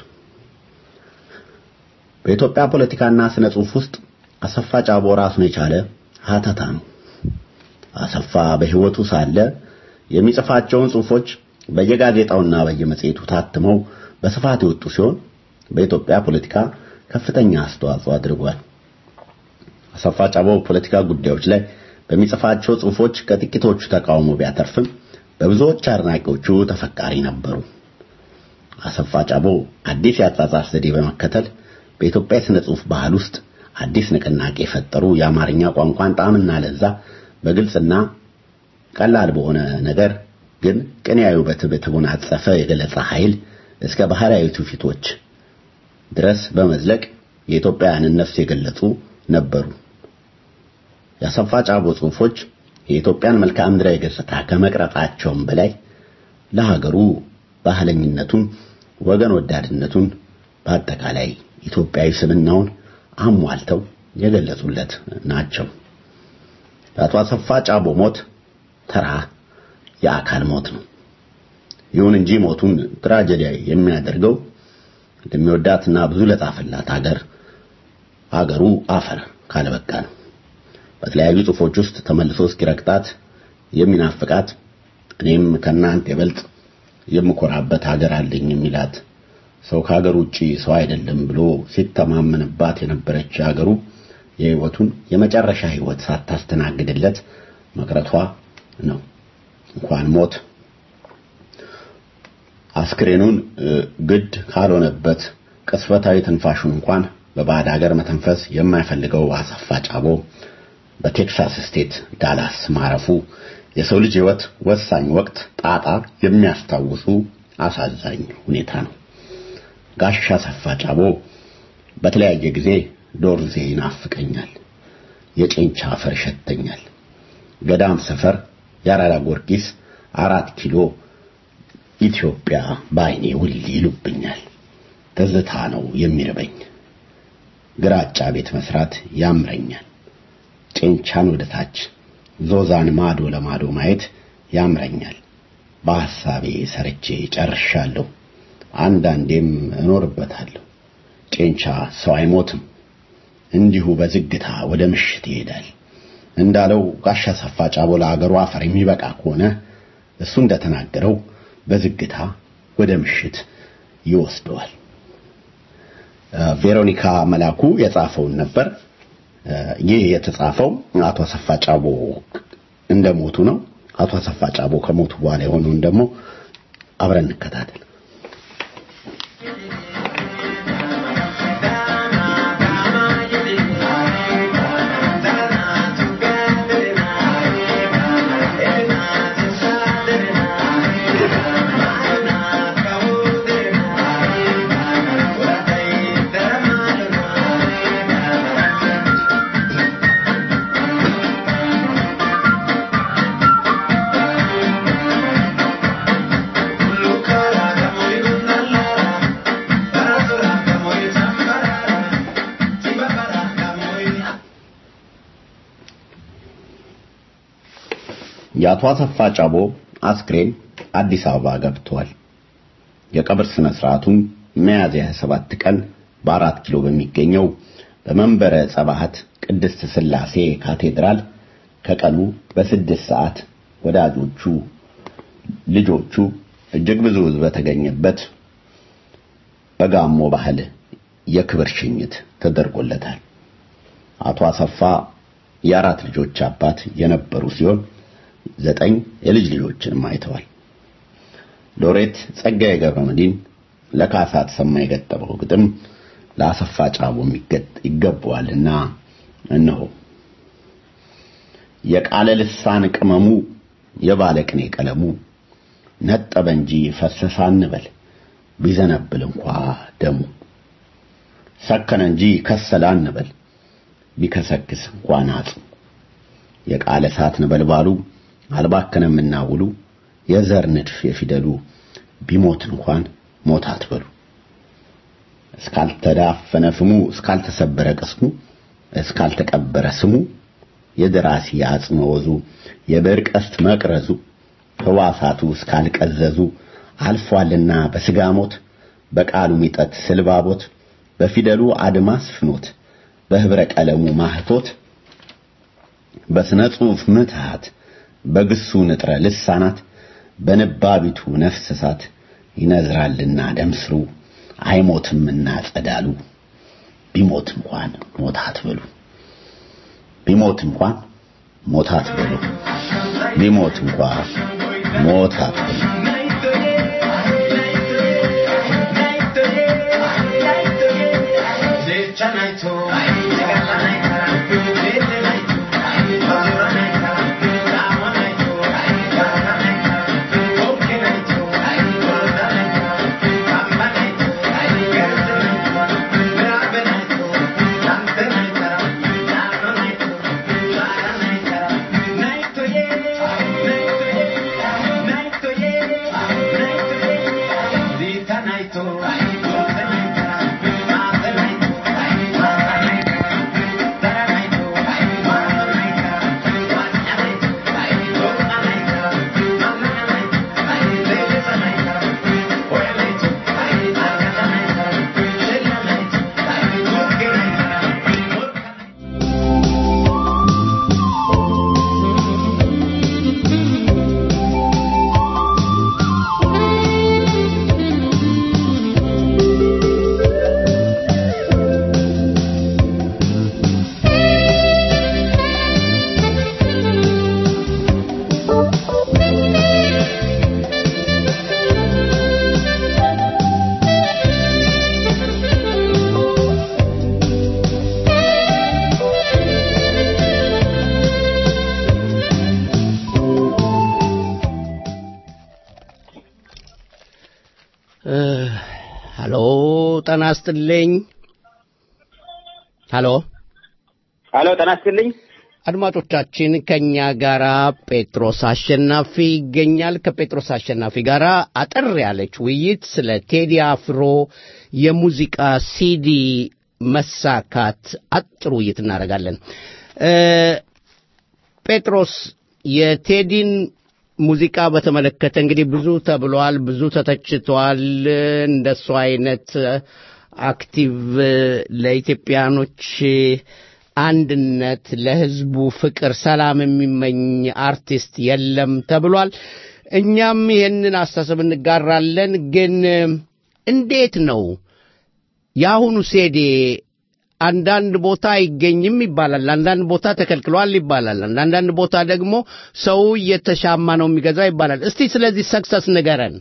Speaker 19: በኢትዮጵያ ፖለቲካና ስነ ጽሑፍ ውስጥ አሰፋ ጫቦ ራሱን የቻለ ሀተታ ነው። አሰፋ በሕይወቱ ሳለ የሚጽፋቸውን ጽሑፎች በየጋዜጣውና በየመጽሔቱ ታትመው በስፋት የወጡ ሲሆን በኢትዮጵያ ፖለቲካ ከፍተኛ አስተዋጽኦ አድርጓል። አሰፋ ጫቦ ፖለቲካ ጉዳዮች ላይ በሚጽፋቸው ጽሑፎች ከጥቂቶቹ ተቃውሞ ቢያተርፍም በብዙዎች አድናቂዎቹ ተፈቃሪ ነበሩ። አሰፋ ጫቦ አዲስ የአጻጻፍ ዘዴ በመከተል በኢትዮጵያ የሥነ ጽሑፍ ባህል ውስጥ አዲስ ንቅናቄ የፈጠሩ የአማርኛ ቋንቋን ጣዕምና ለዛ በግልጽና ቀላል በሆነ ነገር ግን ቅኔያዊ ውበት በተጎናጸፈ የገለጻ ኃይል እስከ ባህላዊ ትውፊቶች ድረስ በመዝለቅ የኢትዮጵያውያንን ነፍስ የገለጹ ነበሩ። የአሰፋ ጫቦ ጽሑፎች የኢትዮጵያን መልክዓ ምድራዊ ገጽታ ከመቅረጻቸውም በላይ ለሀገሩ ባህለኝነቱን፣ ወገን ወዳድነቱን፣ በአጠቃላይ ኢትዮጵያዊ ስብናውን አሟልተው የገለጹለት ናቸው። የአቶ አሰፋ ጫቦ ሞት ተራ የአካል ሞት ነው። ይሁን እንጂ ሞቱን ትራጀዲያዊ የሚያደርገው ለሚወዳትና ብዙ ለጻፈላት ሀገር ሀገሩ አፈር ካለበቃ ነው። በተለያዩ ጽሑፎች ውስጥ ተመልሶ እስኪረግጣት የሚናፍቃት እኔም ከናንተ ይበልጥ የምኮራበት ሀገር አለኝ የሚላት ሰው ከሀገር ውጪ ሰው አይደለም ብሎ ሲተማመንባት የነበረች ሀገሩ የህይወቱን የመጨረሻ ህይወት ሳታስተናግድለት መቅረቷ ነው። እንኳን ሞት አስክሬኑን ግድ ካልሆነበት ቅስፈታዊ ትንፋሹን እንኳን በባዕድ ሀገር መተንፈስ የማይፈልገው አሰፋ ጫቦ በቴክሳስ ስቴት ዳላስ ማረፉ የሰው ልጅ ህይወት ወሳኝ ወቅት ጣጣ የሚያስታውሱ አሳዛኝ ሁኔታ ነው። ጋሽ አሰፋ ጫቦ በተለያየ ጊዜ ዶርዜ ይናፍቀኛል፣ የጭንቻ አፈር ይሸተኛል፣ ገዳም ሰፈር፣ የአራዳ ጊዮርጊስ፣ አራት ኪሎ ኢትዮጵያ በአይኔ ውል ይሉብኛል። ትዝታ ነው የሚርበኝ፣ ግራጫ ቤት መስራት ያምረኛል። ጭንቻን ወደ ታች ዞዛን ማዶ ለማዶ ማየት ያምረኛል። በሐሳቤ ሰርቼ ጨርሻለሁ። አንዳንዴም እኖርበታለሁ። ጭንቻ ሰው አይሞትም፣ እንዲሁ በዝግታ ወደ ምሽት ይሄዳል። እንዳለው ጋሽ አሰፋ ጫቦ ለአገሩ አፈር የሚበቃ ከሆነ እሱ እንደተናገረው በዝግታ ወደ ምሽት ይወስደዋል። ቬሮኒካ መላኩ የጻፈውን ነበር። ይህ የተጻፈው አቶ አሰፋ ጫቦ እንደሞቱ ነው። አቶ አሰፋ ጫቦ ከሞቱ በኋላ የሆነውን ደግሞ አብረን እንከታተል። የአቶ አሰፋ ጫቦ አስክሬን አዲስ አበባ ገብቷል። የቀብር ስነ ስርዓቱም ሚያዝያ 27 ቀን በአራት ኪሎ በሚገኘው በመንበረ ጸባሃት ቅድስት ስላሴ ካቴድራል ከቀኑ በስድስት ሰዓት ወዳጆቹ፣ ልጆቹ፣ እጅግ ብዙ ሕዝብ በተገኘበት በጋሞ ባህል የክብር ሽኝት ተደርጎለታል። አቶ አሰፋ የአራት ልጆች አባት የነበሩ ሲሆን ዘጠኝ የልጅ ልጆችንም አይተዋል። ሎሬት ጸጋዬ ገብረመድህን ለካሳ ተሰማ የገጠመው ግጥም ለአሰፋ ጫቦ ይገባዋልና እነሆ የቃለ ልሳን ቅመሙ የባለቅኔ ቀለሙ ነጠበ እንጂ ፈሰሰ አንበል ቢዘነብል እንኳ ደሙ ሰከነ እንጂ ከሰለ አንበል ቢከሰክስ እንኳን አጽሙ የቃለ እሳት ነበልባሉ አልባከነምና ውሉ የዘር ንድፍ የፊደሉ ቢሞት እንኳን ሞት አትበሉ እስካልተዳፈነ ፍሙ እስካልተሰበረ ቅስሙ እስካልተቀበረ ስሙ የደራሲ አጽመ ወዙ የብዕር ቀስት መቅረዙ ሕዋሳቱ እስካልቀዘዙ አልፏልና በስጋ ሞት በቃሉ ሚጠት ስልባቦት በፊደሉ አድማስ ፍኖት በህብረ ቀለሙ ማህቶት በስነ ጽሑፍ ምትሃት በግሱ ንጥረ ልሳናት በንባቢቱ ነፍስ እሳት ይነዝራልና ደምስሩ አይሞትምና ጸዳሉ ቢሞት እንኳን ሞት አትበሉ ቢሞት እንኳን ሞት አትበሉ ቢሞት እንኳን ሞት አትበሉ
Speaker 3: ሀሎ ጤና ይስጥልኝ። ሀሎ
Speaker 20: ሀሎ ጤና ይስጥልኝ።
Speaker 3: አድማጮቻችን ከኛ ጋራ ጴጥሮስ አሸናፊ ይገኛል። ከጴጥሮስ አሸናፊ ጋር አጠር ያለች ውይይት ስለ ቴዲ አፍሮ የሙዚቃ ሲዲ መሳካት አጭር ውይይት እናደርጋለን። ጴጥሮስ የቴዲን ሙዚቃ በተመለከተ እንግዲህ ብዙ ተብሏል፣ ብዙ ተተችቷል። እንደሱ አይነት አክቲቭ ለኢትዮጵያኖች አንድነት፣ ለህዝቡ ፍቅር፣ ሰላም የሚመኝ አርቲስት የለም ተብሏል። እኛም ይህንን አስተሳሰብ እንጋራለን። ግን እንዴት ነው የአሁኑ ሴዴ አንዳንድ ቦታ አይገኝም ይባላል፣ አንዳንድ ቦታ ተከልክሏል ይባላል፣ አንዳንድ ቦታ ደግሞ ሰው እየተሻማ ነው የሚገዛው ይባላል። እስቲ ስለዚህ ሰክሰስ ንገረን።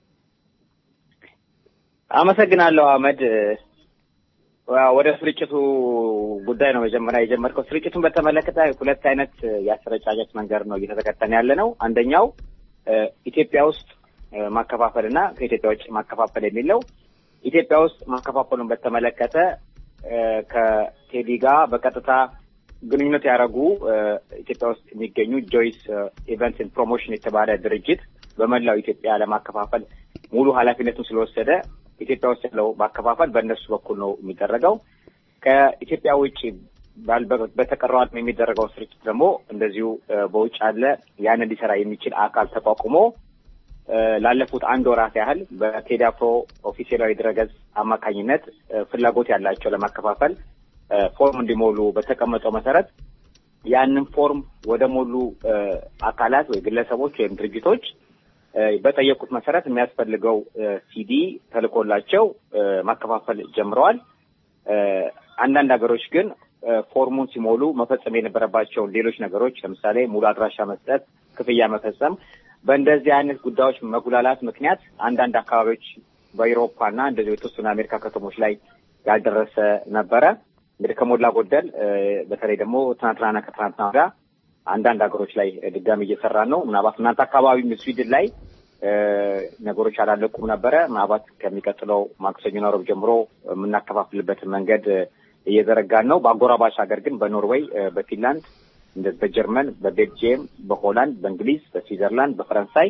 Speaker 20: አመሰግናለሁ አህመድ። ወደ ስርጭቱ ጉዳይ ነው መጀመሪያ የጀመርከው። ስርጭቱን በተመለከተ ሁለት አይነት የአሰረጫጨት መንገድ ነው እየተተከተን ያለ ነው። አንደኛው ኢትዮጵያ ውስጥ ማከፋፈል እና ከኢትዮጵያ ውጭ ማከፋፈል የሚለው ኢትዮጵያ ውስጥ ማከፋፈሉን በተመለከተ ከቴዲ ጋር በቀጥታ ግንኙነት ያደረጉ ኢትዮጵያ ውስጥ የሚገኙ ጆይስ ኢቨንት ፕሮሞሽን የተባለ ድርጅት በመላው ኢትዮጵያ ለማከፋፈል ሙሉ ኃላፊነቱን ስለወሰደ ኢትዮጵያ ውስጥ ያለው ማከፋፈል በእነሱ በኩል ነው የሚደረገው። ከኢትዮጵያ ውጭ በተቀረው ዓለም የሚደረገው ስርጭት ደግሞ እንደዚሁ በውጭ ያለ ያን እንዲሰራ የሚችል አካል ተቋቁሞ ላለፉት አንድ ወራት ያህል በቴዲ አፍሮ ኦፊሴላዊ ድረገጽ አማካኝነት ፍላጎት ያላቸው ለማከፋፈል ፎርም እንዲሞሉ በተቀመጠው መሰረት ያንን ፎርም ወደ ሞሉ አካላት ወይ ግለሰቦች ወይም ድርጅቶች በጠየቁት መሰረት የሚያስፈልገው ሲዲ ተልኮላቸው ማከፋፈል ጀምረዋል። አንዳንድ ሀገሮች ግን ፎርሙን ሲሞሉ መፈጸም የነበረባቸውን ሌሎች ነገሮች ለምሳሌ ሙሉ አድራሻ መስጠት፣ ክፍያ መፈጸም በእንደዚህ አይነት ጉዳዮች መጉላላት ምክንያት አንዳንድ አካባቢዎች በአውሮፓ እና እንደዚህ የተወሰኑ የአሜሪካ ከተሞች ላይ ያልደረሰ ነበረ። እንግዲህ ከሞላ ጎደል በተለይ ደግሞ ትናንትናና ከትናንትና ወዲያ አንዳንድ ሀገሮች ላይ ድጋሚ እየሰራን ነው። ምናልባት እናንተ አካባቢ ስዊድን ላይ ነገሮች አላለቁም ነበረ። ምናልባት ከሚቀጥለው ማክሰኞና ረቡዕ ጀምሮ የምናከፋፍልበትን መንገድ እየዘረጋን ነው። በአጎራባች ሀገር ግን በኖርዌይ፣ በፊንላንድ፣ በጀርመን፣ በቤልጅየም፣ በሆላንድ፣ በእንግሊዝ፣ በስዊዘርላንድ፣ በፈረንሳይ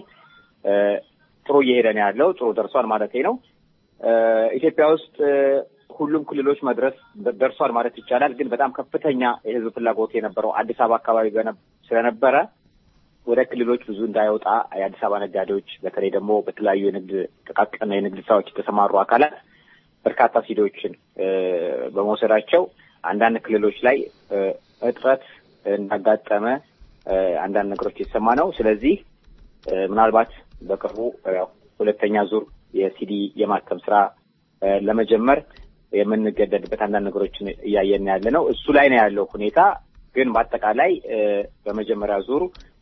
Speaker 20: ጥሩ እየሄደ ነው ያለው። ጥሩ ደርሷል ማለት ነው። ኢትዮጵያ ውስጥ ሁሉም ክልሎች መድረስ ደርሷል ማለት ይቻላል። ግን በጣም ከፍተኛ የህዝብ ፍላጎት የነበረው አዲስ አበባ አካባቢ ስለነበረ ወደ ክልሎች ብዙ እንዳይወጣ የአዲስ አበባ ነጋዴዎች በተለይ ደግሞ በተለያዩ የንግድ ጥቃቅን የንግድ ስራዎች የተሰማሩ አካላት በርካታ ሲዲዎችን በመውሰዳቸው አንዳንድ ክልሎች ላይ እጥረት እንዳጋጠመ አንዳንድ ነገሮች የተሰማ ነው። ስለዚህ ምናልባት በቅርቡ ያው ሁለተኛ ዙር የሲዲ የማተም ስራ ለመጀመር የምንገደድበት አንዳንድ ነገሮችን እያየን ያለ ነው። እሱ ላይ ነው ያለው ሁኔታ። ግን በአጠቃላይ በመጀመሪያ ዙር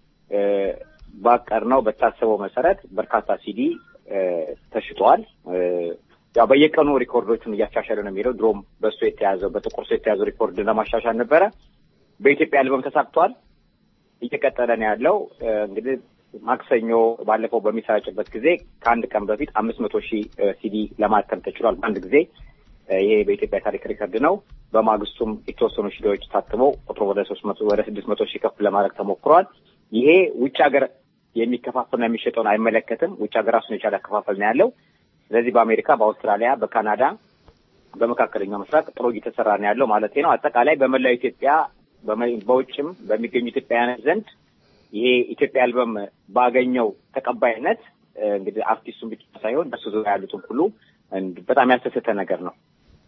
Speaker 20: ባቀርነው በታሰበው መሰረት በርካታ ሲዲ ተሽጧል። ያው በየቀኑ ሪኮርዶችን እያሻሻለ ነው የሚለው። ድሮም በእሱ የተያዘው በጥቁር ሰው የተያዘው ሪኮርድ ለማሻሻል ነበረ። በኢትዮጵያ አልበም ተሳክቷል። እየቀጠለ ነው ያለው። እንግዲህ ማክሰኞ ባለፈው በሚሰራጭበት ጊዜ ከአንድ ቀን በፊት አምስት መቶ ሺህ ሲዲ ለማተም ተችሏል በአንድ ጊዜ። ይሄ በኢትዮጵያ ታሪክ ሪከርድ ነው። በማግስቱም የተወሰኑ ሲዲዎች ታትመው ቁጥሩ ወደ ሶስት መቶ ወደ ስድስት መቶ ሺህ ከፍ ለማድረግ ተሞክሯል። ይሄ ውጭ ሀገር የሚከፋፈልና የሚሸጠውን አይመለከትም። ውጭ ሀገር ራሱን የቻለ አከፋፈል ነው ያለው። ስለዚህ በአሜሪካ፣ በአውስትራሊያ፣ በካናዳ፣ በመካከለኛው ምስራቅ ጥሩ እየተሰራ ነው ያለው ማለት ነው። አጠቃላይ በመላው ኢትዮጵያ በውጭም በሚገኙ ኢትዮጵያውያን ዘንድ ይሄ ኢትዮጵያ አልበም ባገኘው ተቀባይነት እንግዲህ አርቲስቱን ብቻ ሳይሆን በሱ ዙሪያ ያሉትን ሁሉ በጣም ያስደሰተ ነገር ነው።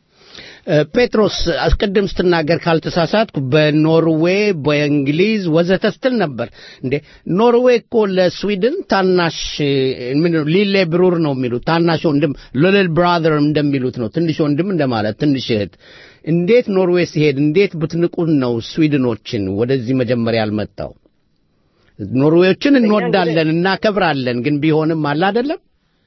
Speaker 3: ጴጥሮስ አስቀድም ስትናገር ካልተሳሳትኩ በኖርዌይ በእንግሊዝ ወዘተ ስትል ነበር እንዴ? ኖርዌይ እኮ ለስዊድን ታናሽ ምን ሊሌ ብሩር ነው የሚሉት ታናሽ ወንድም ሊትል ብራዘር እንደሚሉት ነው። ትንሽ ወንድም እንደማለት ትንሽ እህት። እንዴት ኖርዌይ ሲሄድ እንዴት ብትንቁን ነው ስዊድኖችን ወደዚህ መጀመሪያ ያልመጣው? ኖርዌዮችን እንወዳለን እናከብራለን፣ ግን ቢሆንም አለ አይደለም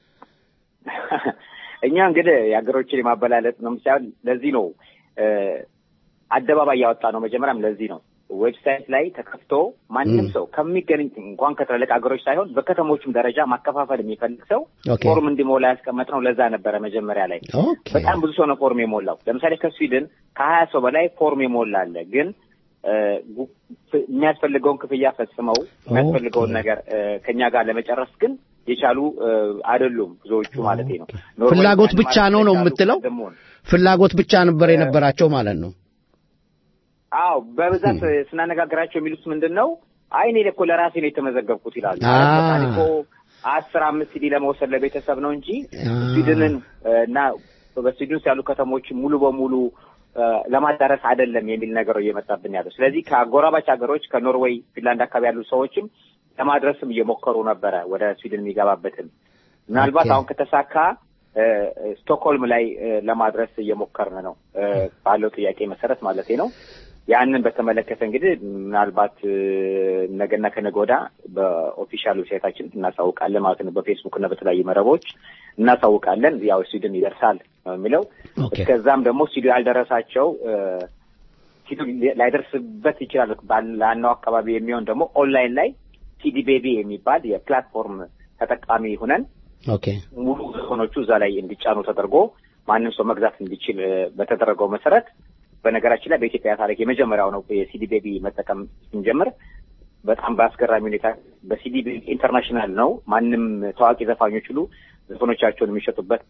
Speaker 20: እኛ እንግዲህ የሀገሮችን የማበላለጥ ነው ሳይሆን ለዚህ ነው አደባባይ ያወጣ ነው። መጀመሪያም ለዚህ ነው ዌብሳይት ላይ ተከፍቶ ማንም ሰው ከሚገኝ እንኳን ከትልልቅ ሀገሮች ሳይሆን በከተሞችም ደረጃ ማከፋፈል የሚፈልግ ሰው ፎርም እንዲሞላ ያስቀመጥ ነው። ለዛ ነበረ መጀመሪያ ላይ በጣም ብዙ ሰው ነው ፎርም የሞላው። ለምሳሌ ከስዊድን ከሀያ ሰው በላይ ፎርም የሞላ አለ። ግን የሚያስፈልገውን ክፍያ ፈጽመው የሚያስፈልገውን ነገር ከኛ ጋር ለመጨረስ ግን የቻሉ አይደሉም ብዙዎቹ ማለት ነው።
Speaker 3: ፍላጎት ብቻ ነው ነው የምትለው? ፍላጎት ብቻ ነበር የነበራቸው ማለት ነው።
Speaker 20: አዎ በብዛት ስናነጋግራቸው የሚሉት ምንድን ነው? አይ እኔ እኮ ለራሴ ነው የተመዘገብኩት ይላሉ። እኮ አስር አምስት ሲዲ ለመውሰድ ለቤተሰብ ነው እንጂ ስዊድንን እና በስዊድን ውስጥ ያሉ ከተሞች ሙሉ በሙሉ ለማዳረስ አይደለም የሚል ነገር እየመጣብን ያለው። ስለዚህ ከአጎራባች ሀገሮች ከኖርዌይ፣ ፊንላንድ አካባቢ ያሉ ሰዎችም ለማድረስም እየሞከሩ ነበረ ወደ ስዊድን የሚገባበትን ምናልባት አሁን ከተሳካ ስቶክሆልም ላይ ለማድረስ እየሞከርን ነው ባለው ጥያቄ መሰረት ማለት ነው። ያንን በተመለከተ እንግዲህ ምናልባት ነገና ከነገ ወዲያ በኦፊሻል ዌብሳይታችን እናሳውቃለን ማለት ነው። በፌስቡክ እና በተለያዩ መረቦች እናሳውቃለን። ያው ስዊድን ይደርሳል ነው የሚለው። እስከዛም ደግሞ ስቱዲዮ ያልደረሳቸው ስቱዲዮ ላይደርስበት ይችላል ባላነው አካባቢ የሚሆን ደግሞ ኦንላይን ላይ ሲዲ ቤቢ የሚባል የፕላትፎርም ተጠቃሚ ሁነን ሙሉ ዘፈኖቹ እዛ ላይ እንዲጫኑ ተደርጎ ማንም ሰው መግዛት እንዲችል በተደረገው መሰረት በነገራችን ላይ በኢትዮጵያ ታሪክ የመጀመሪያው ነው የሲዲ ቤቢ መጠቀም ስንጀምር በጣም በአስገራሚ ሁኔታ በሲዲ ቤቢ ኢንተርናሽናል ነው። ማንም ታዋቂ ዘፋኞች ሁሉ ዘፈኖቻቸውን የሚሸጡበት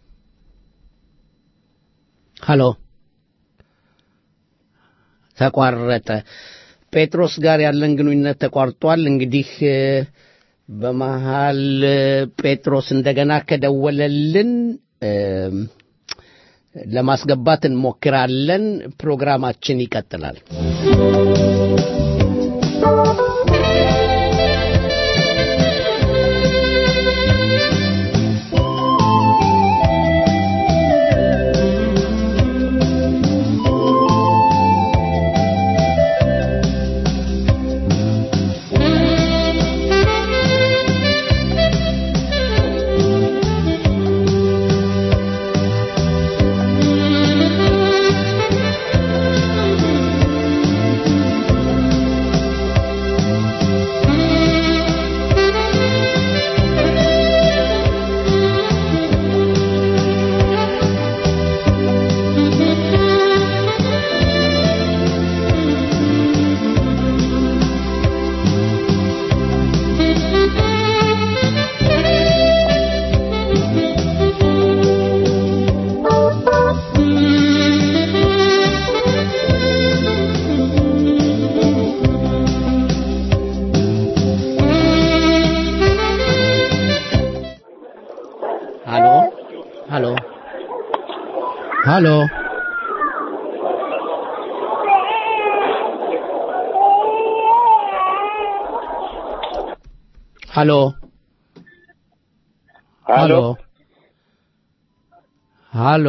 Speaker 3: ሀሎ ተቋረጠ። ጴጥሮስ ጋር ያለን ግንኙነት ተቋርጧል። እንግዲህ በመሃል ጴጥሮስ እንደገና ከደወለልን ለማስገባት እንሞክራለን። ፕሮግራማችን ይቀጥላል። ሃሎ ሃሎ ሃሎ ሃሎ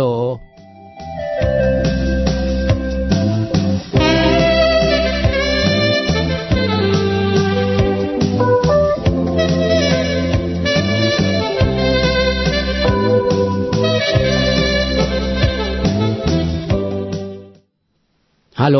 Speaker 3: ሃሎ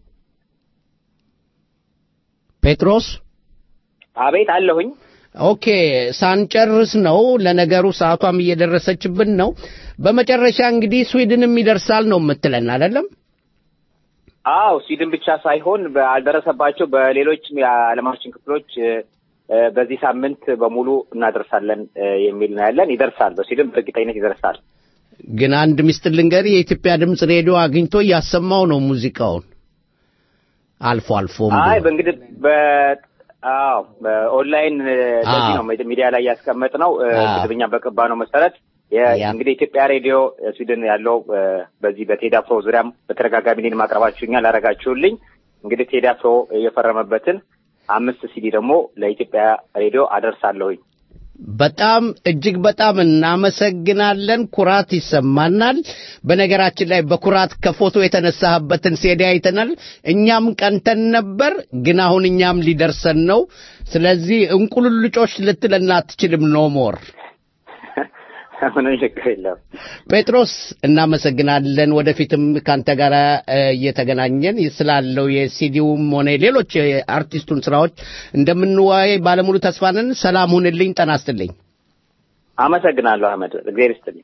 Speaker 3: ጴጥሮስ
Speaker 20: አቤት አለሁኝ።
Speaker 3: ኦኬ ሳንጨርስ ነው። ለነገሩ ሰዓቷም እየደረሰችብን ነው። በመጨረሻ እንግዲህ ስዊድንም ይደርሳል ነው የምትለን አይደለም?
Speaker 20: አዎ ስዊድን ብቻ ሳይሆን ባልደረሰባቸው በሌሎችም የዓለማችን ክፍሎች እ፣ እ፣ በዚህ ሳምንት በሙሉ እናደርሳለን እ፣ የሚል ነው ያለን። ይደርሳል፣ በስዊድን በእርግጠኝነት ይደርሳል።
Speaker 3: ግን አንድ ሚስጥር ልንገር፣ የኢትዮጵያ ድምፅ ሬዲዮ አግኝቶ እያሰማው ነው ሙዚቃውን አልፎ አልፎ
Speaker 20: አይ በእንግዲህ በ አዎ በኦንላይን እ፣ ለዚህ ነው ሚዲያ ላይ ያስቀመጥ ነው ስድብኛ በቀባ ነው መሰረት የ- እንግዲህ ኢትዮጵያ ሬዲዮ እ፣ ስዊድን ያለው እ፣ በዚህ በቴዲ አፍሮ ዙሪያም በተደጋጋሚ እኔን ማቅረባችሁኛል ላረጋችሁልኝ እንግዲህ ቴዲ አፍሮ የፈረመበትን አምስት ሲዲ ደግሞ ለኢትዮጵያ ሬዲዮ አደርሳለሁኝ።
Speaker 3: በጣም እጅግ በጣም እናመሰግናለን። ኩራት ይሰማናል። በነገራችን ላይ በኩራት ከፎቶ የተነሳህበትን ሴዲ አይተናል። እኛም ቀንተን ነበር፣ ግን አሁን እኛም ሊደርሰን ነው። ስለዚህ እንቁልልጮች ልትለን አትችልም። ኖ ሞር
Speaker 20: ምንም ችግር የለም።
Speaker 3: ጴጥሮስ እናመሰግናለን። ወደፊትም ካንተ ጋር እ፣ እየተገናኘን ስላለው የሲዲውም ሆነ ሌሎች የአርቲስቱን ስራዎች እንደምንወያይ ባለሙሉ ተስፋ ነን። ሰላም ሁንልኝ። ጤና ይስጥልኝ።
Speaker 20: አመሰግናለሁ አህመድ፣ እግዚአብሔር ይስጥልኝ።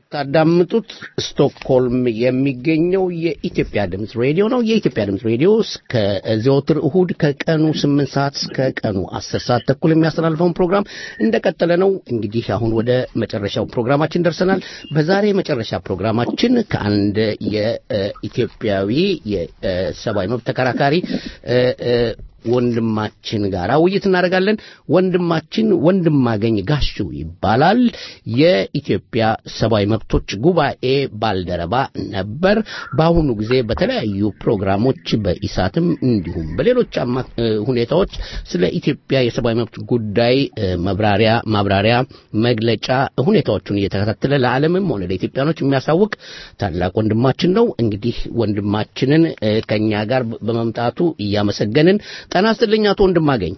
Speaker 3: የምታዳምጡት ስቶክሆልም የሚገኘው የኢትዮጵያ ድምፅ ሬዲዮ ነው። የኢትዮጵያ ድምፅ ሬዲዮ እስከ ዘወትር እሁድ ከቀኑ ስምንት ሰዓት እስከ ቀኑ አስር ሰዓት ተኩል የሚያስተላልፈውን ፕሮግራም እንደቀጠለ ነው። እንግዲህ አሁን ወደ መጨረሻው ፕሮግራማችን ደርሰናል። በዛሬ መጨረሻ ፕሮግራማችን ከአንድ የኢትዮጵያዊ የሰብአዊ መብት ተከራካሪ እ፣ እ፣ ወንድማችን ጋር ውይይት እናደርጋለን። ወንድማችን ወንድማገኝ ጋሹ ይባላል። የኢትዮጵያ ሰብአዊ መብቶች ጉባኤ ባልደረባ ነበር። በአሁኑ ጊዜ በተለያዩ ፕሮግራሞች በኢሳትም እንዲሁም በሌሎች አማ- እ፣ ሁኔታዎች ስለ ኢትዮጵያ የሰብአዊ መብት ጉዳይ እ፣ መብራሪያ ማብራሪያ፣ መግለጫ ሁኔታዎቹን እየተከታተለ ለዓለምም ሆነ ለኢትዮጵያኖች የሚያሳውቅ ታላቅ ወንድማችን ነው። እንግዲህ ወንድማችንን እ፣ ከኛ ጋር በመምጣቱ እያመሰገንን ጤና ይስጥልኝ አቶ ወንድማገኝ።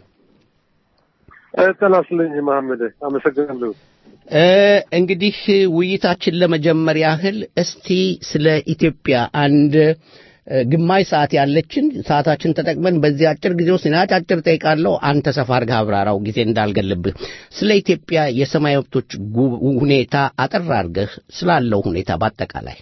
Speaker 21: ጤና ይስጥልኝ መሐመድ፣ አመሰግናለሁ።
Speaker 3: እ፣ እንግዲህ ውይይታችን ለመጀመር ያህል እስቲ ስለ ኢትዮጵያ አንድ እ፣ ግማሽ ሰዓት ያለችን ሰዓታችን ተጠቅመን በዚህ አጭር ጊዜ ውስጥ እኔ አጫጭር ጠይቃለሁ፣ አንተ ሰፋ አድርገህ አብራራው ጊዜ እንዳልገልብህ። ስለ ኢትዮጵያ የሰብአዊ መብቶች ጉ- ሁኔታ አጠር አድርገህ ስላለው ሁኔታ በአጠቃላይ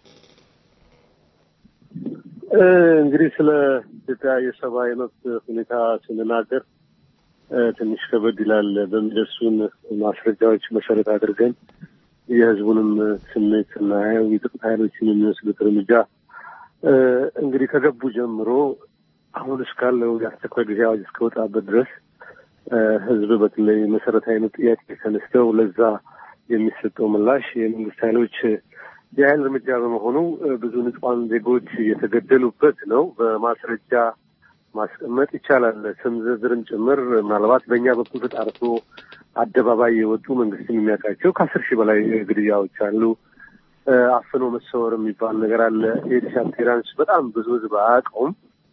Speaker 21: እ፣ እንግዲህ ስለ ኢትዮጵያ የሰብአዊ መብት ሁኔታ ስንናገር እ፣ ትንሽ ከበድ ይላል። በሚደርሱን ማስረጃዎች መሰረት አድርገን የሕዝቡንም ስሜት ስናየው የጥቂት ኃይሎችን የሚወስዱት እርምጃ እ፣ እንግዲህ ከገቡ ጀምሮ አሁን እስካለው የአስቸኳይ ጊዜ አዋጅ እስከወጣበት ድረስ እ፣ ሕዝብ በተለይ መሰረታዊ አይነት ጥያቄ ተነስተው ለዛ የሚሰጠው ምላሽ የመንግስት ኃይሎች የኃይል እርምጃ በመሆኑ እ፣ ብዙ ንጹሐን ዜጎች የተገደሉበት ነው። በማስረጃ ማስቀመጥ ይቻላል። ስም ዝርዝርም ጭምር ምናልባት በእኛ በኩል ተጣርቶ አደባባይ የወጡ መንግስትን የሚያውቃቸው ከአስር ሺህ በላይ ግድያዎች አሉ። እ፣ አፍኖ መሰወር የሚባል ነገር አለ። ኤዲስ አፒራንስ በጣም ብዙ ህዝብ አያውቀውም።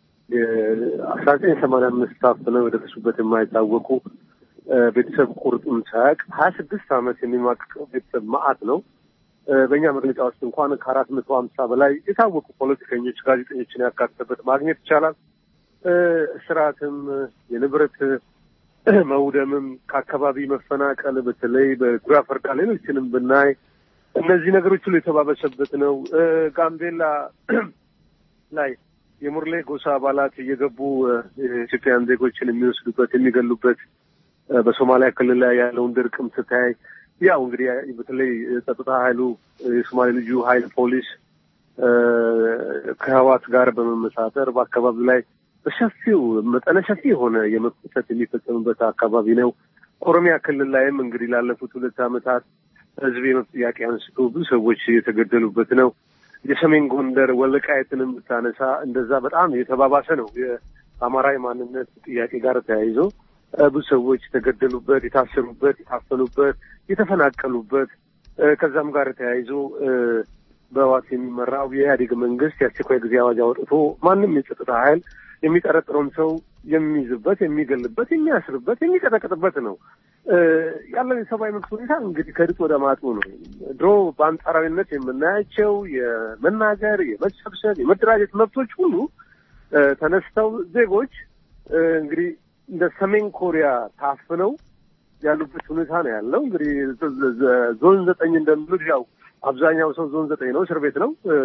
Speaker 21: አስራ ዘጠኝ ሰማንያ አምስት ታፍነው የደረሱበት የማይታወቁ እ፣ ቤተሰብ ቁርጡን ሳያውቅ ሀያ ስድስት ዓመት የሚማቅቀው ቤተሰብ መዓት ነው። እ፣ በእኛ መግለጫ ውስጥ እንኳን ከአራት መቶ ሀምሳ በላይ የታወቁ ፖለቲከኞች፣ ጋዜጠኞችን ያካተተበት ማግኘት ይቻላል። እ፣ እስራትም የንብረት መውደምም ከአካባቢ መፈናቀል በተለይ በጉራ ፈርዳ ሌሎችንም ብናይ እነዚህ ነገሮች ሁሉ የተባበሰበት ነው። እ፣ ጋምቤላ ላይ የሙርሌ ጎሳ አባላት እየገቡ እ፣ የኢትዮጵያን ዜጎችን የሚወስዱበት የሚገሉበት እ፣ በሶማሊያ ክልል ላይ ያለውን ድርቅም ስታይ ያው እንግዲህ በተለይ ጸጥታ ኃይሉ የሶማሌ ልዩ ኃይል ፖሊስ እ፣ ከህዋት ጋር በመመሳጠር በአካባቢው ላይ በሰፊው መጠነ ሰፊ የሆነ የመብት ጥሰት የሚፈጸምበት አካባቢ ነው። ኦሮሚያ ክልል ላይም እንግዲህ ላለፉት ሁለት ዓመታት ህዝብ የመብት ጥያቄ አንስቶ ብዙ ሰዎች የተገደሉበት ነው። የሰሜን ጎንደር ወልቃይትንም ብታነሳ እንደዛ በጣም የተባባሰ ነው። የአማራ የማንነት ጥያቄ ጋር ተያይዞ እ፣ ብዙ ሰዎች የተገደሉበት፣ የታሰሩበት፣ የታፈኑበት፣ የተፈናቀሉበት እ፣ ከዛም ጋር ተያይዞ እ፣ በህወሓት የሚመራው የኢህአዴግ መንግስት የአስቸኳይ ጊዜ አዋጅ አውጥቶ ማንም የጸጥታ ኃይል የሚጠረጥረውን ሰው የሚይዝበት፣ የሚገልበት፣ የሚያስርበት፣ የሚቀጠቅጥበት ነው። እ፣ ያለው የሰብአዊ መብት ሁኔታ እንግዲህ ከድጡ ወደ ማጡ ነው። ድሮ በአንጻራዊነት የምናያቸው የመናገር፣ የመሰብሰብ፣ የመደራጀት መብቶች ሁሉ እ፣ ተነስተው ዜጎች እ፣ እንግዲህ እንደ ሰሜን ኮሪያ ታፍነው ያሉበት ሁኔታ ነው ያለው። እንግዲህ ዘ- ዘ- ዞን ዘጠኝ እንደሚሉት ያው አብዛኛው ሰው ዞን ዘጠኝ ነው፣ እስር ቤት ነው። እ፣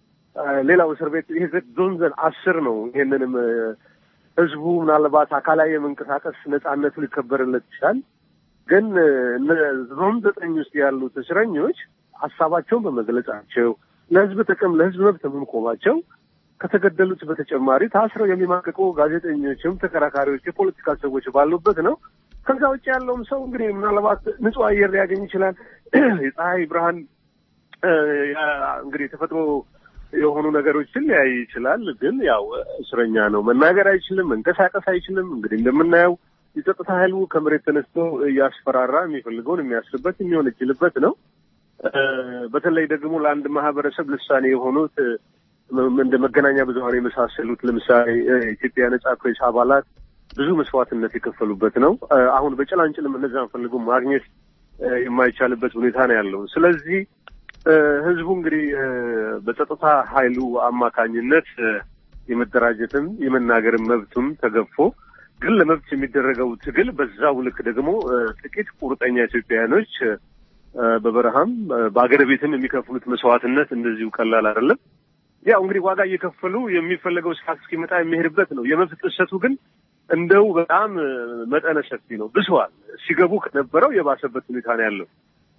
Speaker 21: ሌላው እስር ቤት ይሄ ዞን ዘን አስር ነው። ይሄንንም እ፣ ህዝቡ ምናልባት አካላዊ የመንቀሳቀስ ነጻነቱ ሊከበርለት ይችላል። ግን እ፣ እነ ዞን ዘጠኝ ውስጥ ያሉት እስረኞች ሀሳባቸውን በመግለጻቸው ለህዝብ ጥቅም ለህዝብ መብት በመቆማቸው ከተገደሉት በተጨማሪ ታስረው የሚማቅቁ ጋዜጠኞችም ተከራካሪዎች፣ የፖለቲካ ሰዎች ባሉበት ነው። ከዛ ውጭ ያለውም ሰው እንግዲህ ምናልባት ንጹህ አየር ሊያገኝ ይችላል። የፀሐይ ብርሃን እ፣ ያ- እንግዲህ የተፈጥሮ የሆኑ ነገሮችን ሊያይ ይችላል። ግን ያው እስረኛ ነው። መናገር አይችልም፣ መንቀሳቀስ አይችልም። እንግዲህ እንደምናየው የጸጥታ ኃይሉ ከመሬት ተነስቶ እያስፈራራ የሚፈልገውን የሚያስርበት የሚወነጅልበት ነው። እ፣ በተለይ ደግሞ ለአንድ ማህበረሰብ ልሳኔ የሆኑት እ፣ እንደ መገናኛ ብዙኃን የመሳሰሉት ለምሳሌ እ፣ የኢትዮጵያ ነጻ ፕሬስ አባላት ብዙ መስዋዕትነት የከፈሉበት ነው። እ፣ አሁን በጭላንጭልም እነዚያን ፈልጎ ማግኘት እ፣ የማይቻልበት ሁኔታ ነው ያለው። ስለዚህ እ፣ ህዝቡ እንግዲህ እ፣ በጸጥታ ኃይሉ አማካኝነት እ፣ የመደራጀትም የመናገርም መብቱም ተገፎ ግን ለመብት የሚደረገው ትግል በዛው ልክ ደግሞ እ፣ ጥቂት ቁርጠኛ ኢትዮጵያውያኖች እ፣ በበረሃም በአገር ቤትም የሚከፍሉት መስዋዕትነት እንደዚሁ ቀላል አይደለም። ያው እንግዲህ ዋጋ እየከፈሉ የሚፈለገው ሰዓት እስኪመጣ የሚሄድበት ነው። የመብት ጥሰቱ ግን እንደው በጣም መጠነ ሰፊ ነው፣ ብሷል። ሲገቡ ከነበረው የባሰበት ሁኔታ ነው ያለው።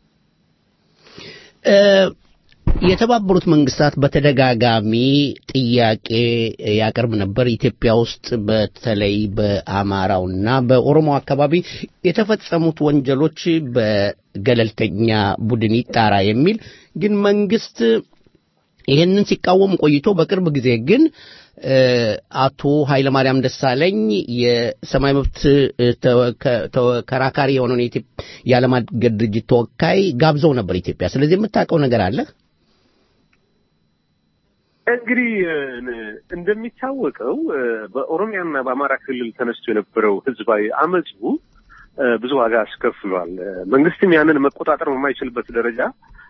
Speaker 3: የተባበሩት መንግስታት በተደጋጋሚ ጥያቄ ያቀርብ ነበር። ኢትዮጵያ ውስጥ በተለይ በአማራውና በኦሮሞ አካባቢ የተፈጸሙት ወንጀሎች በገለልተኛ ቡድን ይጣራ የሚል ግን መንግስት ይህንን ሲቃወም ቆይቶ በቅርብ ጊዜ ግን አቶ ኃይለማርያም ደሳለኝ የሰማይ መብት ተከራካሪ የሆነውን የዓለም አቀፍ ድርጅት ተወካይ ጋብዘው ነበር ኢትዮጵያ። ስለዚህ የምታውቀው ነገር አለ?
Speaker 21: እንግዲህ እንደሚታወቀው በኦሮሚያና በአማራ ክልል ተነስቶ የነበረው ህዝባዊ አመፁ ብዙ ዋጋ አስከፍሏል። መንግስትም ያንን መቆጣጠር በማይችልበት ደረጃ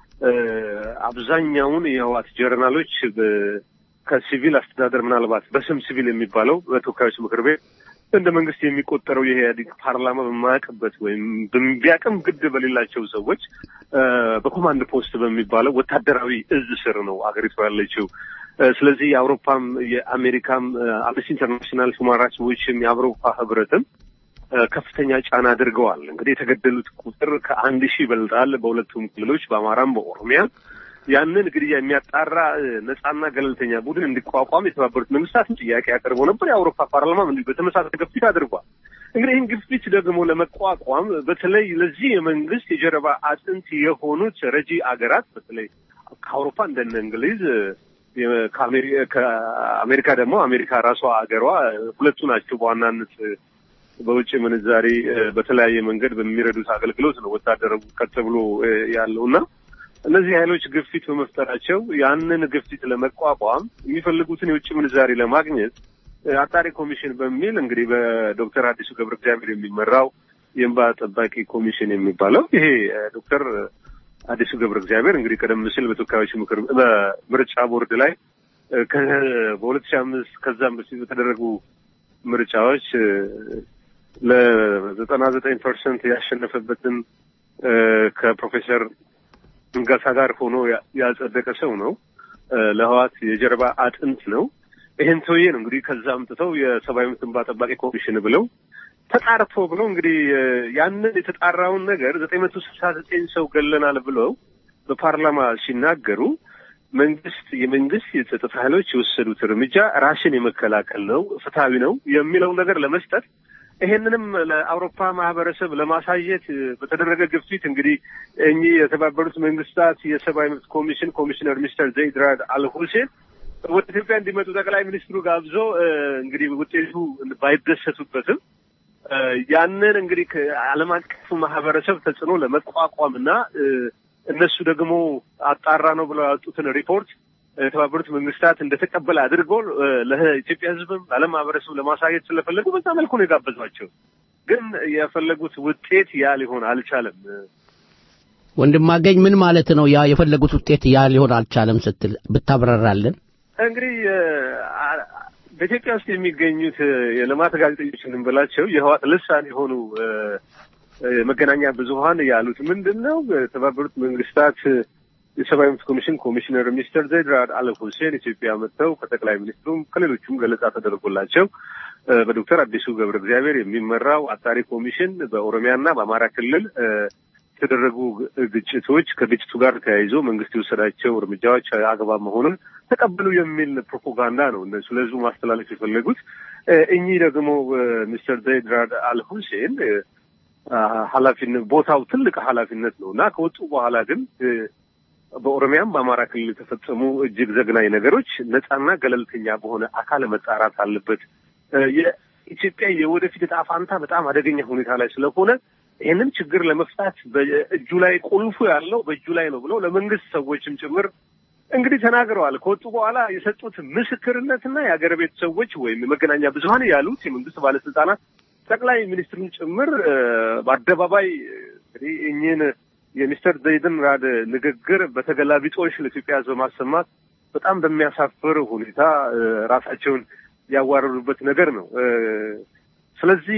Speaker 21: አብዛኛውን የህወሓት ጀርናሎች ከሲቪል አስተዳደር ምናልባት በስም ሲቪል የሚባለው በተወካዮች ምክር ቤት እንደ መንግስት የሚቆጠረው የኢህአዴግ ፓርላማ በማያውቅበት ወይም ቢያቅም ግድ በሌላቸው ሰዎች በኮማንድ ፖስት በሚባለው ወታደራዊ እዝ ስር ነው አገሪቷ ያለችው። ስለዚህ የአውሮፓም የአሜሪካም አምነስቲ ኢንተርናሽናል ሁማን ራይትስ ዎችም የአውሮፓ ህብረትም ከፍተኛ ጫና አድርገዋል። እንግዲህ የተገደሉት ቁጥር ከአንድ ሺህ ይበልጣል በሁለቱም ክልሎች በአማራም በኦሮሚያ ያንን ግድያ የሚያጣራ ነጻና ገለልተኛ ቡድን እንዲቋቋም የተባበሩት መንግስታትን ጥያቄ ያቀርበው ነበር። የአውሮፓ ፓርላማም እንዲሁ በተመሳሳይ ግፊት አድርጓል። እንግዲህ ይህን ግፊት ደግሞ ለመቋቋም በተለይ ለዚህ የመንግስት የጀርባ አጥንት የሆኑት ረጂ አገራት በተለይ ከአውሮፓ እንደነ እንግሊዝ ከአሜሪካ ደግሞ አሜሪካ ራሷ አገሯ ሁለቱ ናቸው በዋናነት በውጭ ምንዛሬ በተለያየ መንገድ በሚረዱት አገልግሎት ነው ወታደር ቀጥ ብሎ ያለው እና እነዚህ ኃይሎች ግፊት በመፍጠራቸው ያንን ግፊት ለመቋቋም የሚፈልጉትን የውጭ ምንዛሬ ለማግኘት አጣሪ ኮሚሽን በሚል እንግዲህ በዶክተር አዲሱ ገብረ እግዚአብሔር የሚመራው የእንባ ጠባቂ ኮሚሽን የሚባለው ይሄ ዶክተር አዲሱ ገብረ እግዚአብሔር እንግዲህ ቀደም ሲል በተወካዮች ምክር በምርጫ ቦርድ ላይ በሁለት ሺህ አምስት ከዛም በፊት በተደረጉ ምርጫዎች ለዘጠና ዘጠኝ ፐርሰንት ያሸነፈበትን ከፕሮፌሰር ንጋሳ ጋር ሆኖ ያጸደቀ ሰው ነው። ለህዋት የጀርባ አጥንት ነው። ይህን ሰውዬ ነው እንግዲህ ከዛ አምጥተው የሰብአዊ መብት እንባ ጠባቂ ኮሚሽን ብለው ተጣርቶ ብለው እንግዲህ ያንን የተጣራውን ነገር ዘጠኝ መቶ ስልሳ ዘጠኝ ሰው ገለናል ብለው በፓርላማ ሲናገሩ መንግስት የመንግስት የጸጥታ ኃይሎች የወሰዱት እርምጃ ራስን የመከላከል ነው፣ ፍትሐዊ ነው የሚለው ነገር ለመስጠት ይሄንንም ለአውሮፓ ማህበረሰብ ለማሳየት በተደረገ ግፊት እንግዲህ እኚህ የተባበሩት መንግስታት የሰብአዊ መብት ኮሚሽን ኮሚሽነር ሚስተር ዘይድ ራድ አል ሁሴን ወደ ኢትዮጵያ እንዲመጡ ጠቅላይ ሚኒስትሩ ጋብዞ እንግዲህ ውጤቱ ባይደሰቱበትም ያንን እንግዲህ ከዓለም አቀፉ ማህበረሰብ ተጽዕኖ ለመቋቋም እና እነሱ ደግሞ አጣራ ነው ብለው ያወጡትን ሪፖርት የተባበሩት መንግስታት እንደተቀበለ አድርጎ ለኢትዮጵያ ሕዝብም ለዓለም ማህበረሰብ ለማሳየት ስለፈለጉ በዛ መልኩ ነው የጋበዟቸው። ግን የፈለጉት ውጤት ያ ሊሆን አልቻለም።
Speaker 3: ወንድማገኝ ምን ማለት ነው? ያ የፈለጉት ውጤት ያ ሊሆን አልቻለም ስትል ብታብራራለን።
Speaker 21: እንግዲህ በኢትዮጵያ ውስጥ የሚገኙት የልማት ጋዜጠኞች እንበላቸው የህዋት ልሳን የሆኑ መገናኛ ብዙኃን ያሉት ምንድን ነው? የተባበሩት መንግስታት የሰብአዊ መብት ኮሚሽን ኮሚሽነር ሚስተር ዘይድ ራድ አል ሁሴን ኢትዮጵያ መጥተው ከጠቅላይ ሚኒስትሩም ከሌሎቹም ገለጻ ተደርጎላቸው በዶክተር አዲሱ ገብረ እግዚአብሔር የሚመራው አጣሪ ኮሚሽን በኦሮሚያና በአማራ ክልል የተደረጉ ግጭቶች ከግጭቱ ጋር ተያይዞ መንግስት የወሰዳቸው እርምጃዎች አግባብ መሆኑን ተቀበሉ የሚል ፕሮፓጋንዳ ነው እነሱ ለህዝቡ ማስተላለፍ የፈለጉት። እኚህ ደግሞ ሚስተር ዘይድ ራድ አል ሁሴን ኃላፊነት ቦታው ትልቅ ኃላፊነት ነው እና ከወጡ በኋላ ግን በኦሮሚያም በአማራ ክልል የተፈጸሙ እጅግ ዘግናኝ ነገሮች ነጻና ገለልተኛ በሆነ አካል መጣራት አለበት። የኢትዮጵያ የወደፊት ዕጣ ፋንታ በጣም አደገኛ ሁኔታ ላይ ስለሆነ ይህንን ችግር ለመፍታት በእጁ ላይ ቁልፉ ያለው በእጁ ላይ ነው ብለው ለመንግስት ሰዎችም ጭምር እንግዲህ ተናግረዋል። ከወጡ በኋላ የሰጡት ምስክርነትና የሀገር ቤት ሰዎች ወይም የመገናኛ ብዙኃን ያሉት የመንግስት ባለስልጣናት ጠቅላይ ሚኒስትሩን ጭምር በአደባባይ እንግዲህ እኚህን የሚስተር ዘይድን ራድ ንግግር በተገላቢጦሽ ለኢትዮጵያ ሕዝብ ማሰማት በጣም በሚያሳፍር ሁኔታ ራሳቸውን ያዋረዱበት ነገር ነው። ስለዚህ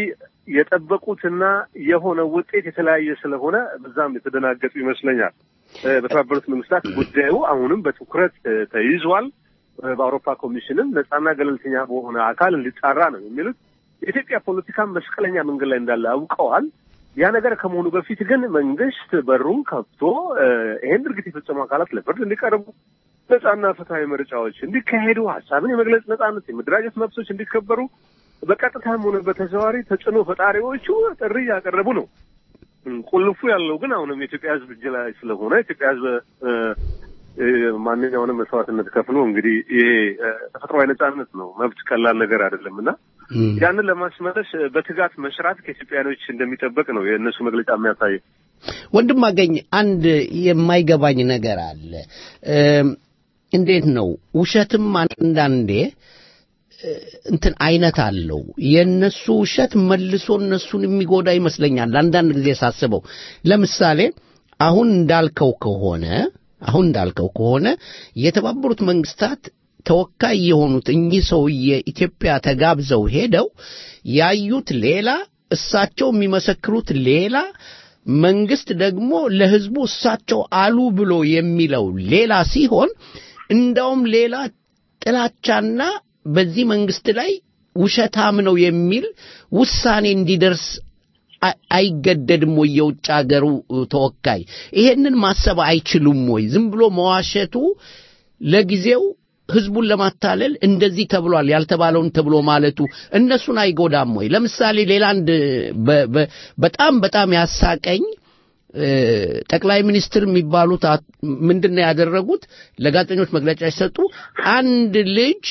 Speaker 21: የጠበቁትና የሆነው ውጤት የተለያየ ስለሆነ በዛም የተደናገጡ ይመስለኛል። እ፣ በተባበሩት መንግስታት ጉዳዩ አሁንም በትኩረት እ፣ ተይዟል። እ፣ በአውሮፓ ኮሚሽንም ነጻና ገለልተኛ በሆነ አካል እንዲጣራ ነው የሚሉት። የኢትዮጵያ ፖለቲካ መስቀለኛ መንገድ ላይ እንዳለ አውቀዋል። ያ ነገር ከመሆኑ በፊት ግን መንግስት በሩን ከፍቶ እ፣ ይሄን ድርጊት የፈጸሙ አካላት ለፍርድ እንዲቀርቡ ነጻና ፍትሐዊ ምርጫዎች እንዲካሄዱ፣ ሀሳብን የመግለጽ ነጻነት፣ የመደራጀት መብቶች እንዲከበሩ በቀጥታም ሆነ በተዘዋዋሪ ተጽዕኖ ፈጣሪዎቹ ጥሪ እያቀረቡ ነው። እም፣ ቁልፉ ያለው ግን አሁንም የኢትዮጵያ ሕዝብ እጅ ላይ ስለሆነ የኢትዮጵያ ሕዝብ እ፣ እ፣ ማንኛውንም መስዋዕትነት ከፍሎ እንግዲህ ይሄ እ፣ ተፈጥሯዊ ነጻነት ነው። መብት ቀላል ነገር አይደለም እና ያንን ለማስመለስ እ፣ በትጋት መስራት ከኢትዮጵያኖች እንደሚጠበቅ ነው የእነሱ መግለጫ የሚያሳየው።
Speaker 3: ወንድም አገኝ አንድ የማይገባኝ ነገር አለ። እም፣ እንዴት ነው ውሸትም አንዳንዴ እ፣ እንትን አይነት አለው። የእነሱ ውሸት መልሶ እነሱን የሚጎዳ ይመስለኛል አንዳንድ ጊዜ ሳስበው። ለምሳሌ አሁን እንዳልከው ከሆነ አሁን እንዳልከው ከሆነ የተባበሩት መንግስታት ተወካይ የሆኑት እኚህ ሰውዬ ኢትዮጵያ ተጋብዘው ሄደው ያዩት ሌላ፣ እሳቸው የሚመሰክሩት ሌላ፣ መንግስት ደግሞ ለህዝቡ እሳቸው አሉ ብሎ የሚለው ሌላ ሲሆን እንዳውም ሌላ ጥላቻና በዚህ መንግስት ላይ ውሸታም ነው የሚል ውሳኔ እንዲደርስ አ- አይገደድም ወይ? የውጭ ሀገሩ ተወካይ ይሄንን ማሰብ አይችሉም ወይ? ዝም ብሎ መዋሸቱ ለጊዜው ህዝቡን ለማታለል እንደዚህ ተብሏል ያልተባለውን ተብሎ ማለቱ እነሱን አይጎዳም ወይ? ለምሳሌ ሌላ አንድ በ- በ- በጣም በጣም ያሳቀኝ እ፣ ጠቅላይ ሚኒስትር የሚባሉት አት- ምንድን ነው ያደረጉት? ለጋዜጠኞች መግለጫ ሲሰጡ አንድ ልጅ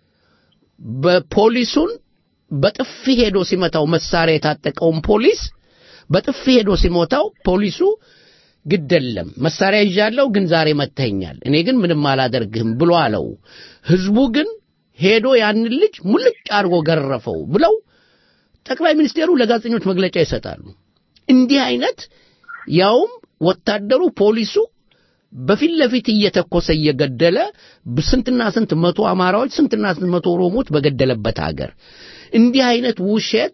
Speaker 3: በፖሊሱን በጥፊ ሄዶ ሲመታው መሳሪያ የታጠቀውን ፖሊስ በጥፊ ሄዶ ሲሞታው ፖሊሱ ግደለም መሳሪያ ይዣለሁ፣ ግን ዛሬ መተኛል፣ እኔ ግን ምንም አላደርግህም ብሎ አለው። ህዝቡ ግን ሄዶ ያንን ልጅ ሙልጭ አድርጎ ገረፈው ብለው ጠቅላይ ሚኒስቴሩ ለጋዜጠኞች መግለጫ ይሰጣሉ። እንዲህ አይነት ያውም ወታደሩ ፖሊሱ በፊት ለፊት እየተኮሰ እየገደለ ስንትና ስንት መቶ አማራዎች ስንትና ስንት መቶ ኦሮሞዎች በገደለበት ሀገር እንዲህ አይነት ውሸት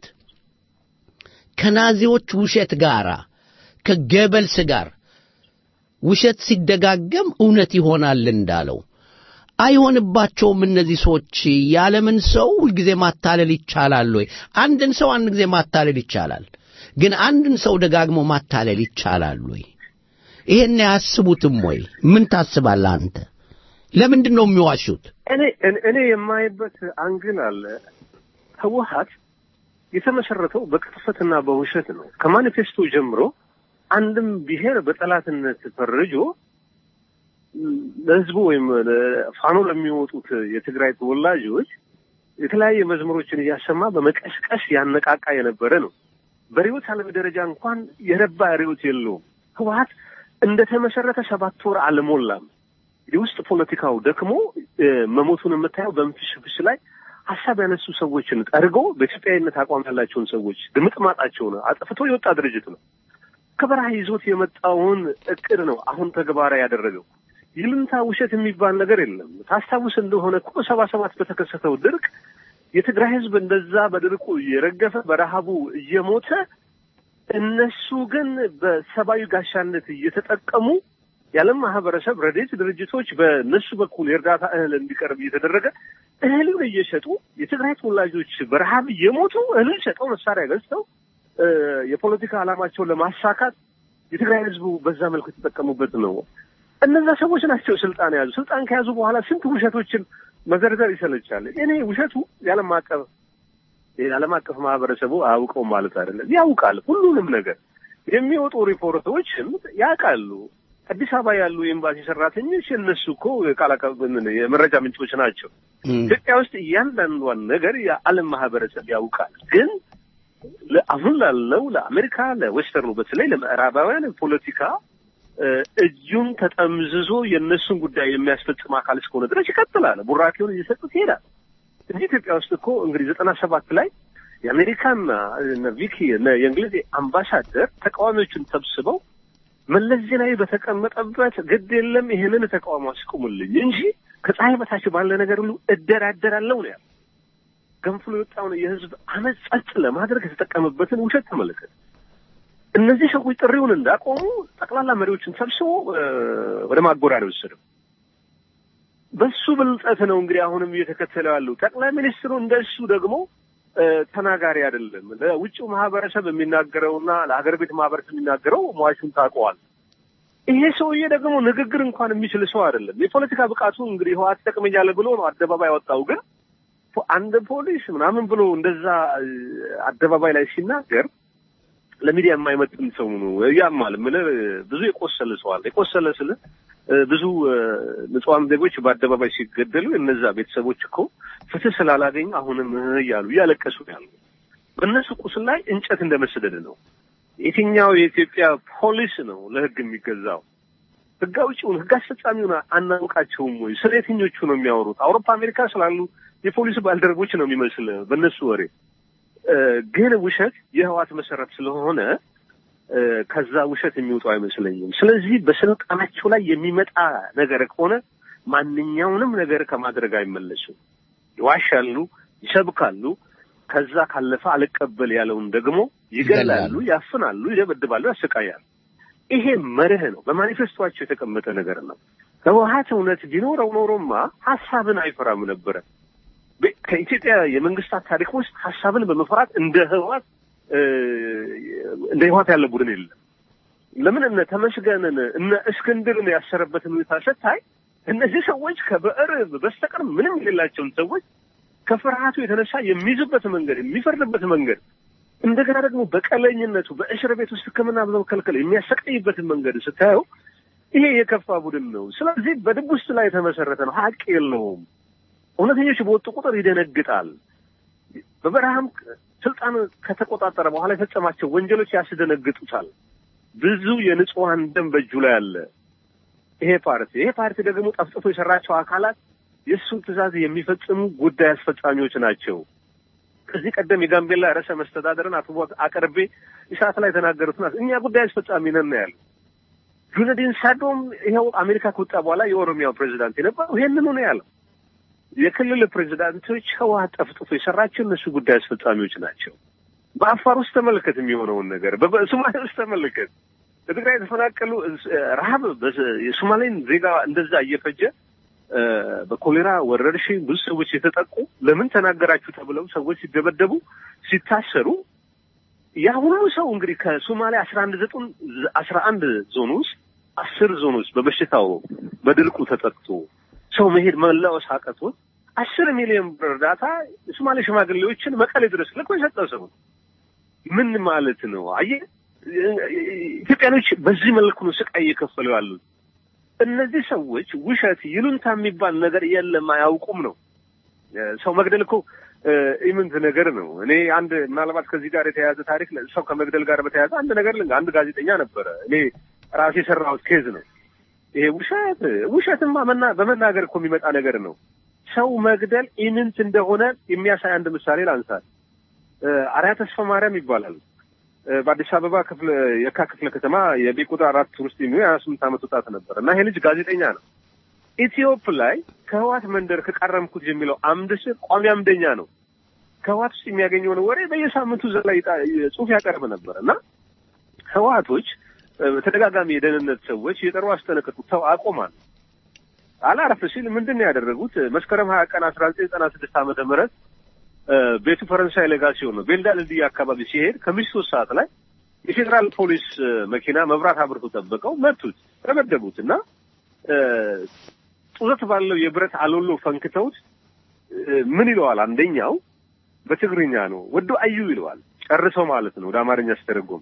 Speaker 3: ከናዚዎች ውሸት ጋር ከገበልስ ጋር ውሸት ሲደጋገም እውነት ይሆናል እንዳለው አይሆንባቸውም። እነዚህ ሰዎች የዓለምን ሰው ሁልጊዜ ማታለል ይቻላል ወይ? አንድን ሰው አንድ ጊዜ ማታለል ይቻላል፣ ግን አንድን ሰው ደጋግሞ ማታለል ይቻላል ወይ? ይሄን አያስቡትም ወይ? ምን ታስባለህ አንተ? ለምንድን ነው የሚዋሹት?
Speaker 21: እኔ እኔ- እኔ የማይበት አንግል አለ። ህወሀት የተመሰረተው በቅጥፈትና በውሸት ነው። ከማኒፌስቶ ጀምሮ አንድም ብሔር በጠላትነት ፈርጆ ለህዝቡ ወይም ፋኖ ለሚወጡት የትግራይ ተወላጆች የተለያየ መዝሙሮችን እያሰማ በመቀስቀስ ያነቃቃ የነበረ ነው። በርዕዮተ ዓለም ደረጃ እንኳን የረባ ርዕዮት የለውም። ህወሀት እንደተመሰረተ ሰባት ወር አልሞላም። የውስጥ ፖለቲካው ደክሞ እ፣ መሞቱን የምታየው በምፍሽፍሽ ላይ ሀሳብ ያነሱ ሰዎችን ጠርጎ በኢትዮጵያዊነት አቋም ያላቸውን ሰዎች ድምጥማጣቸውን አጥፍቶ የወጣ ድርጅት ነው። ከበረሃ ይዞት የመጣውን እቅድ ነው አሁን ተግባራዊ ያደረገው። ይሉንታ ውሸት የሚባል ነገር የለም። ታስታውስ እንደሆነ እኮ ሰባ ሰባት በተከሰተው ድርቅ የትግራይ ህዝብ እንደዛ በድርቁ እየረገፈ በረሃቡ እየሞተ እነሱ ግን በሰብአዊ ጋሻነት እየተጠቀሙ የዓለም ማህበረሰብ ረድኤት ድርጅቶች በእነሱ በኩል የእርዳታ እህል እንዲቀርብ እየተደረገ እህሉን እየሸጡ የትግራይ ተወላጆች በረሃብ እየሞቱ እህልን ሸጠው መሳሪያ ገዝተው እ፣ የፖለቲካ ዓላማቸውን ለማሳካት የትግራይ ህዝቡ በዛ መልኩ የተጠቀሙበት ነው። እነዛ ሰዎች ናቸው ስልጣን የያዙ። ስልጣን ከያዙ በኋላ ስንት ውሸቶችን መዘርዘር ይሰለቻል። እኔ ውሸቱ የዓለም አቀፍ የዓለም አቀፍ ማህበረሰቡ አያውቀውም ማለት አይደለም። ያውቃል ሁሉንም ነገር የሚወጡ ሪፖርቶችም ያውቃሉ። አዲስ አበባ ያሉ የኤምባሲ ሰራተኞች እነሱ እኮ ቃል አቀ- ምን የመረጃ ምንጮች ናቸው። ኢትዮጵያ ውስጥ እያንዳንዷን ነገር የዓለም ማህበረሰብ ያውቃል። ግን ለ- አሁን ላለው ለአሜሪካ ለዌስተርኑ በተለይ ለምዕራባውያን ፖለቲካ እ፣ እጁን ተጠምዝዞ የእነሱን ጉዳይ የሚያስፈጽም አካል እስከሆነ ድረስ ይቀጥላል። ቡራኬውን እየሰጡት ይሄዳል። እንጂ ኢትዮጵያ ውስጥ እኮ እንግዲህ ዘጠና ሰባት ላይ የአሜሪካና እነ ቪኪ እነ የእንግሊዝ አምባሳደር ተቃዋሚዎቹን ሰብስበው መለስ ዜናዊ በተቀመጠበት ግድ የለም ይሄንን ተቃውሞ አስቁሙልኝ እንጂ ከፀሐይ በታች ባለ ነገር ሁሉ እደራደራለሁ ነው ያለው። ገንፍሎ የወጣውን የህዝብ አመፅ ጸጥ ለማድረግ የተጠቀመበትን ውሸት ተመለከት። እነዚህ ሰዎች ጥሪውን እንዳቆሙ ጠቅላላ መሪዎችን ሰብስቦ እ፣ ወደ ማጎሪያ ነው የወሰደው። በሱ ብልጠት ነው እንግዲህ አሁንም እየተከተለው ያለው። ጠቅላይ ሚኒስትሩ እንደሱ ደግሞ እ፣ ተናጋሪ አይደለም። ለውጭው ማህበረሰብ የሚናገረውና ለሀገር ቤት ማህበረሰብ የሚናገረው ሟቹን ታውቀዋል። ይሄ ሰውዬ ደግሞ ንግግር እንኳን የሚችል ሰው አይደለም። የፖለቲካ ብቃቱ እንግዲህ ህወሓት ይጠቅመኛል ብሎ ነው አደባባይ ያወጣው። ግን ፖ- አንድ ፖሊስ ምናምን ብሎ እንደዛ እ፣ አደባባይ ላይ ሲናገር ለሚዲያ የማይመጥን ሰው ነው። ያማል የምልህ ብዙ የቆሰለ ሰው አለ። የቆሰለ ስል እ፣ ብዙ እ፣ ንጹሐን ዜጎች በአደባባይ ሲገደሉ እነዛ ቤተሰቦች እኮ ፍትህ ስላላገኙ አሁንም እ እያሉ እያለቀሱ ነው ያሉ። በእነሱ ቁስል ላይ እንጨት እንደመሰደድ ነው። የትኛው የኢትዮጵያ ፖሊስ ነው ለህግ የሚገዛው? ህግ አውጪውን ህግ አስፈጻሚውን አናውቃቸውም ወይ? ስለ የትኞቹ ነው የሚያወሩት? አውሮፓ አሜሪካ ስላሉ የፖሊስ ባልደረቦች ነው የሚመስል በእነሱ ወሬ እ፣ ግን ውሸት የህዋት መሰረት ስለሆነ እ፣ ከዛ ውሸት የሚወጡ አይመስለኝም። ስለዚህ በስልጣናቸው ላይ የሚመጣ ነገር ከሆነ ማንኛውንም ነገር ከማድረግ አይመለሱም። ይዋሻሉ፣ ይሰብካሉ። ከዛ ካለፈ አልቀበል ያለውን ደግሞ ይገላሉ፣ ያፍናሉ፣ ይደበድባሉ፣ ያሰቃያሉ። ይሄ መርህ ነው። በማኒፌስቶቸው የተቀመጠ ነገር ነው። ህወሀት እውነት ቢኖረው ኖሮማ ሀሳብን አይፈራም ነበረ። በ- ከኢትዮጵያ የመንግስታት ታሪክ ውስጥ ሀሳብን በመፍራት እንደ ህወሀት እ፣ እንደ ህወሀት ያለ ቡድን የለም። ለምን እነ ተመስገንን እነ እስክንድርን ያሰረበትን ሁኔታ ስታይ እነዚህ ሰዎች ከብዕር በስተቀር ምንም የሌላቸውን ሰዎች ከፍርሃቱ የተነሳ የሚይዝበት መንገድ የሚፈርድበት መንገድ እንደገና ደግሞ በቀለኝነቱ በእስር ቤት ውስጥ ሕክምና በመከልከል የሚያሰቃይበትን መንገድ ስታየው ይሄ የከፋ ቡድን ነው። ስለዚህ በድብ ውስጥ ላይ የተመሰረተ ነው። ሀቅ የለውም። እውነተኞች በወጡ ቁጥር ይደነግጣል። በበረሃም ስልጣን ከተቆጣጠረ በኋላ የፈጸማቸው ወንጀሎች ያስደነግጡታል። ብዙ የንጹሐን ደም በእጁ ላይ አለ። ይሄ ፓርቲ ይሄ ፓርቲ ደግሞ ጠፍጥፎ የሰራቸው አካላት የእሱን ትዕዛዝ የሚፈጽሙ ጉዳይ አስፈጻሚዎች ናቸው። ከዚህ ቀደም የጋምቤላ ርዕሰ መስተዳደርን አቶ አቅርቤ ኢሳት ላይ የተናገሩት ናት። እኛ ጉዳይ አስፈጻሚ ነን ነው ያሉ። ጁነዲን ሳዶም ይኸው አሜሪካ ከወጣ በኋላ የኦሮሚያው ፕሬዚዳንት የነበረው ይሄንኑ ነው ያለው። የክልል ፕሬዚዳንቶች ህወሓት ጠፍጥፎ የሰራቸው እነሱ ጉዳይ አስፈጻሚዎች ናቸው። በአፋር ውስጥ ተመልከት የሚሆነውን ነገር፣ በሶማሌ ውስጥ ተመልከት። በትግራይ የተፈናቀሉ ረሀብ የሶማሌን ዜጋ እንደዛ እየፈጀ በኮሌራ ወረርሽኝ ብዙ ሰዎች የተጠቁ ለምን ተናገራችሁ ተብለው ሰዎች ሲደበደቡ ሲታሰሩ ያ ሁሉ ሰው እንግዲህ ከሶማሌ አስራ አንድ ዘጡን አስራ አንድ ዞን ውስጥ አስር ዞን ውስጥ በበሽታው በድርቁ ተጠቅቶ ሰው መሄድ መላወስ አቅቶት አስር ሚሊዮን ብር እርዳታ የሶማሌ ሽማግሌዎችን መቀሌ ድረስ ልኮ የሰጠ ሰው ምን ማለት ነው? አየህ ኢትዮጵያኖች በዚህ መልኩ ነው ስቃይ እየከፈሉ ያሉት። እነዚህ ሰዎች ውሸት ይሉንታ የሚባል ነገር የለም አያውቁም ነው። ሰው መግደል እኮ ኢምንት ነገር ነው። እኔ አንድ ምናልባት ከዚህ ጋር የተያያዘ ታሪክ ሰው ከመግደል ጋር በተያያዘ አንድ ነገር ልንገር። አንድ ጋዜጠኛ ነበረ። እኔ ራሴ የሰራሁት ኬዝ ነው ይሄ። ውሸት ውሸትማ መና በመናገር እኮ የሚመጣ ነገር ነው። ሰው መግደል ኢምንት እንደሆነ የሚያሳይ አንድ ምሳሌ ላንሳል። አርያ ተስፋ ማርያም ይባላል። በአዲስ አበባ ክፍለ የካ ክፍለ ከተማ የቤት ቁጥር አራት ውስጥ የሚሆን የሀያ ስምንት ዓመት ወጣት ነበር እና ይሄ ልጅ ጋዜጠኛ ነው። ኢትዮፕ ላይ ከህዋት መንደር ከቃረምኩት የሚለው አምድ ስር ቋሚ አምደኛ ነው። ከህዋት ውስጥ የሚያገኘውን ወሬ በየሳምንቱ እዛ ላይ ጽሁፍ ያቀርብ ነበር እና ህዋቶች በተደጋጋሚ የደህንነት ሰዎች የጠሩ አስጠነቀቁ። ተው አቆማል አላረፍ ሲል ምንድን ነው ያደረጉት? መስከረም ሀያ ቀን አስራ ዘጠኝ ዘጠና ስድስት ዓመተ ምህረት ቤቱ ፈረንሳይ ሌጋሲዮን ነው። ቤልዳ ድልድይ አካባቢ ሲሄድ ከምሽቱ ሶስት ሰዓት ላይ የፌዴራል ፖሊስ መኪና መብራት አብርቶ ጠበቀው፣ መቱት፣ ተመደቡት እና ጡዘት ባለው የብረት አሎሎ ፈንክተውት ምን ይለዋል? አንደኛው በትግርኛ ነው ወዶ አዩ ይለዋል። ጨርሰው ማለት ነው ወደ አማርኛ ሲተረጎም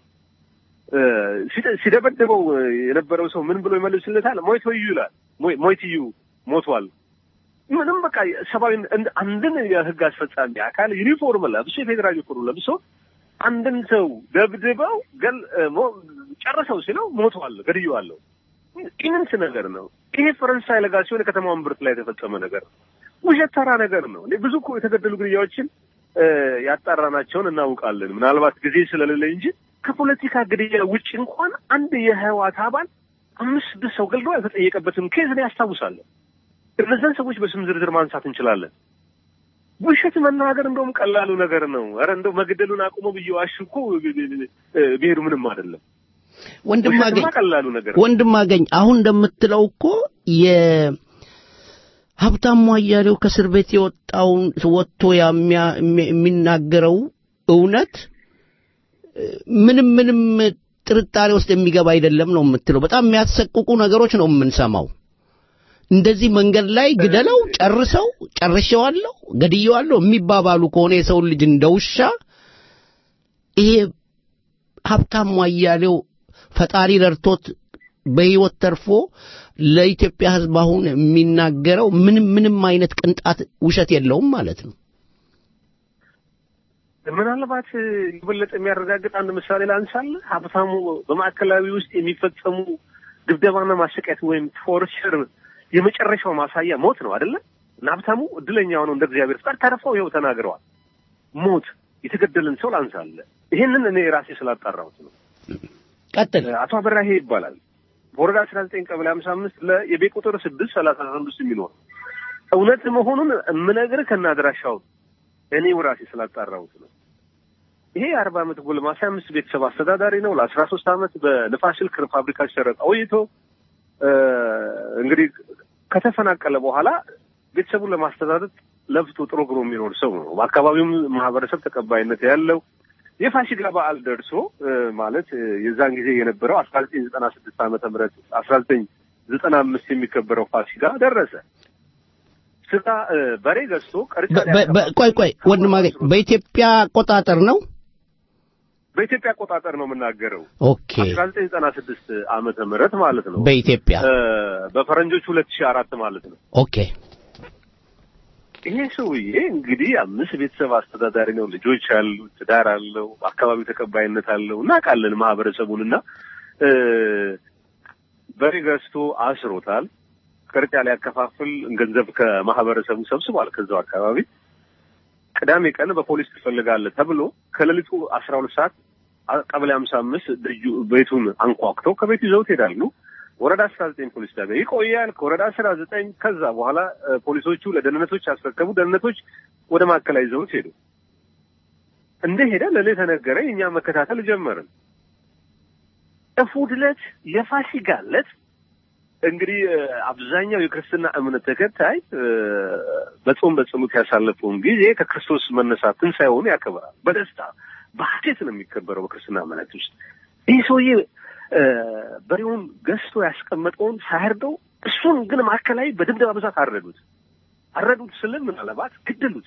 Speaker 21: ሲደበደበው የነበረው ሰው ምን ብሎ ይመልስለታል? ሞይቶዩ ይላል። ሞይትዩ ሞቷል። ምንም በቃ ሰብአዊ አንድን የህግ አስፈጻሚ አካል ዩኒፎርም ለብሶ የፌዴራል ዩኒፎርም ለብሶ አንድን ሰው ደብድበው ገል ጨርሰው ሲለው ሞቷል፣ ገድየዋለሁ። ኢምንት ነገር ነው ይሄ። ፈረንሳይ ለጋሲዮን የከተማውን ብርት ላይ የተፈጸመ ነገር ነው። ውሸት ተራ ነገር ነው። ብዙ እኮ የተገደሉ ግድያዎችን ያጣራናቸውን እናውቃለን። ምናልባት ጊዜ ስለሌለ እንጂ ከፖለቲካ ግድያ ውጭ እንኳን አንድ የህወሓት አባል አምስት ስድስት ሰው ገልዶ ያልተጠየቀበትን ኬዝ እኔ ያስታውሳለሁ። እነዛን ሰዎች በስም ዝርዝር ማንሳት እንችላለን። ውሸት መናገር እንደውም ቀላሉ ነገር ነው። ኧረ እንደው መግደሉን አቁሞ ብዬ ዋሽ እኮ ብሄዱ ምንም አይደለም።
Speaker 3: ወንድም
Speaker 21: ውሸትማ
Speaker 3: አገኝ
Speaker 21: ቀላሉ ነገር ነው።
Speaker 3: ወንድም አገኝ አሁን እንደምትለው እኮ የሀብታሙ አያሌው ከእስር ቤት የወጣውን ወጥቶ የሚያ- የሚ- የሚናገረው እውነት እ፣ ምንም ምንም ጥርጣሬ ውስጥ የሚገባ አይደለም ነው የምትለው። በጣም የሚያሰቅቁ ነገሮች ነው የምንሰማው። እንደዚህ መንገድ ላይ ግደለው፣ ጨርሰው፣ ጨርሼዋለሁ፣ ገድዬዋለሁ የሚባባሉ ከሆነ የሰውን ልጅ እንደ ውሻ ይሄ ሀብታሙ አያሌው ፈጣሪ ረድቶት በህይወት ተርፎ ለኢትዮጵያ ሕዝብ አሁን የሚናገረው ምንም ምንም አይነት ቅንጣት ውሸት የለውም ማለት ነው።
Speaker 21: ምናልባት የበለጠ የሚያረጋግጥ አንድ ምሳሌ ላንሳልህ። ሀብታሙ በማዕከላዊ ውስጥ የሚፈጸሙ ድብደባና ማሰቃየት ወይም ቶርቸር የመጨረሻው ማሳያ ሞት ነው አይደለ? እና ሀብታሙ እድለኛ ሆነው እንደ እግዚአብሔር ፍቃድ ተርፈው ይኸው ተናግረዋል። ሞት የተገደለን ሰው ላንሳልህ። ይሄንን እኔ ራሴ ስላጣራሁት ነው።
Speaker 3: ቀጥል።
Speaker 21: አቶ አበራሄ ይባላል። በወረዳ አስራ ዘጠኝ ቀበሌ ሀምሳ አምስት ለየቤት ቁጥር ስድስት ሰላሳ አምስት የሚኖር እውነት መሆኑን የምነግርህ ከናድራሻው እኔው ራሴ ስላጣራሁት ነው። ይሄ የአርባ ዓመት ጎልማሳ አምስት ቤተሰብ አስተዳዳሪ ነው። ለአስራ ሶስት ዓመት በንፋስ ስልክ ፋብሪካ ሲሰራ ቆይቶ እ፣ እንግዲህ ከተፈናቀለ በኋላ ቤተሰቡን ለማስተዳደር ለፍቶ ጥሮ ግሮ የሚኖር ሰው ነው። በአካባቢውም ማህበረሰብ ተቀባይነት ያለው የፋሲካ በዓል ደርሶ እ፣ ማለት እ፣ የዛን ጊዜ የነበረው አስራ ዘጠኝ ዘጠና ስድስት ዓመተ ምህረት አስራ ዘጠኝ ዘጠና አምስት የሚከበረው ፋሲካ ደረሰ። ስጋ እ፣ በሬ ገዝቶ ቀርጫ
Speaker 3: በ- በ- ቆይ ቆይ ወንድም አገኝ በኢትዮጵያ አቆጣጠር ነው።
Speaker 21: በኢትዮጵያ አቆጣጠር ነው የምናገረው።
Speaker 3: ኦኬ
Speaker 21: አስራ ዘጠኝ ዘጠና ስድስት ዓመተ ምህረት ማለት ነው።
Speaker 3: በኢትዮጵያ
Speaker 21: እ፣ በፈረንጆቹ ሁለት ሺህ አራት ማለት ነው።
Speaker 3: ኦኬ
Speaker 21: ይሄ ሰውዬ እንግዲህ አምስት ቤተሰብ አስተዳዳሪ ነው። ልጆች አሉት፣ ትዳር አለው፣ አካባቢው ተቀባይነት አለው። እናውቃለን ማህበረሰቡን እና እ፣ በሬ ገዝቶ አስሮታል። ቅርጫ ሊያከፋፍል ገንዘብ ከማህበረሰቡ ሰብስቧል። ከዛው አካባቢ ቅዳሜ ቀን በፖሊስ ትፈልጋለህ ተብሎ ከሌሊቱ አስራ ሁለት ሰዓት አ- ቀበሌ ሀምሳ አምስት ደጁ ቤቱን አንኳኩተው ከቤቱ ይዘውት ይሄዳሉ። ወረዳ አስራ ዘጠኝ ፖሊስ ጣቢያ ይቆያል። ከወረዳ አስራ ዘጠኝ ከዛ በኋላ እ፣ ፖሊሶቹ ለደህንነቶች ያስረከቡ። ደህንነቶች ወደ ማዕከላዊ ይዘውት ሄዱ። እንደሄደ ለእኔ ተነገረ። እኛ መከታተል ጀመርን። እሑድ ዕለት የፋሲካ ዕለት እንግዲህ እ፣ አብዛኛው የክርስትና እምነት ተከታይ እ፣ በጾም በጸሎት ያሳለፈውን ጊዜ ከክርስቶስ መነሳት ትንሣኤውን ያከብራል። በደስታ በሀሴት ነው የሚከበረው በክርስትና እምነት ውስጥ። ይህ ሰውዬ እ፣ በሬውን ገዝቶ ያስቀመጠውን ሳያርደው እሱን ግን ማዕከላዊ በድብደባ ብዛት አረዱት። አረዱት ስልም ምናልባት ገደሉት።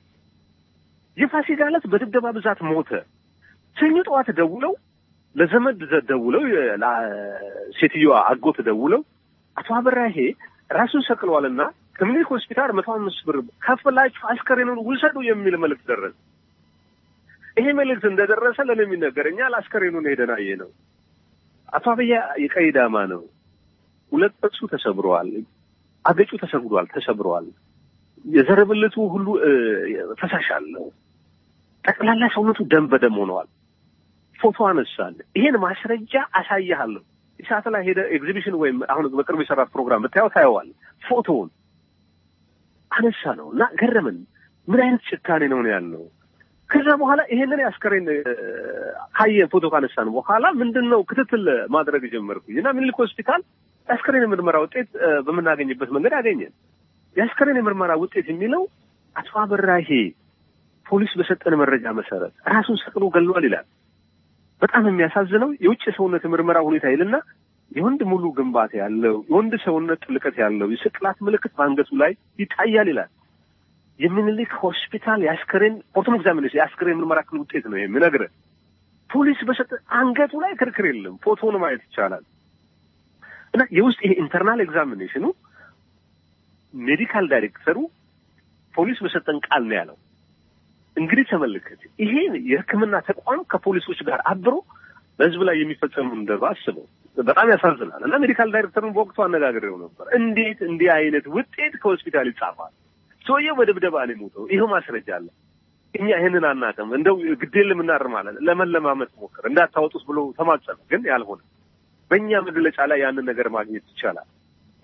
Speaker 21: የፋሲካ ዕለት በድብደባ ብዛት ሞተ። ሰኞ ጠዋት ደውለው ለዘመድ ዘ- ደውለው የ- ላ- ሴትዮዋ አጎት ደውለው አቶ አበራሄ ራሱን ሰቅለዋልና ከምኒልክ ሆስፒታል መቶ አምስት ብር ከፍላችሁ አስከሬኑን ውሰዱ የሚል መልእክት ደረሰ። ይሄ መልእክት እንደደረሰ ለእኔ የሚነገረኛል። አስከሬኑን ሄደን አየ ነው። አቶ አብያ የቀይ ዳማ ነው። ሁለት ጥርሱ ተሰብረዋል። አገጩ ተሰግዷል፣ ተሰብረዋል። የዘር ብልቱ ሁሉ እ፣ ፈሳሽ አለው። ጠቅላላ ሰውነቱ ደም በደም ሆነዋል። ፎቶ አነሳል። ይሄን ማስረጃ አሳያለሁ። ሰዓት ላይ ሄደ ኤግዚቢሽን ወይም አሁን በቅርብ የሰራት ፕሮግራም ብታየው ታየዋል። ፎቶውን አነሳ ነው እና ገረምን። ምን አይነት ጭካኔ ነው ነው ያለው። ከዛ በኋላ ይሄንን የአስከሬን እ፣ ካየን ፎቶ ካነሳን በኋላ ምንድን ነው ክትትል ማድረግ ጀመርኩኝ እና ምኒልክ ሆስፒታል የአስከሬን የምርመራ ውጤት እ፣ በምናገኝበት መንገድ አገኘን። የአስከሬን የምርመራ ውጤት የሚለው አቶ አበራሄ ፖሊስ በሰጠን መረጃ መሰረት ራሱን ሰቅሎ ገሏል ይላል። በጣም የሚያሳዝነው የውጭ ሰውነት ምርመራ ሁኔታ ይልና የወንድ ሙሉ ግንባታ ያለው የወንድ ሰውነት ጥልቀት ያለው የስቅላት ምልክት በአንገቱ ላይ ይታያል ይላል። የሚኒሊክ ሆስፒታል የአስከሬን ፖርቶም ኤግዛሚኔሽን የአስከሬን ምርመራ ክፍል ውጤት ነው የሚነግርህ። ፖሊስ በሰጠ አንገቱ ላይ ክርክር የለም። ፎቶውን ማየት ይቻላል። እና የውስጥ ይሄ ኢንተርናል ኤግዛሚኔሽኑ ሜዲካል ዳይሬክተሩ ፖሊስ በሰጠን ቃል ነው ያለው። እንግዲህ ተመልከት፣ ይሄ የሕክምና ተቋም ከፖሊሶች ጋር አብሮ በህዝብ ላይ የሚፈጸሙ እንደባ አስበው። በጣም ያሳዝናል። እና ሜዲካል ዳይሬክተሩን በወቅቱ አነጋግሬው ነበር። እንዴት እንዲህ አይነት ውጤት ከሆስፒታል ይጻፋል? ሰውየው በድብደባ ነው የሞተው። ይኸው ማስረጃ አለ። እኛ ይህንን አናውቅም። እንደው ግዴን ለምናርማለን ለመለማመጥ ሞክር እንዳታወጡት ብሎ ተማጸነ። ግን ያልሆነ በእኛ መግለጫ ላይ ያንን ነገር ማግኘት ይቻላል።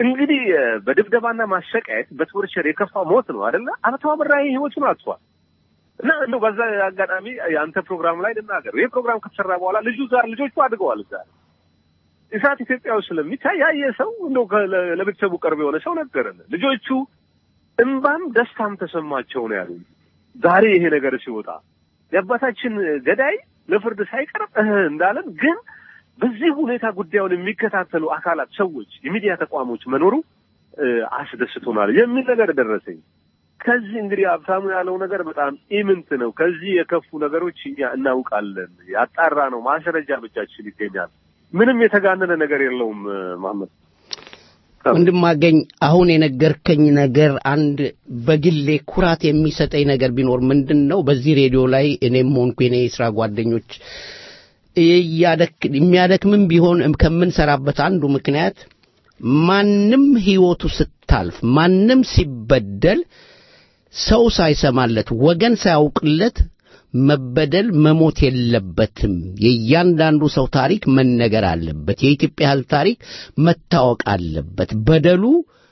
Speaker 2: እንግዲህ እ፣ በድብደባና ማሰቃየት በቶርቸር የከፋ ሞት ነው አይደለ? አቶ አበራ ህይወቱን አጥቷል። እና እንደው በዛ አጋጣሚ የአንተ ፕሮግራም ላይ ልናገር፣ ይህ ፕሮግራም ከተሰራ በኋላ ልጁ ጋር ልጆቹ አድገዋል እዛ እሳት ኢትዮጵያ ውስጥ ስለሚታይ ያየ ሰው እንደው ከ- ለ- ለቤተሰቡ ቅርብ የሆነ ሰው ነገረን። ልጆቹ እምባም ደስታም ተሰማቸው ነው ያሉኝ። ዛሬ ይሄ ነገር ሲወጣ የአባታችን ገዳይ ለፍርድ ሳይቀርብ እህ እንዳለን ግን በዚህ ሁኔታ ጉዳዩን የሚከታተሉ አካላት፣ ሰዎች፣ የሚዲያ ተቋሞች መኖሩ እ፣ አስደስቶናል የሚል ነገር ደረሰኝ። ከዚህ እንግዲህ ሀብታሙ ያለው ነገር በጣም ኢምንት ነው። ከዚህ የከፉ ነገሮች እኛ እናውቃለን። ያጣራ ነው ማስረጃ በእጃችን ይገኛል። ምንም የተጋነነ ነገር የለውም። እ፣ መሐመድ
Speaker 3: ወንድማገኝ አሁን የነገርከኝ ነገር አንድ በግሌ ኩራት የሚሰጠኝ ነገር ቢኖር ምንድን ነው? በዚህ ሬዲዮ ላይ እኔም ሆንኩ የኔ የስራ ጓደኞች እያደክ- የሚያደክምም ቢሆን ከምንሰራበት አንዱ ምክንያት ማንም ህይወቱ ስታልፍ ማንም ሲበደል ሰው ሳይሰማለት ወገን ሳያውቅለት መበደል መሞት የለበትም። የእያንዳንዱ ሰው ታሪክ መነገር አለበት። የኢትዮጵያ ሕዝብ ታሪክ መታወቅ አለበት። በደሉ፣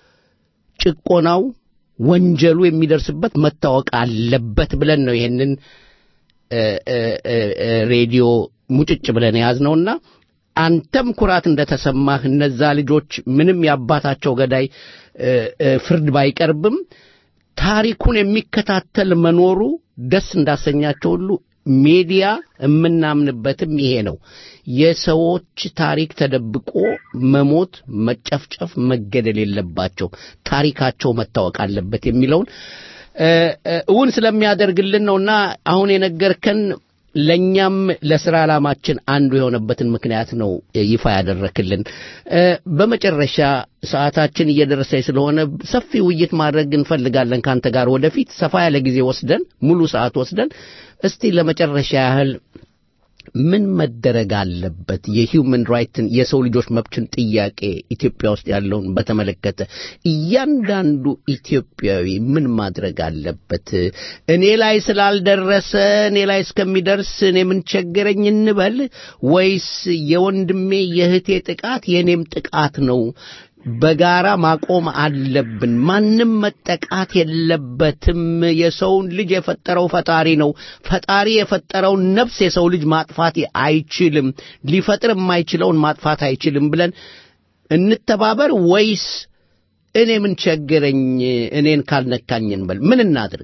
Speaker 3: ጭቆናው፣ ወንጀሉ የሚደርስበት መታወቅ አለበት ብለን ነው ይሄንን እ፣ እ፣ እ፣ እ፣ ሬዲዮ ሙጭጭ ብለን የያዝነውና አንተም ኩራት እንደተሰማህ እነዛ ልጆች ምንም የአባታቸው ገዳይ እ፣ እ፣ ፍርድ ባይቀርብም ታሪኩን የሚከታተል መኖሩ ደስ እንዳሰኛቸው ሁሉ ሚዲያ የምናምንበትም ይሄ ነው። የሰዎች ታሪክ ተደብቆ መሞት፣ መጨፍጨፍ፣ መገደል የለባቸው ታሪካቸው መታወቅ አለበት የሚለውን እ፣ እ፣ እውን ስለሚያደርግልን ነውና አሁን የነገርከን ለእኛም ለስራ ዓላማችን አንዱ የሆነበትን ምክንያት ነው ይፋ ያደረክልን። እ፣ በመጨረሻ ሰዓታችን እየደረሰች ስለሆነ ሰፊ ውይይት ማድረግ እንፈልጋለን ከአንተ ጋር ወደፊት ሰፋ ያለ ጊዜ ወስደን ሙሉ ሰዓት ወስደን እስቲ ለመጨረሻ ያህል ምን መደረግ አለበት? የሂውመን ራይትን የሰው ልጆች መብትን ጥያቄ ኢትዮጵያ ውስጥ ያለውን በተመለከተ እያንዳንዱ ኢትዮጵያዊ ምን ማድረግ አለበት? እኔ ላይ ስላልደረሰ እኔ ላይ እስከሚደርስ እኔ ምን ቸገረኝ እንበል ወይስ የወንድሜ የእህቴ ጥቃት የእኔም ጥቃት ነው? በጋራ ማቆም አለብን። ማንም መጠቃት የለበትም። የሰውን ልጅ የፈጠረው ፈጣሪ ነው። ፈጣሪ የፈጠረውን ነፍስ የሰው ልጅ ማጥፋት አይችልም። ሊፈጥር የማይችለውን ማጥፋት አይችልም ብለን እንተባበር ወይስ እኔ ምን ቸገረኝ እኔን ካልነካኝ እንበል? ምን እናድርግ?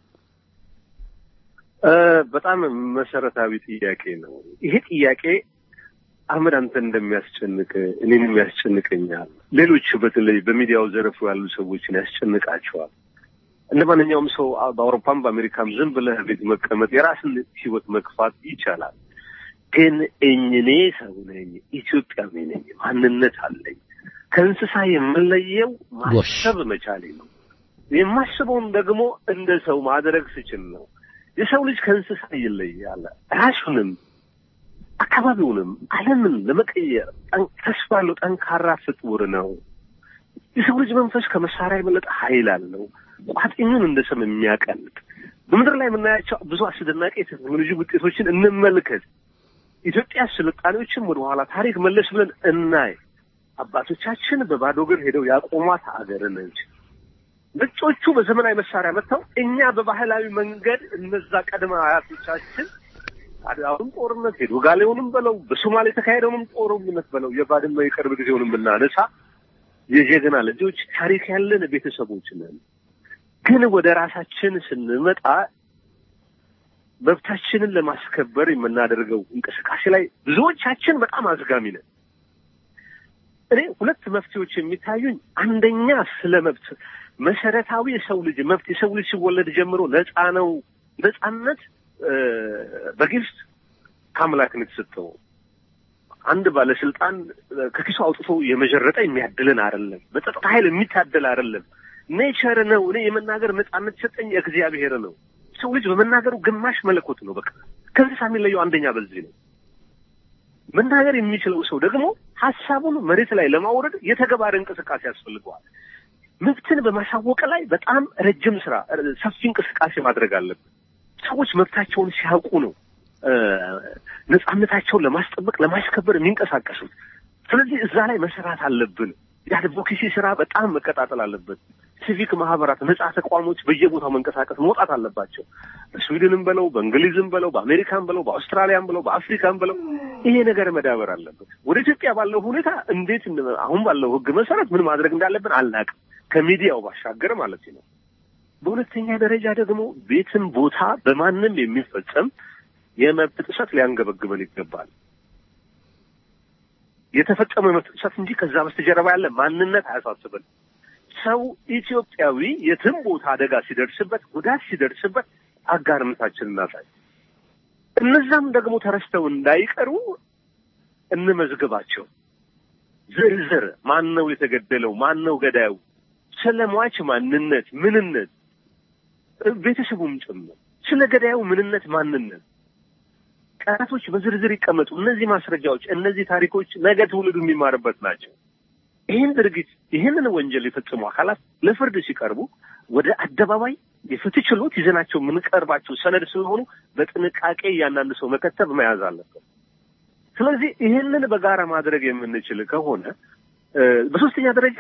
Speaker 2: እ፣ በጣም መሰረታዊ ጥያቄ ነው። ይሄ ጥያቄ አህመድ አንተ እንደሚያስጨንቅ እኔንም ያስጨንቀኛል። ሌሎች በተለይ በሚዲያው ዘርፍ ያሉ ሰዎችን ያስጨንቃቸዋል። እንደ ማንኛውም ሰው አ- በአውሮፓም በአሜሪካም ዝም ብለህ ቤት መቀመጥ የራስን ሕይወት መግፋት ይቻላል። ግን እኔ ሰው ነኝ፣ ኢትዮጵያዊ ነኝ፣ ማንነት አለኝ። ከእንስሳ የምለየው ማሰብ መቻሌ ነው። የማስበውን ደግሞ እንደ ሰው ማድረግ ስችል ነው። የሰው ልጅ ከእንስሳ ይለያል። ራሱንም አካባቢውንም ዓለምን ለመቀየር ጠን- ተስፋ ያለው ጠንካራ ፍጡር ነው። የሰው ልጅ መንፈስ ከመሳሪያ የበለጠ ኃይል አለው። ቋጥኙን እንደ ሰም የሚያቀልጥ በምድር ላይ የምናያቸው ብዙ አስደናቂ የቴክኖሎጂ ውጤቶችን እንመልከት። ኢትዮጵያ ስልጣኔዎችን ወደኋላ ታሪክ መለስ ብለን እናይ። አባቶቻችን በባዶ እግር ሄደው ያቆሟት አገር ነች። ነጮቹ በዘመናዊ መሳሪያ መጥተው እኛ በባህላዊ መንገድ እነዛ ቀድመ አያቶቻችን አሁን ጦርነት ሄዶ ጋሌውንም በለው በሶማሌ የተካሄደውንም ጦርነት በለው የባድመ የቅርብ ጊዜውንም ብናነሳ የጀግና ልጆች ታሪክ ያለን ቤተሰቦች ነን። ግን ወደ ራሳችን ስንመጣ መብታችንን ለማስከበር የምናደርገው እንቅስቃሴ ላይ ብዙዎቻችን በጣም አዝጋሚ ነን። እኔ ሁለት መፍትሄዎች የሚታዩኝ፣ አንደኛ ስለ መብት መሰረታዊ የሰው ልጅ መብት የሰው ልጅ ሲወለድ ጀምሮ ነፃ ነው። ነፃነት እ፣ በግልጽ ከአምላክ ነው የተሰጠው። አንድ ባለስልጣን እ፣ ከኪሱ አውጥቶ የመጀረጠ የሚያድልን አይደለም። በጸጥታ ኃይል የሚታደል አይደለም። ኔቸር ነው። እኔ የመናገር ነፃነት የሰጠኝ እግዚአብሔር ነው። ሰው ልጅ በመናገሩ ግማሽ መለኮት ነው። በቃ ከእንስሳ የሚለየው አንደኛ በዚህ ነው። መናገር የሚችለው ሰው ደግሞ ሀሳቡን መሬት ላይ ለማውረድ የተገባረ እንቅስቃሴ ያስፈልገዋል። መብትን በማሳወቅ ላይ በጣም ረጅም ስራ፣ ሰፊ እንቅስቃሴ ማድረግ አለብን። ሰዎች መብታቸውን ሲያውቁ ነው እ፣ ነፃነታቸውን ለማስጠበቅ ለማስከበር የሚንቀሳቀሱት። ስለዚህ እዛ ላይ መሰራት አለብን። የአድቮኬሲ ስራ በጣም መቀጣጠል አለበት። ሲቪክ ማህበራት፣ ነጻ ተቋሞች በየቦታው መንቀሳቀስ መውጣት አለባቸው። በስዊድንም በለው በእንግሊዝም በለው በአሜሪካን በለው በአውስትራሊያም በለው በአፍሪካን በለው ይሄ ነገር መዳበር አለበት። ወደ ኢትዮጵያ ባለው ሁኔታ እንዴት አሁን ባለው ህግ መሰረት ምን ማድረግ እንዳለብን አልናቅም፣ ከሚዲያው ባሻገር ማለት ነው። በሁለተኛ ደረጃ ደግሞ ቤትም ቦታ በማንም የሚፈጸም የመብት ጥሰት ሊያንገበግበን ይገባል። የተፈጸመ የመብት ጥሰት እንጂ ከዛ በስተጀርባ ያለ ማንነት አያሳስበን። ሰው ኢትዮጵያዊ የትም ቦታ አደጋ ሲደርስበት፣ ጉዳት ሲደርስበት አጋርነታችን እናሳይ። እነዛም ደግሞ ተረስተው እንዳይቀሩ እንመዝግባቸው። ዝርዝር ማን ነው የተገደለው፣ ማን ነው ገዳዩ፣ ስለ ሟች ማንነት፣ ምንነት፣ ቤተሰቡም ጭምር ስለ ገዳዩ ምንነት፣ ማንነት ቀናቶች በዝርዝር ይቀመጡ። እነዚህ ማስረጃዎች፣ እነዚህ ታሪኮች ነገ ትውልዱ የሚማርበት ናቸው። ይህን ድርጊት ይህንን ወንጀል የፈጸሙ አካላት ለፍርድ ሲቀርቡ ወደ አደባባይ የፍትህ ችሎት ይዘናቸው የምንቀርባቸው ሰነድ ስለሆኑ በጥንቃቄ እያንዳንዱ ሰው መከተብ መያዝ አለበት። ስለዚህ ይህንን በጋራ ማድረግ የምንችል ከሆነ በሶስተኛ ደረጃ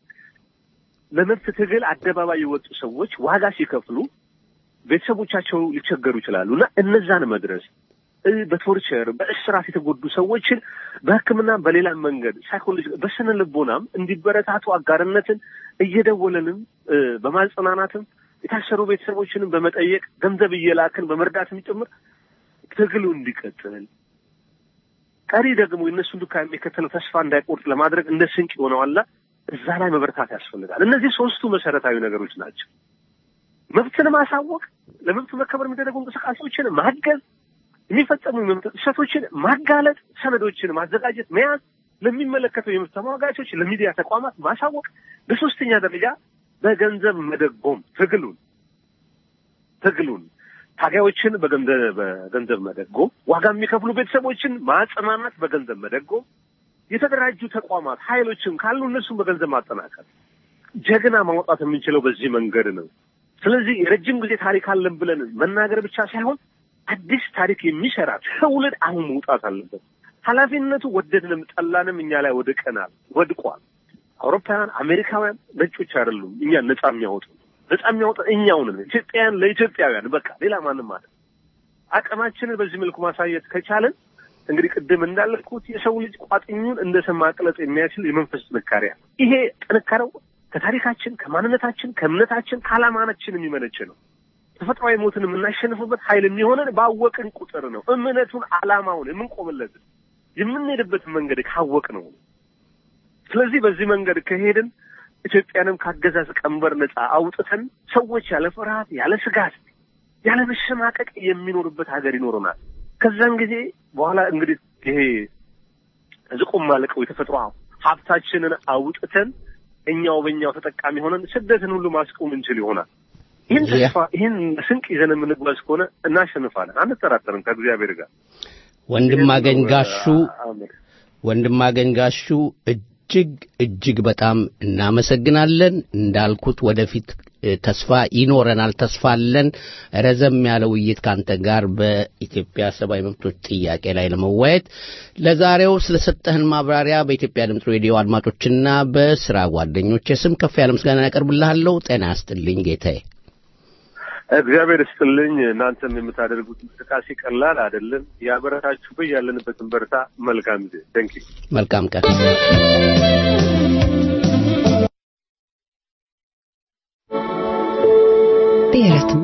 Speaker 2: ለመብት ትግል አደባባይ የወጡ ሰዎች ዋጋ ሲከፍሉ ቤተሰቦቻቸው ሊቸገሩ ይችላሉ እና እነዛን መድረስ በቶርቸር በእስራት የተጎዱ ሰዎችን በሕክምና በሌላ መንገድ ሳይኮሎጂ በስነ ልቦናም እንዲበረታቱ አጋርነትን እየደወለንም በማጽናናትም የታሰሩ ቤተሰቦችንም በመጠየቅ ገንዘብ እየላክን በመርዳትም ጭምር ትግሉ እንዲቀጥል ቀሪ ደግሞ የእነሱን ዱካ የሚከተለው ተስፋ እንዳይቆርጥ ለማድረግ እንደ ስንቅ የሆነዋላ እዛ ላይ መበረታት ያስፈልጋል። እነዚህ ሶስቱ መሰረታዊ ነገሮች ናቸው። መብትን ማሳወቅ፣ ለመብቱ መከበር የሚደረጉ እንቅስቃሴዎችን ማገዝ፣ የሚፈጸሙ የመብት ጥሰቶችን ማጋለጥ፣ ሰነዶችን ማዘጋጀት፣ መያዝ፣ ለሚመለከተው የመብት ተሟጋቾች፣ ለሚዲያ ተቋማት ማሳወቅ፣ በሶስተኛ ደረጃ በገንዘብ መደጎም ትግሉን ትግሉን ታጋዮችን በገንዘብ በገንዘብ መደጎም፣ ዋጋ የሚከፍሉ ቤተሰቦችን ማጽናናት፣ በገንዘብ መደጎም፣ የተደራጁ ተቋማት ኃይሎችን ካሉ እነሱን በገንዘብ ማጠናከር። ጀግና ማውጣት የምንችለው በዚህ መንገድ ነው። ስለዚህ የረጅም ጊዜ ታሪክ አለን ብለን መናገር ብቻ ሳይሆን አዲስ ታሪክ የሚሰራ ትውልድ አሁን መውጣት አለበት። ኃላፊነቱ ወደድንም ጠላንም እኛ ላይ ወድቀናል፣ ወድቋል። አውሮፓውያን፣ አሜሪካውያን ነጮች አይደሉም እኛን ነጻ የሚያወጡ ነጻ የሚያወጣ እኛው ነን። ኢትዮጵያውያን ለኢትዮጵያውያን በቃ ሌላ ማንም ማለት አቅማችንን በዚህ መልኩ ማሳየት ከቻለን እንግዲህ ቅድም እንዳልኩት የሰው ልጅ ቋጥኙን እንደ ሰም ማቅለጥ የሚያችል የመንፈስ ጥንካሬ አለ። ይሄ ጥንካሬው ከታሪካችን፣ ከማንነታችን፣ ከእምነታችን፣ ከዓላማናችን የሚመነጭ ነው። ተፈጥሯዊ ሞትን የምናሸንፍበት ኃይል የሚሆነን ባወቅን ቁጥር ነው። እምነቱን፣ ዓላማውን የምንቆምለትን የምንሄድበትን መንገድ ካወቅ ነው። ስለዚህ በዚህ መንገድ ከሄድን ኢትዮጵያንም ካገዛዝ ቀንበር ነጻ አውጥተን ሰዎች ያለ ፍርሃት፣ ያለ ስጋት፣ ያለ መሸማቀቅ የሚኖርበት ሀገር ይኖረናል። ከዛን ጊዜ በኋላ እንግዲህ ይሄ ዝቁም ማለቀው የተፈጥሮ ሀብታችንን አውጥተን እኛው በእኛው ተጠቃሚ ሆነን ስደትን ሁሉ ማስቆም እንችል ይሆናል። ይህን ተስፋ ይህን ስንቅ ይዘን የምንጓዝ ከሆነ እናሸንፋለን፣ አንጠራጠርም ከእግዚአብሔር ጋር።
Speaker 3: ወንድም አገኝ ጋሹ ወንድም አገኝ ጋሹ እጅግ እጅግ በጣም እናመሰግናለን። እንዳልኩት ወደፊት ተስፋ ይኖረናል፣ ተስፋ አለን። ረዘም ያለ ውይይት ካንተ ጋር በኢትዮጵያ ሰብአዊ መብቶች ጥያቄ ላይ ለመወያየት ለዛሬው ስለሰጠህን ማብራሪያ በኢትዮጵያ ድምፅ ሬዲዮ አድማጮችና በስራ ጓደኞች ስም ከፍ ያለ ምስጋና ያቀርብልሃለሁ። ጤና ያስጥልኝ ጌታዬ።
Speaker 2: እግዚአብሔር ይስጥልኝ። እናንተም የምታደርጉት እንቅስቃሴ ቀላል አይደለም። ያበረታችሁ በይ ያለንበትን በርታ። መልካም ጊዜ። ቴንክ
Speaker 3: መልካም ቀን።
Speaker 1: ብሔረትም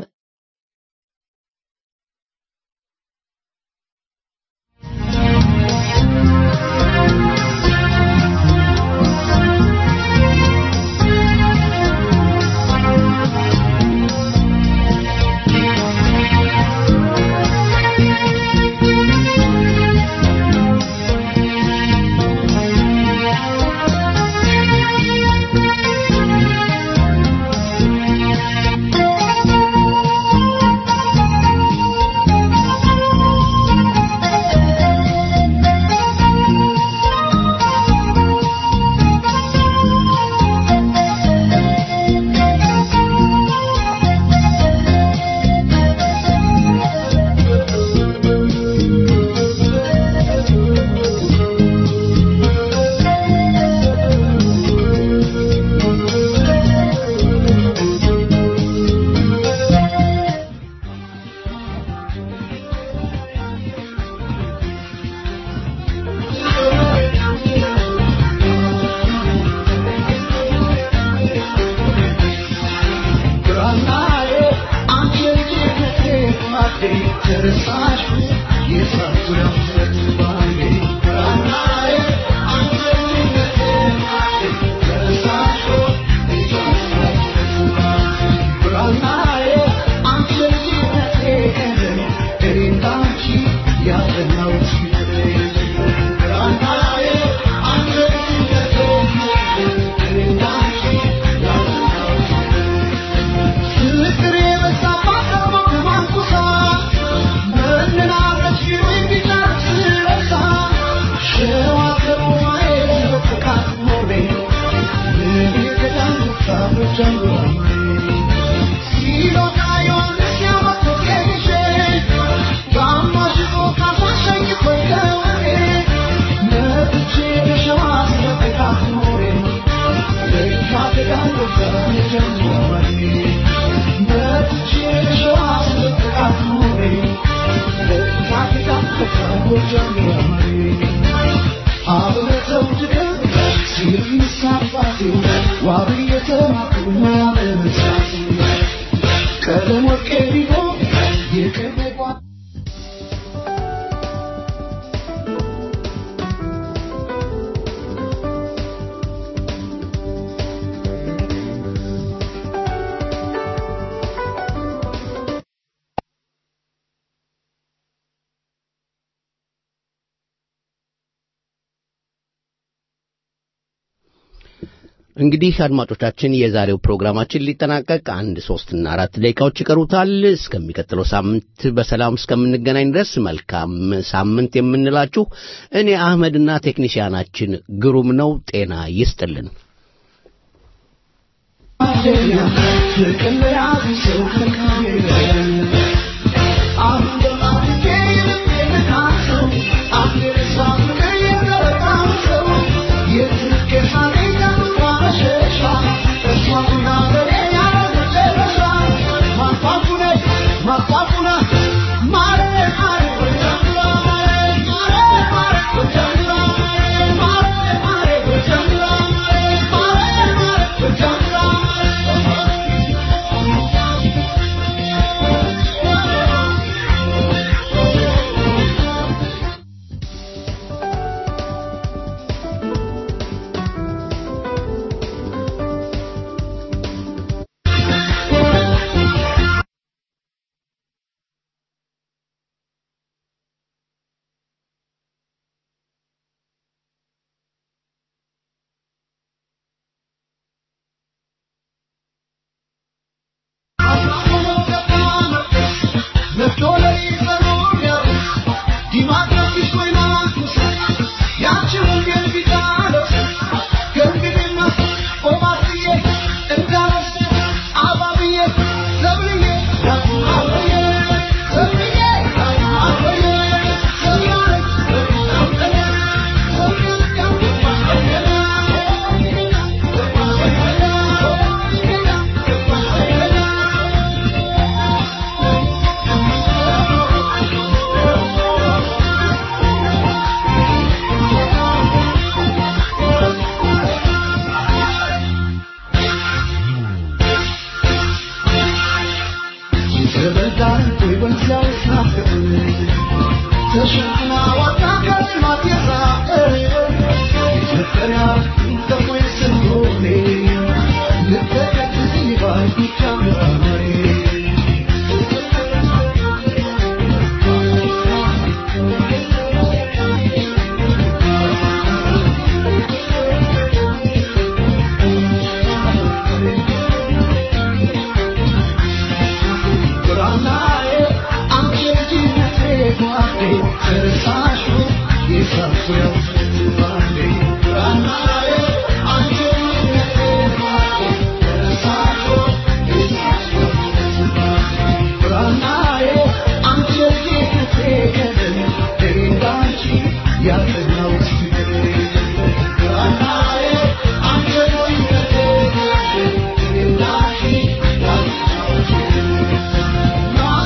Speaker 3: እንግዲህ አድማጮቻችን የዛሬው ፕሮግራማችን ሊጠናቀቅ አንድ ሶስትና አራት ደቂቃዎች ይቀሩታል። እስከሚቀጥለው ሳምንት በሰላም እስከምንገናኝ ድረስ መልካም ሳምንት የምንላችሁ እኔ አህመድና ቴክኒሽያናችን ግሩም ነው። ጤና ይስጥልን።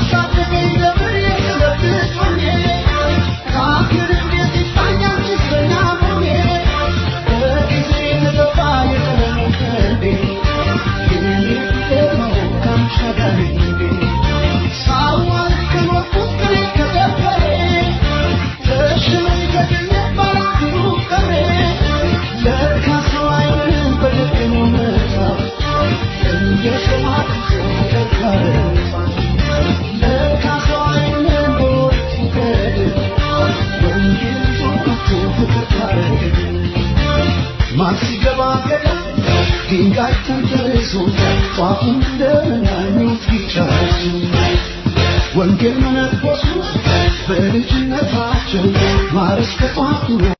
Speaker 4: Thank you. ማን ሲገባ ገደል ድንጋይ ተንተርሶ ጧፉን እንደመናኙት ይቻላል ወንጌል መነኮሱ በልጅነታቸው ማረስ ከጧቱ